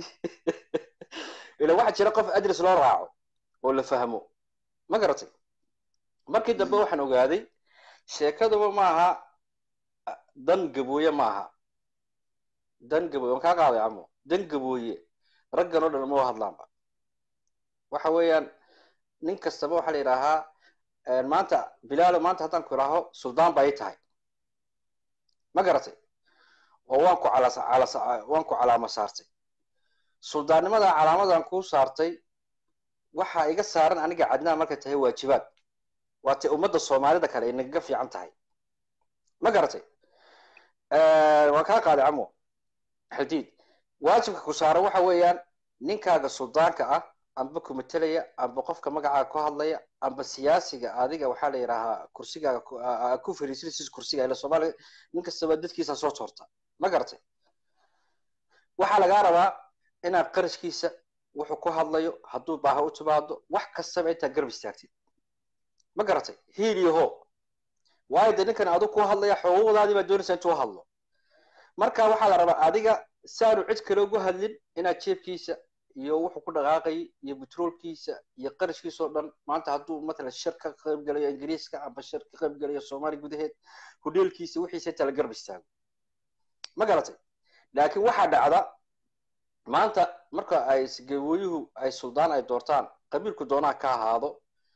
ila waxaa jira qof adres loo raaco oo la fahmo ma garatay markii dambe waxaan ogaaday sheekaduba maaha dan gabooye maaha dan gabooye waan kaa qaaday camo dan gabooye raggan oo dhan uma hadlaanba waxa weeyaan nin kastaba waxaa la yidhaahaa maanta bilaalo maanta haddaan ku idhaaho suldaan ba ay tahay ma garatay oo waan ku calas calas waan ku calaama saartay suldaannimada calaamadan kuu saartay waxaa iga saaran aniga cadnaa markay tahay waajibaad waatay ummadda soomaalida kale ay nagaga fiican tahay ma garatay waan kaa qaaday camo xadiid waajibka ku saaran waxa weeyaan ninkaaga suldaanka ah amba ku matelaya amba qofka magacaaga ku hadlaya amba siyaasiga adiga waxaa la yidhaahaa kursigaaga ku fariisinaysis kursiga ila soomaaliya nin kastaba dadkiisa soo toorta ma garatay waxaa lagaa rabaa inaad qarashkiisa wuxuu ku hadlayo hadduu baaha u timaado wax kastaba intaad garab istaagtid ma garatay hiil iyo ho waayo dee ninkan adigu ku hadlaya xuquuqdaadii baa doonaysa intuu hadlo marka waxaa la rabaa adiga si aanu cid kale ugu hadlin inaad jeebkiisa iyo wuxuu ku dhaqaaqayay iyo betroolkiisa iyo qarashkiisa oo dhan maanta hadduu matalan shir ka qayb galayo ingiriiska amba shir ka qayb galayo soomaaliya gudaheed hudheelkiisa wixiisa inta la garab istaago ma garatay laakiin waxaa dhacda maanta marka ay gabooyuhu ay suldaan ay doortaan qabiilku doonaa ka ahaado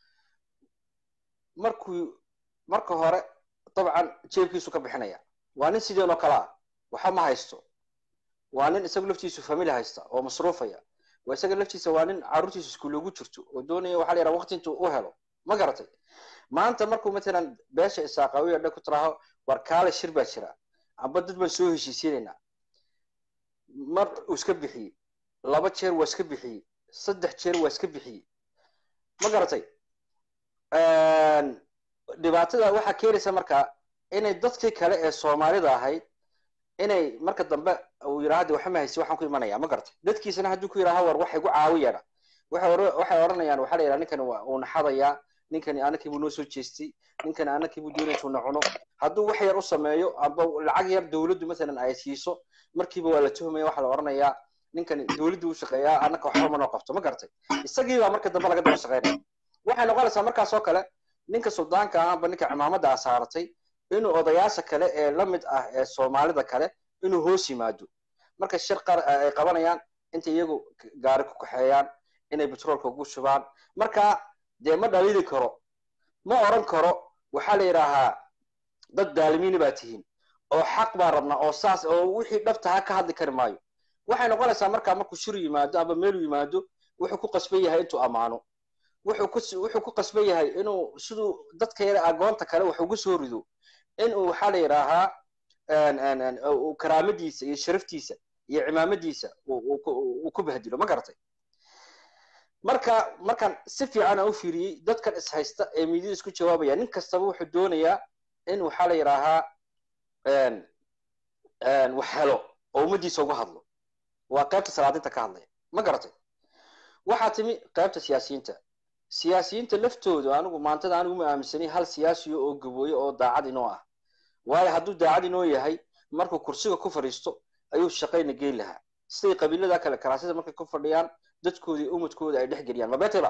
markuu marka hore dabcan jeebkiisu ka bixinaya waa nin sideen oo kale ah waxa ma haysto waa nin isagu laftiisu famili haysta oo masruufaya waa isaga laftiisa waa nin carruurtiisu iskuul ugu jirto oo doonaya waxaa la yidhaha waqti intuu u helo ma garatay maanta markuu matalan beesha isaaqaawiya dhan ku tiraaho war kaale shir baa jira amba dad baan soo heshiisiinaynaa mar uu iska bixiyey laba jeer waa iska bixiyey saddex jeer waa iska bixiyey ma garatay dhibaatada waxaa keenaysa marka inay dadkii kale ee soomaalida ahayd inay marka dambe uu yidhaahda waxa ma haysi waxaan ku imanaya ma garatay dadkiisana hadduu ku yidhaha war waxay gu caawiyana waxay odhanayaan waxaa la yidhaha ninkani uu naxadayaa ninkani anakii buu noo soo jeestay ninkani anakii buu doonaya intuu nacuno hadduu wax yar u sameeyo amba lacag yar dowladdu masalan ay siiso markiiba waa la tuhmaya waxaa la odhanayaa ninkani dowladdu u shaqeeyaa anaka waxba ma noo qabto ma garatay isagii baa marka dambe laga daba shaqeynaya waxay noqonaysaa markaas oo kale ninka suldaanka ah amba ninka cimaamada a saaratay inuu odayaasha kale ee la mid ah ee soomaalida kale inuu hoos yimaado marka shir qar ay qabanayaan inta iyagu gaari ku kaxeeyaan inay betroolka ugu shubaan marka dee ma dhalili karo ma oran karo waxaa la yidhaahaa dad daalimiini baa tihiin oo xaq baa rabnaa oo saas oo wixii dhabtaha ka hadli kari maayo waxay noqonaysaa markaa markuu shir yimaado amba meelu yimaado wuxuu ku qasban yahay intuu ammaano wuxuu ku wuxuu ku qasban yahay inuu siduu dadka yare agoonta kale wax ugu soo rido inuu waxaa la yidhaahaa karaamadiisa iyo sharaftiisa iyo cimaamadiisa uu ku bahdilo ma garatay marka markaan si fiican aan u fiiriyey dadkan is haysta ee miidyada isku jawaabaya nin kastaba wuxuu doonayaa in waxaa la yidhaahaa wax helo oo ummaddiisa uga hadlo waa qaybta salaadinta ka hadlaya ma garatay waxaa timi qaybta siyaasiyiinta siyaasiyiinta laftoodu anigu maantada anigu ma aaminsanay hal siyaasiyo oo gabooye oo daacad inoo ah waayo hadduu daacad inoo yahay markuu kursiga ku fadhiisto ayuu shaqayna geyn lahaa siday qabiilada kale karaasida markay ku fadhiyaan dadkoodii umadkooda ay dhex geliyaan mabeteba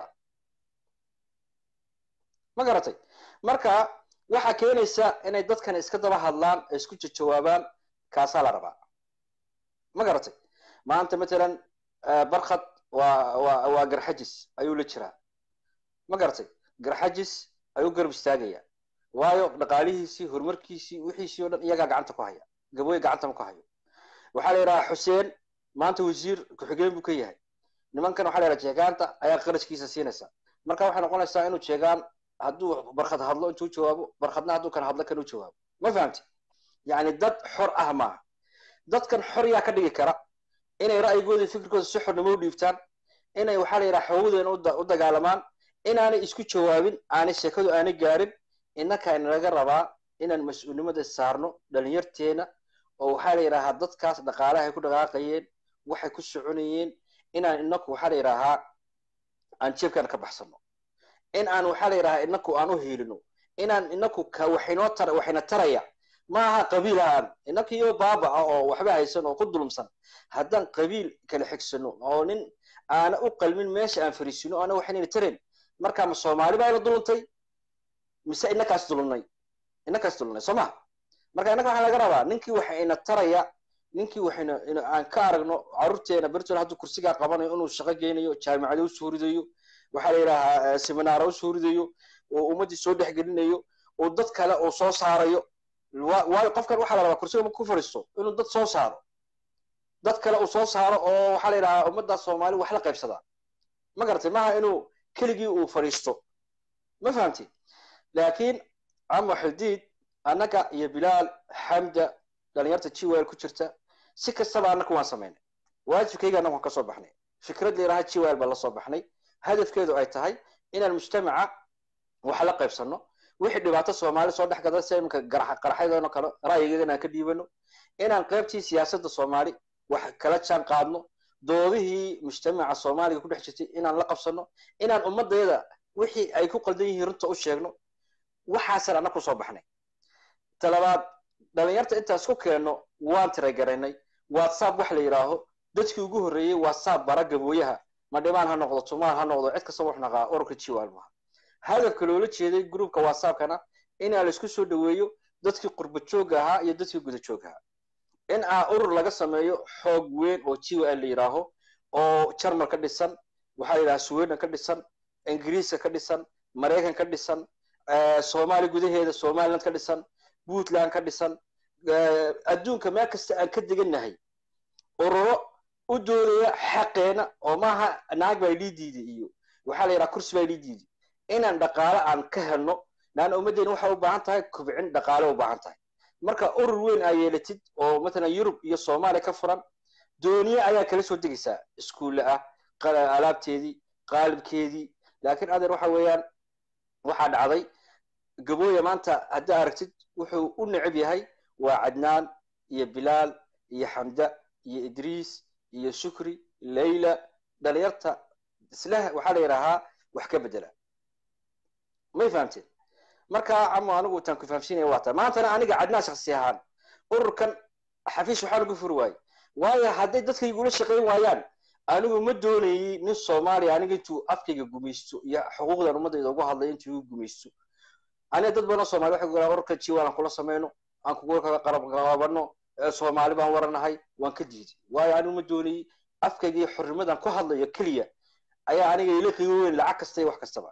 ma garatay marka waxaa keenaysa inay dadkan iska daba hadlaan ay isku jawaabaan kaasaa la rabaa ma garatay maanta matalan barkhad waa waa waa garxajis ayuu la jiraa ma garatay garxajis ayuu garab istaagaya waayo dhaqaalihiisii horumarkiisii wixiisii o dhan iyagaa gacanta ku haya gabooye gacanta ma ku hayo waxaa la yidhaha xuseen maanta wasiir ku-xigeen buu ka yahay nimankan waxa la yidhaha jeegaanta ayaa qarashkiisa siinaysa marka waxay noqonaysaa inuu jeegaan hadduu barkhad hadlo intuu jawaabo barkhadna hadduu kan hadlo kan u jawaabo ma fahamti yacni dad xor ah maaha dadkan xor yaa ka dhigi kara inay ra'yigooda fikirkooda si xornimo u dhiibtaan inay waxaa la yidhaha xoogadeena u dagaalamaan inaanay isku jawaabin aanay sheekadu aanay gaarin innaka inalaga rabaa inaan mas-uulnimada saarno dhalinyarteena oo waxaa la yidhaahaa dadkaas dhaqaalahay ku dhaqaaqayeen waxay ku soconayeen inaan inaku waxaa la yidhaahaa aan jeebkaan ka baxsano in aan waxaa la yidhahaa inaku aan u hiilino inaan inaku ka waxaynoo tar waxayna taraya maaha qabiil ahaan inakiyo baaba ah oo waxba haysan oo ku dulumsan haddaan qabiil kala xigsano oo nin aana u qalmin meesha aan fariisino ana waxaynayna tarayn marka ma soomaali baa la duluntay mise inakaas dulunay inakaas dulunay soo maha marka innaka waxaa laga rabaa ninkii waxayna taraya ninkii waxayna aan ka aragno carruurteena bertol hadduu kursigaa qabanayo inuu shaqo geynayo jaamicado usoo ridayo waxaa la yidhahaa seminaara usoo ridayo oo ummaddii soo dhexgelinayo oo dad kale uu soo saarayo waayo qofkan waxaa la rabaa kursiga ma ku fadhiisto inuu dad soo saaro dad kale uu soo saaro oo waxaa la yidhahaa ummadda soomaali wax la qaybsadaa ma garatay maaha inuu keligii uu fadhiisto ma fahamti laakiin camo xildiid annaga iyo bilaal xamda dhalinyarta jiwel ku jirta si kastaba annaga waan samaynay waajibkayga annaga waan ka soo baxnay fikrad layidhaha jiwel baa la soo baxnay hadafkeedu ay tahay inaan mujtamaca wax la qaybsano wixii dhibaato soomaali soo dhex gada si iminka qaraxyadoona kale ra'yigeeda inaan ka dhiibano inaan qaybtii siyaasadda soomaali wax kala jaan qaadno doodihii mujtamaca soomaaliga ku dhex jirtay inaan la qabsano inaan ummaddeeda wixii ay ku qaldan yihiin runta u sheegno waxaasaan annaga kusoo baxnay talabaad dhalinyarta intaas ku keenno waan tiragaraynay whatsapp wax la yidhaaho dadkii ugu horreeyey whatsapp bara gabooyaha ma dhimaan ha noqdo tumaan ha noqdo cid kasta wax naqaa ururka jiwaal maaha hadafka loola jeeday groupka whatsappkana inaa laisku soo dhaweeyo dadkii qurba joogga ahaa iyo dadkii guda joog ahaa in aa urur laga sameeyo xoog weyn oo jiwal la yidhaaho oo jarmal ka dhisan waxaa la yidhaha sweden ka dhisan ingiriiska ka dhisan maraykan ka dhisan soomaali gudaheeda somaliland ka dhisan puntland ka dhisan adduunka meel kasta aan ka degannahay ururo u doonaya xaqeena oo maaha naag baa lii diiday iyo waxaa la yidhaha kursi baa lii diiday inaan dhaqaale aan ka helno laanna ummaddeena waxay u baahan tahay kubcin dhaqaale u baahan tahay marka urur weyn aa yeelatid oo matalan yurub iyo soomaaliya ka furan dooniye ayaa kala soo degaysaa iskuulle ah alaabteedii qaalibkeedii laakiin adeer waxa weeyaan waxaa dhacday gabooya maanta haddaa aragtid wuxuu u necab yahay waa cadnaan iyo bilaal iyo xamda iyo idriis iyo shukri layla dhalinyarta isla waxaa la yidhaahaa wax ka bedela may fahamteen marka camo anigu taan ku fahamsiinaya waa tahay maantana aniga cadnaan shaksi ahaan ururkan xafiis waxaa lagu furi waaye waayo hadday dadka igula shaqayn waayaan anigu ma doonayay nin soomaaliya aniga intuu afkayga gumaysto iyo xuquuqdan ummadayda ugu hadlay intuu igu gumaysto aniga dad badan soomaali waxay goraa ururka jiwal aan kula samayno aan kugu kaga qarabqabano soomaali baan waranahay waan ka diiday waayo anigu ma doonayay afkayga iyo xornimadan ku hadlayo keliya ayaa aniga ila qiimo weyn lacag kasta iyo wax kastaba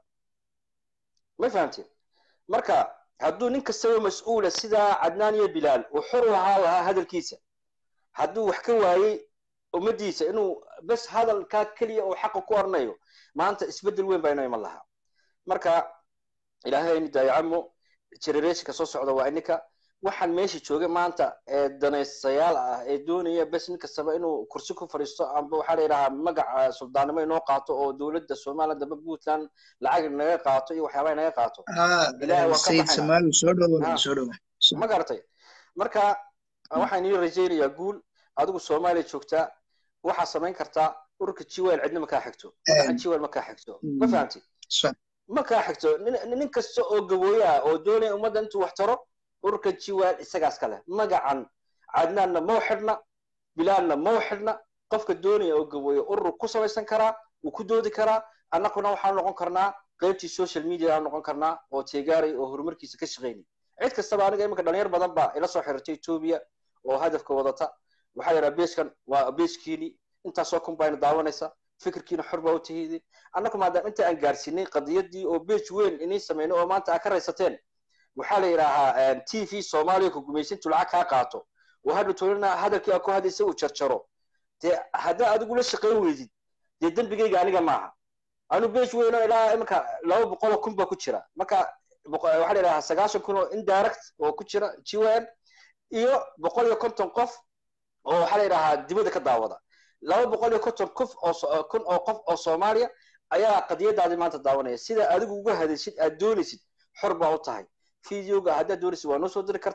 ma fahamteen marka hadduu nin kastaba mas-uula sidaa cadnaan iyo bilaal uu xor u ahaa lahaa hadalkiisa hadduu wax ka waayey ummaddiisa inuu bes hadalkaa keliya uu xaqa ku oranayo maanta isbeddel weyn baa inoo iman lahaa marka ilaahay aynu daayacamo generationka soo socda waa ininka waxaan meesha jooga maanta ee danaystayaal ah ee doonaya bes nin kastaba inuu kursi ku fadhiisto amba waxaa la yidhahaa magaca suldaannimo inoo qaato oo dowladda somaliland damba puntland lacag naga qaato iyo waxyaabaha naga qaato sayid samaali soo dhowo soo dhowo ma garatay marka waxaan ii rajaynayaa guul adigu soomaaliya joogtaa waxaa samayn kartaa ururka jiwel cidna ma kaa xigto magaca jiwel ma kaa xigto ma fahamti ma kaa xigto nin kasta oo gabooye ah oo doonaya ummadda intuu wax taro ururka jiwel isagaas kale magacan cadnaanna mau xidhna bilaalna mau xidhna qofka doonaya oo gabooye urur ku samaysan karaa wuu ku doodi karaa annaguna waxaan noqon karnaa qaybtii social media aan noqon karnaa oo teegaaray oo horumarkiisa ka shaqaynay cid kastaba aniga iminka dhalinyar badan baa ila soo xiriirtay etoobiya oo hadafka wadata waxaa yidhaha beeskan waa beeskiini intaasoo kun bayna daawanaysa fikirkiina xor baa u tahidin annagu maadaama inta aan gaarsiinay qadiyadii oo beej weyn inay samayno oo maanta aad ka raysateen waxaa la yidhaahaa t v soomaaliya ku gumaysintu lacag kaa qaato oo hadha toolina hadalkii aad ku hadlaysa uu jarjaro dee haddaa adigu la shaqayn weydid dee dembigayga aniga maaha anu beej weyn oo ilaa iminka laba boqol oo kun baa ku jira marka waxaa la yidhahaa sagaashan kun oo indirect oo ku jira gwn iyo boqol iyo konton qof oo waxaa la yidhahaa dibadda ka daawada laba boqol iyo konton qof oo kun oo qof oo soomaaliya ayaa qadiyadaadii maanta daawanaya sida adigu uga hadashid aad doonaysid xor baa u tahay videoga haddaad doonaysid waa noo soo diri kartaa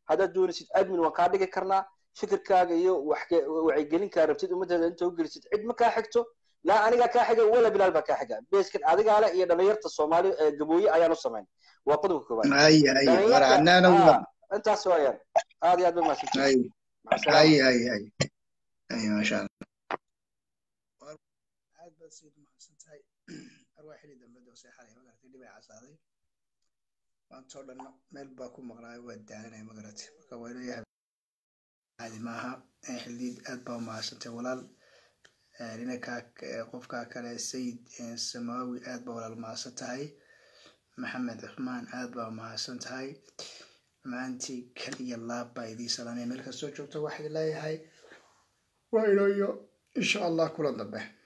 haddaad doonaysid admin waan kaa dhigi karnaa fikirkaaga iyo wax wacyigelinkaa rabtid ummaddeeda inta u gelisid cid ma kaa xigto laa anigaa kaa xiga wala bilaal baa kaa xiga beeskan adigaale iyo dhalinyarta soomaali gabooye ayaan u samayn waa qodobka koowaad ay ay war annana Ah, intaas waayaan aad iyo aad ba mahadsantihin ay maca salaama ay ay ay ay masha allah aad baad sayid mahadsan tahay arwaa xili dambe doo seexalay magartay dhibay casaaday maantoo dhan meel baa ku maqnaayo waa daalanaya magaratay marka waa leeyahay caadi maaha Eh, xildiid aad baa umahadsantay walaal Eh, ninankaa eh, qofkaa kale sayid eh, samaawi aad baa walaal mahadsan tahay maxamed cuthmaan aad baa umahadsan tahay maantii kal iyo laab baa idii salaamaya meel kastoo joogto waxay leeyahay waa inooyo insha allah kulan dambe